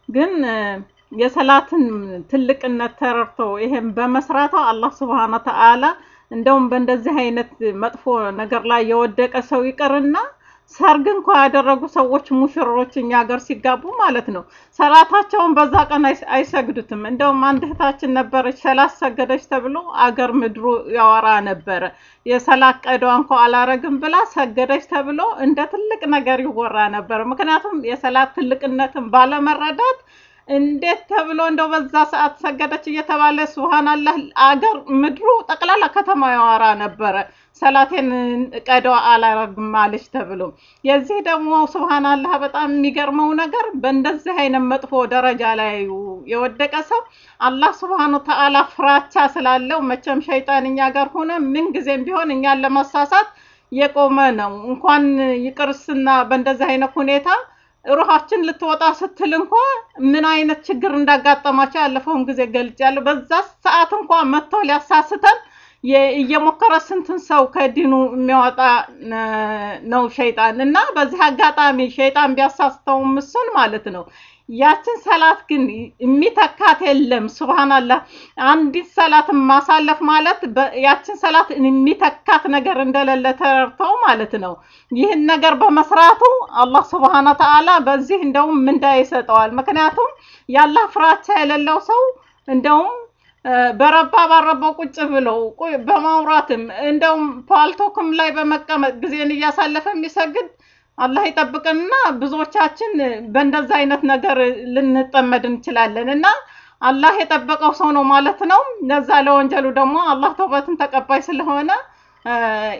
ግን እ፣ የሰላትን ትልቅነት ተረድቶ ይሄን በመስራቷ አላህ ስብሃነ ተዓላ እንደውም በእንደዚህ አይነት መጥፎ ነገር ላይ የወደቀ ሰው ይቅርና ሰርግ እንኳ ያደረጉ ሰዎች ሙሽሮች እኛ ሀገር ሲጋቡ ማለት ነው ሰላታቸውን በዛ ቀን አይስ- አይሰግዱትም። እንደውም አንድ እህታችን ነበረች ሰላት ሰገደች ተብሎ አገር ምድሩ ያወራ ነበረ። የሰላት ቀዷ እንኳ አላረግም ብላ ሰገደች ተብሎ እንደ ትልቅ ነገር ይወራ ነበር። ምክንያቱም የሰላት ትልቅነትን ባለመረዳት እንዴት ተብሎ እንደው በዛ ሰዓት ሰገደች እየተባለ ሱብሃንአላህ አገር ምድሩ ጠቅላላ ከተማ ያወራ ነበረ። ሰላቴን ቀዷ አላረግም አለች ተብሎ የዚህ ደግሞ ሱብሃንአላህ በጣም የሚገርመው ነገር በእንደዚህ አይነት መጥፎ ደረጃ ላይ የወደቀ ሰው አላህ ሱብሃነ ተዓላ ፍራቻ ስላለው መቼም ሸይጣን እኛ ጋር ሆነ ምን ጊዜም ቢሆን እኛን ለመሳሳት የቆመ ነው። እንኳን ይቅርስና በእንደዚህ አይነት ሁኔታ ሩሃችን ልትወጣ ስትል እንኳ ምን አይነት ችግር እንዳጋጠማቸው ያለፈውን ጊዜ ገልጫለሁ። በዛ ሰዓት እንኳ መጥቶ ሊያሳስተን የ- እየሞከረ ስንትን ሰው ከዲኑ የሚያወጣ እ፣ ነው ሸይጣን እና በዚህ አጋጣሚ ሸይጣን ቢያሳስተውም እሱን ማለት ነው ያችን ሰላት ግን የሚተካት የለም። ሱብሃንአላህ አንዲት ሰላትን ማሳለፍ ማለት በ- ያችን ሰላት የሚተካት ነገር እንደሌለ ተረድተው ማለት ነው። ይህን ነገር በመስራቱ አላህ ሱብሃነ ተዓላ በዚህ እንደውም ምንዳ ይሰጠዋል። ምክንያቱም ያላህ ፍራቻ የሌለው ሰው እንደውም እ፣ በረባ ባረባው ቁጭ ብለው ቁ- በማውራትም እንደውም ፓልቶክም ላይ በመቀመጥ ጊዜን እያሳለፈ የሚሰግድ አላህ ይጠብቅንና ብዙዎቻችን በእንደዛ አይነት ነገር ልንጠመድ እንችላለን እና አላህ የጠበቀው ሰው ነው ማለት ነው። ለዛ ለወንጀሉ ደግሞ አላህ ተውበትን ተቀባይ ስለሆነ እ፣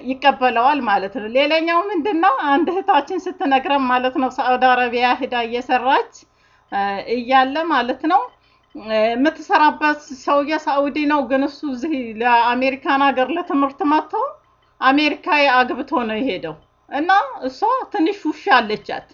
ይቀበለዋል ማለት ነው። ሌላኛው ምንድን ነው? አንድ እህታችን ስትነግረን ማለት ነው ሳዑዲ አረቢያ ሂዳ እየሰራች እ፣ እያለ ማለት ነው እ፣ የምትሰራበት ሰውዬ ሳዑዲ ነው፣ ግን እሱ እዚህ ለአሜሪካን ሀገር ለትምህርት መጥቶ አሜሪካዊ አግብቶ ነው የሄደው እና እሷ ትንሽ ውሻ አለቻት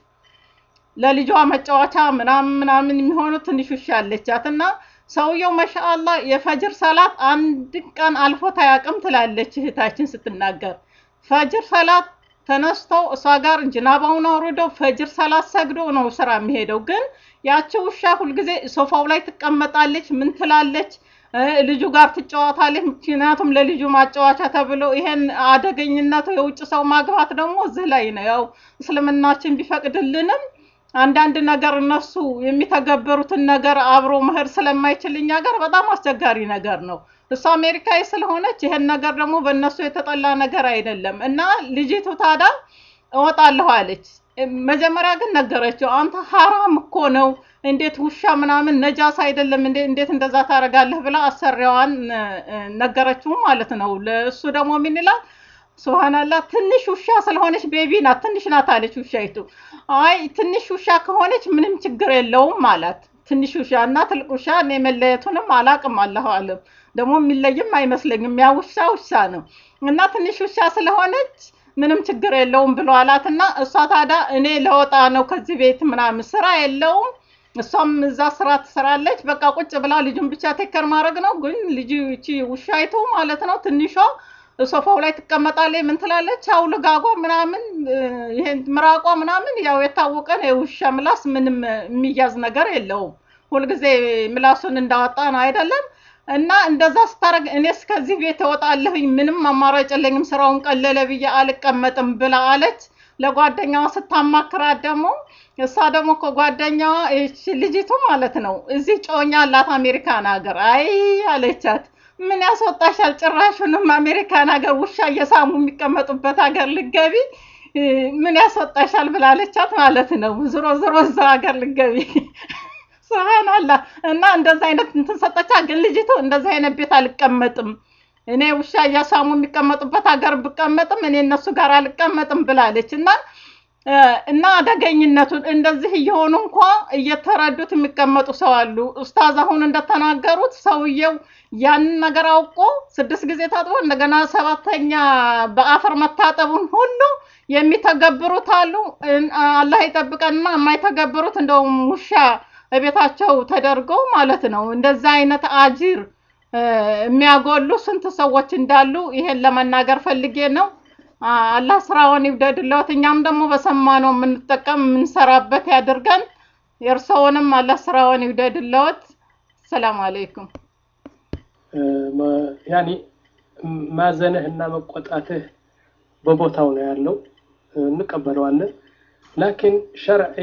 ለልጇ መጫወቻ ምናምን ምናምን የሚሆኑ ትንሽ ውሻ አለቻት እና ሰውየው መሻአላ የፈጅር ሰላት አንድ ቀን አልፎት አያውቅም ትላለች እህታችን ስትናገር። ፈጅር ሰላት ተነስተው እሷ ጋር ጅናባውን አውርደው ፈጅር ሰላት ሰግዶ ነው ስራ የሚሄደው። ግን ያቺ ውሻ ሁልጊዜ ሶፋው ላይ ትቀመጣለች፣ ምን ትላለች፣ እ፣ ልጁ ጋር ትጫወታለች። ምክንያቱም ለልጁ ማጫወቻ ተብሎ ይሄን አደገኝነቱ የውጭ ሰው ማግባት ደግሞ እዚህ ላይ ነው። ያው እስልምናችን ቢፈቅድልንም አንዳንድ ነገር እነሱ የሚተገበሩትን ነገር አብሮ መሄድ ስለማይችል እኛ ጋር በጣም አስቸጋሪ ነገር ነው። እሷ አሜሪካዊ ስለሆነች ይሄን ነገር ደግሞ በእነሱ የተጠላ ነገር አይደለም እና ልጅቱ ታዲያ እወጣለሁ አለች። መጀመሪያ ግን ነገረችው፣ አንተ ሀራም እኮ ነው እንዴት ውሻ ምናምን ነጃስ አይደለም እንዴ እንዴት እንደዛ ታደርጋለህ ብላ አሰሪዋን እ፣ እ፣ ነገረችው ማለት ነው። ለእሱ ደግሞ ምን ይላል? ሱብሃንአላህ ትንሽ ውሻ ስለሆነች ቤቢ ናት፣ ትንሽ ናት አለች ውሻይቱ። አይ ትንሽ ውሻ ከሆነች ምንም ችግር የለውም አላት። ትንሽ ውሻ እና ትልቅ ውሻ እኔ መለየቱንም አላቅም፣ አላሁ አለም። ደግሞ የሚለይም አይመስለኝም። ያ ውሻ ውሻ ነው እና ትንሽ ውሻ ስለሆነች ምንም ችግር የለውም ብሎ አላት እና እሷ ታዲያ እኔ ለወጣ ነው ከዚህ ቤት ምናምን ስራ የለውም እሷም እዛ ስራ ትሰራለች። በቃ ቁጭ ብላ ልጁን ብቻ ቴከር ማድረግ ነው። ግን ልጅ እቺ ውሻይቱ ማለት ነው ትንሿ ሶፋው ላይ ትቀመጣለች። ምን ትላለች? አው ልጋጓ ምናምን እ፣ ይሄን ምራቋ ምናምን ያው የታወቀ ነው። የውሻ ምላስ ምንም የሚያዝ ነገር የለውም። ሁልጊዜ ምላሱን እንዳወጣ ነው አይደለም። እና እንደዛ ስታረግ እኔስ ከዚህ ቤት እወጣለሁኝ፣ ምንም አማራጭ የለኝም፣ ስራውን ቀለለ ብዬ አልቀመጥም ብላ አለች። ለጓደኛዋ ስታማክራት ደግሞ እሷ ደግሞ ከጓደኛዋ ይህች ልጅቱ ማለት ነው እዚህ ጮኛ አላት አሜሪካን ሀገር። አይ አለቻት ምን ያስወጣሻል? ጭራሹንም አሜሪካን ሀገር ውሻ እየሳሙ የሚቀመጡበት ሀገር ልገቢ እ፣ ምን ያስወጣሻል ብላለቻት ማለት ነው። ዝሮ ዝሮ እዛ ሀገር ልገቢ ስብሃንአላህ እና እንደዛ አይነት እንትን ሰጠቻ። ግን ልጅቱ እንደዛ አይነት ቤት አልቀመጥም እኔ ውሻ እያሳሙ የሚቀመጡበት ሀገር ብቀመጥም እኔ እነሱ ጋር አልቀመጥም ብላለች እና እ፣ እና አደገኝነቱን እንደዚህ እየሆኑ እንኳ እየተረዱት የሚቀመጡ ሰው አሉ። ኡስታዝ አሁን እንደተናገሩት ሰውየው ያንን ነገር አውቆ ስድስት ጊዜ ታጥቦ እንደገና ሰባተኛ በአፈር መታጠቡን ሁሉ የሚተገብሩት አሉ። እን- አላህ ይጠብቀንና የማይተገብሩት እንደውም ውሻ በቤታቸው ተደርገው ማለት ነው። እንደዛ አይነት አጅር እ፣ የሚያጎሉ ስንት ሰዎች እንዳሉ ይሄን ለመናገር ፈልጌ ነው። አ- አላህ ስራውን ይውደድለት፣ እኛም ደግሞ በሰማነው የምንጠቀም የምንሰራበት ያድርገን። የእርስዎንም አላህ ስራውን ይውደድልዎት። ሰላም አለይኩም። ያኒ ማዘንህ እና መቆጣትህ በቦታው ነው ያለው፣ እንቀበለዋለን። ላኪን ሸርዒ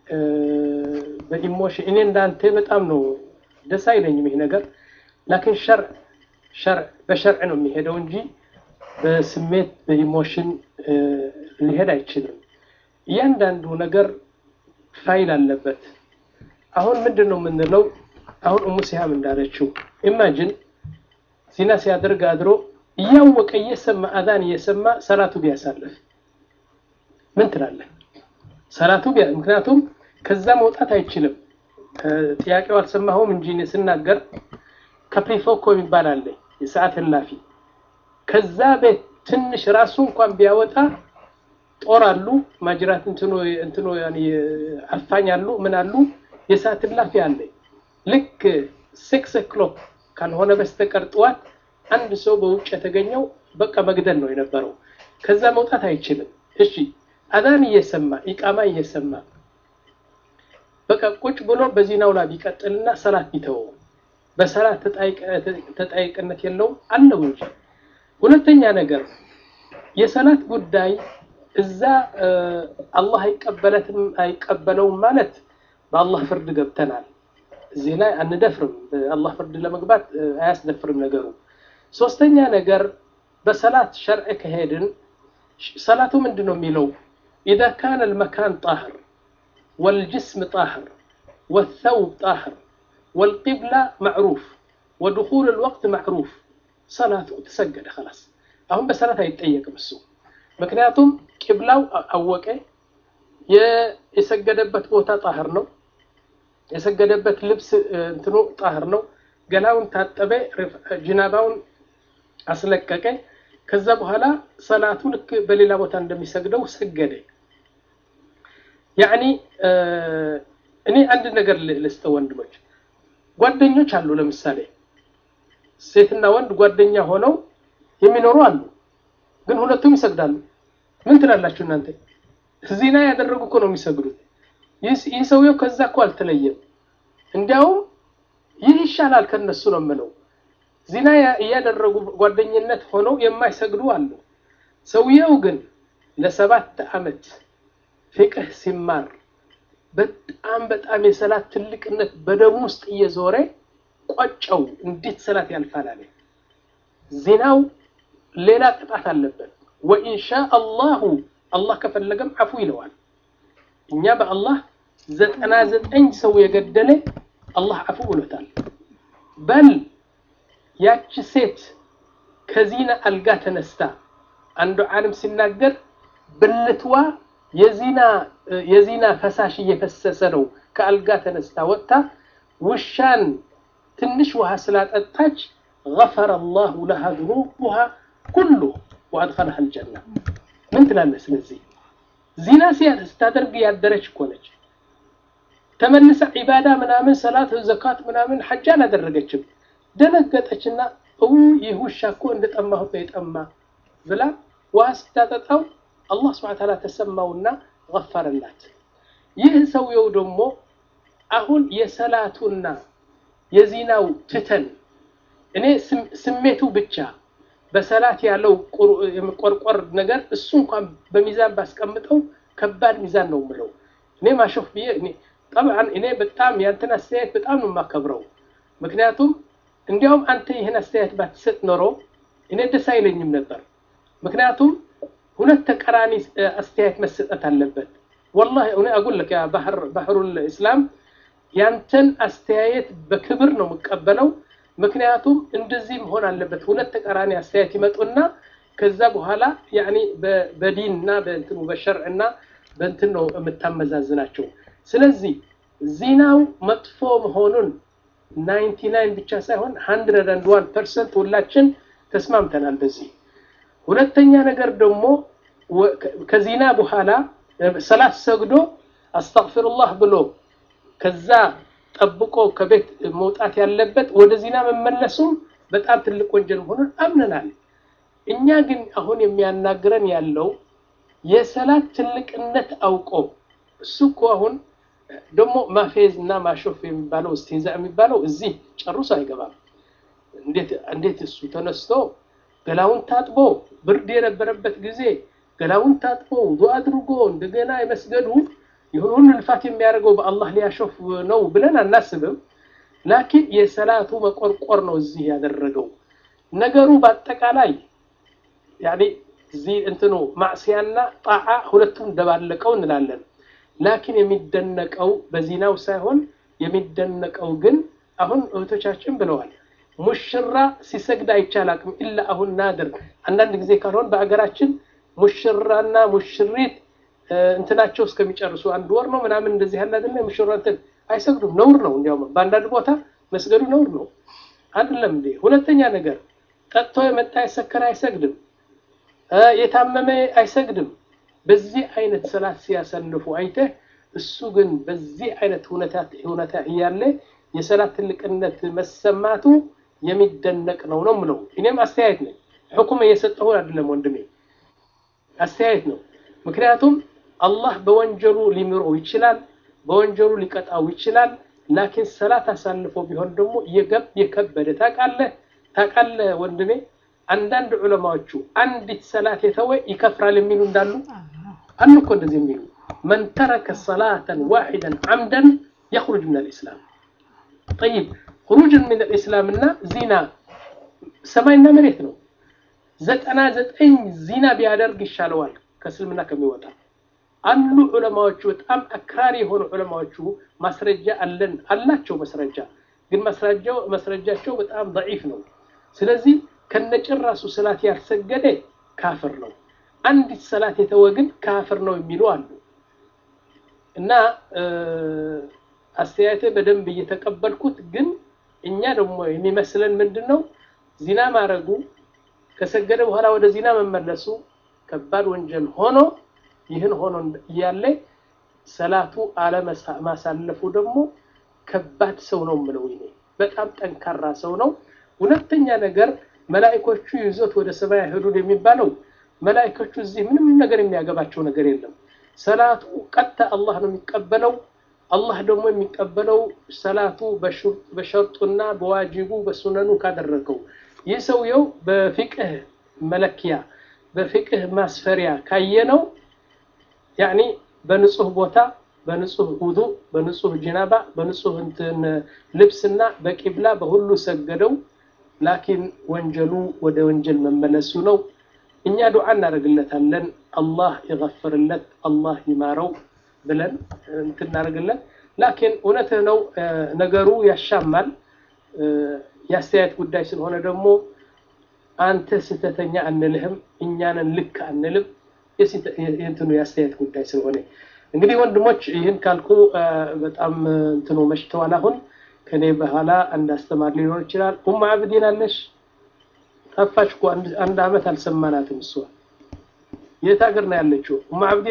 በኢሞሽን እኔ እንዳንተ በጣም ነው ደስ አይለኝም ይሄ ነገር። ላኪን ሸርዕ ሸርዕ በሸርዕ ነው የሚሄደው እንጂ በስሜት በኢሞሽን ሊሄድ አይችልም። እያንዳንዱ ነገር ፋይል አለበት። አሁን ምንድን ነው የምንለው? አሁን እሙ ሲሃም እንዳለችው ኢማጅን ዚና ሲያደርግ አድሮ እያወቀ እየሰማ አዛን እየሰማ ሰላቱ ቢያሳልፍ ምን ትላለህ? ሰላቱ ቢያ ምክንያቱም ከዛ መውጣት አይችልም። ጥያቄው አልሰማሁም እንጂ እኔ ስናገር ካፕሪፎኮ የሚባል አለ የሰዓት እላፊ ከዛ ቤት ትንሽ ራሱ እንኳን ቢያወጣ ጦር አሉ ማጅራት እንትኖ እንትኖ ያኔ አፋኝ አሉ ምን አሉ የሰዓት እላፊ አለ። ልክ ሲክስ ኦክሎክ ካልሆነ በስተቀር ጠዋት አንድ ሰው በውጭ የተገኘው በቃ መግደል ነው የነበረው። ከዛ መውጣት አይችልም። እሺ አዛን እየሰማ ኢቃማ እየሰማ በቃ ቁጭ ብሎ በዚናው ላይ ቢቀጥልና ሰላት ቢተወው በሰላት ተጠያቂነት የለውም አለው እንጂ። ሁለተኛ ነገር የሰላት ጉዳይ እዛ አላህ አይቀበለትም አይቀበለውም ማለት በአላህ ፍርድ ገብተናል። እዚህ ላይ አንደፍርም። በአላህ ፍርድ ለመግባት አያስደፍርም ነገሩ። ሶስተኛ ነገር በሰላት ሸርዕ ከሄድን ሰላቱ ምንድን ነው የሚለው ኢዛ ካነ ልመካን ጣህር ወልጅስም ጣህር ወተውብ ጣህር ወልቂብላ ማዕሩፍ ወድኹል ልወቅት ማዕሩፍ ሰላቱ ተሰገደ ከላስ። አሁን በሰላት አይጠየቅም እሱ ምክንያቱም ቂብላው አወቀ፣ የሰገደበት ቦታ ጣህር ነው፣ የሰገደበት ልብስ እንትኑ ጣህር ነው፣ ገላውን ታጠበ፣ ጅናባውን አስለቀቀ። ከዛ በኋላ ሰላቱ ልክ በሌላ ቦታ እንደሚሰግደው ሰገደ። ያዕኒ እኔ አንድ ነገር ልስጠ ወንድሞች፣ ጓደኞች አሉ። ለምሳሌ ሴትና ወንድ ጓደኛ ሆነው የሚኖሩ አሉ። ግን ሁለቱም ይሰግዳሉ። ምን ትላላችሁ እናንተ? ዚና ያደረጉ እኮ ነው የሚሰግዱት። ይህ ሰውየው ከዛ እኮ አልተለየም። እንዲያውም ይህ ይሻላል ከነሱ ነው የምለው። ዚና እያደረጉ ጓደኝነት ሆነው የማይሰግዱ አሉ። ሰውየው ግን ለሰባት ዓመት ፍቅህ ሲማር በጣም በጣም የሰላት ትልቅነት በደሙ ውስጥ እየዞረ ቆጨው። እንዴት ሰላት ያልፋል አለ። ዚናው ሌላ ቅጣት አለበት። ወኢንሻ አላሁ አላህ ከፈለገም አፉ ይለዋል። እኛ በአላህ ዘጠና ዘጠኝ ሰው የገደለ አላህ አፉ ብሎታል። በል ያቺ ሴት ከዚና አልጋ ተነስታ አንዱ ዓለም ሲናገር ብልትዋ የዚና የዚና ፈሳሽ እየፈሰሰ ነው። ከአልጋ ተነስታ ወጥታ ውሻን ትንሽ ውሃ ስላጠጣች ገፈረ አላሁ ለሃ ዙኑቡሃ ኩሉ ወአድኸለሃ አልጀና። ምን ትላለህ? ስለዚህ ዚና ስታደርግ ያደረች እኮ ነች። ተመልሳ ዒባዳ ምናምን ሰላት፣ ዘካት ምናምን ሐጅ አላደረገችም። ደነገጠችና ይህ ውሻ እኮ እንደጠማሁት ነው የጠማ ብላ ውሃ ስታጠጣው አላህ ስብሐ ተዓላ ተሰማውና ገፈረላት። ይህ ሰውየው ደግሞ አሁን የሰላቱና የዚናው ትተን እኔ ስሜቱ ብቻ በሰላት ያለው የመቆርቆር ነገር እሱ እንኳን በሚዛን ባስቀምጠው ከባድ ሚዛን ነው የምለው። እኔ ማሾፍ ብዬ እኔ ጠብዓን እኔ በጣም ያንተን አስተያየት በጣም ነው የማከብረው። ምክንያቱም እንዲያውም አንተ ይህን አስተያየት ባትሰጥ ኖሮ እኔ ደስ አይለኝም ነበር። ምክንያቱም ሁለት ተቀራኒ አስተያየት መሰጠት አለበት። ወላሂ እኔ አጉልክ ያ ባህሩል ኢስላም ያንተን አስተያየት በክብር ነው የምቀበለው። ምክንያቱም እንደዚህ መሆን አለበት። ሁለት ተቃራኒ አስተያየት ይመጡና ከዛ በኋላ ያኒ በዲን እና በእንትኑ በሸርዕ እና በእንትን ነው የምታመዛዝናቸው። ስለዚህ ዚናው መጥፎ መሆኑን ናይንቲ ናይን ብቻ ሳይሆን ሀንድረድ አንድ ዋን ፐርሰንት ሁላችን ተስማምተናል በዚህ። ሁለተኛ ነገር ደግሞ ከዚና በኋላ ሰላት ሰግዶ አስተግፊሩላህ ብሎ ከዛ ጠብቆ ከቤት መውጣት ያለበት ወደ ዚና መመለሱም በጣም ትልቅ ወንጀል መሆኑን አምነናል። እኛ ግን አሁን የሚያናግረን ያለው የሰላት ትልቅነት አውቆ እሱ እኮ አሁን ደግሞ ማፌዝ እና ማሾፍ የሚባለው እስቲንዛ የሚባለው እዚህ ጨርሶ አይገባም። እንዴት እሱ ተነስቶ ገላውን ታጥቦ ብርድ የነበረበት ጊዜ ገላውን ታጥቦ ውዱ አድርጎ እንደገና የመስገዱ ይሁን ሁሉ ልፋት የሚያደርገው በአላህ ሊያሾፍ ነው ብለን አናስብም። ላኪን የሰላቱ መቆርቆር ነው እዚህ ያደረገው ነገሩ በአጠቃላይ ያኔ እዚህ እንትኑ ማዕስያና ጣዓ ሁለቱም ደባለቀው እንላለን። ላኪን የሚደነቀው በዚናው ሳይሆን የሚደነቀው ግን አሁን እህቶቻችን ብለዋል ሙሽራ ሲሰግድ አይቻላቅም ኢላ አሁን ናድር አንዳንድ ጊዜ ካልሆን በአገራችን ሙሽራና ሙሽሪት እንትናቸው እስከሚጨርሱ አንድ ወር ነው ምናምን እንደዚህ ያለ አይደለ ሙሽራ እንትን አይሰግዱም ነውር ነው እንዲያውም በአንዳንድ ቦታ መስገዱ ነውር ነው አይደለም እንዴ ሁለተኛ ነገር ጠጥቶ የመጣ የሰከረ አይሰግድም የታመመ አይሰግድም በዚህ አይነት ሰላት ሲያሰልፉ አይተህ እሱ ግን በዚህ አይነት ሁኔታ እያለ የሰላት ትልቅነት መሰማቱ የሚደነቅ ነው ነው ምለው እኔም አስተያየት ነኝ ሕኩም እየሰጠሁ አይደለም ወንድሜ አስተያየት ነው ምክንያቱም አላህ በወንጀሉ ሊምረው ይችላል በወንጀሉ ሊቀጣው ይችላል ላኪን ሰላት አሳልፎ ቢሆን ደግሞ የገብ የከበደ ታውቃለህ ታውቃለህ ወንድሜ አንዳንድ ዑለማዎቹ አንዲት ሰላት የተወ ይከፍራል የሚሉ እንዳሉ አሉ እኮ እንደዚህ የሚሉ መን ተረከ ሰላተን ዋሒደን ዓምደን የኽሩጅ ምን ልእስላም ጠይብ ሁሩጅን ምን ልእስላም እና ዚና ሰማይና መሬት ነው ዘጠና ዘጠኝ ዚና ቢያደርግ ይሻለዋል ከእስልምና ከሚወጣ አሉ ዑለማዎቹ በጣም አክራሪ የሆኑ ዑለማዎቹ ማስረጃ አለን አላቸው መስረጃ ግን መስረጃው መስረጃቸው በጣም ضعيف ነው ስለዚህ ከነጭራሱ ሰላት ያልሰገደ ካፍር ነው አንዲት ሰላት የተወ ግን ካፍር ነው የሚሉ አሉ እና አስተያየቴ በደንብ እየተቀበልኩት ግን እኛ ደግሞ የሚመስለን ምንድን ነው ዚና ማድረጉ ከሰገደ በኋላ ወደ ዚና መመለሱ ከባድ ወንጀል ሆኖ ይህን ሆኖ እያለ ሰላቱ አለማሳለፉ ደግሞ ከባድ ሰው ነው የምለው እኔ በጣም ጠንካራ ሰው ነው ሁለተኛ ነገር መላኢኮቹ ይዞት ወደ ሰማይ አይሄዱም የሚባለው መላኢኮቹ እዚህ ምንም ነገር የሚያገባቸው ነገር የለም ሰላቱ ቀጥታ አላህ ነው የሚቀበለው አላህ ደግሞ የሚቀበለው ሰላቱ በሸርጡና በዋጅቡ በሱነኑ ካደረገው ይህ ሰውየው በፊቅህ መለኪያ በፊቅህ ማስፈሪያ ካየነው ያኒ በንጹህ ቦታ በንጹህ ውዱ በንጹህ ጅናባ በንጹህ እንትን ልብስና በቂብላ በሁሉ ሰገደው ላኪን ወንጀሉ ወደ ወንጀል መመለሱ ነው እኛ ዱዓ እናደርግለታለን አላህ ይገፍርለት አላህ ይማረው ብለን እንትናደርግለት ላኪን እውነትህ ነው ነገሩ ያሻማል የአስተያየት ጉዳይ ስለሆነ ደግሞ አንተ ስህተተኛ አንልህም እኛንን ልክ አንልም የእንትኑ የአስተያየት ጉዳይ ስለሆነ እንግዲህ ወንድሞች ይህን ካልኩ በጣም እንትኑ መሽተዋል አሁን ከኔ በኋላ አንድ አስተማሪ ሊኖር ይችላል ኡማ አብዲን አለሽ ጠፋች እኮ አንድ አመት አልሰማናትም እሷ የት ሀገር ነው ያለችው ኡማ አብዲ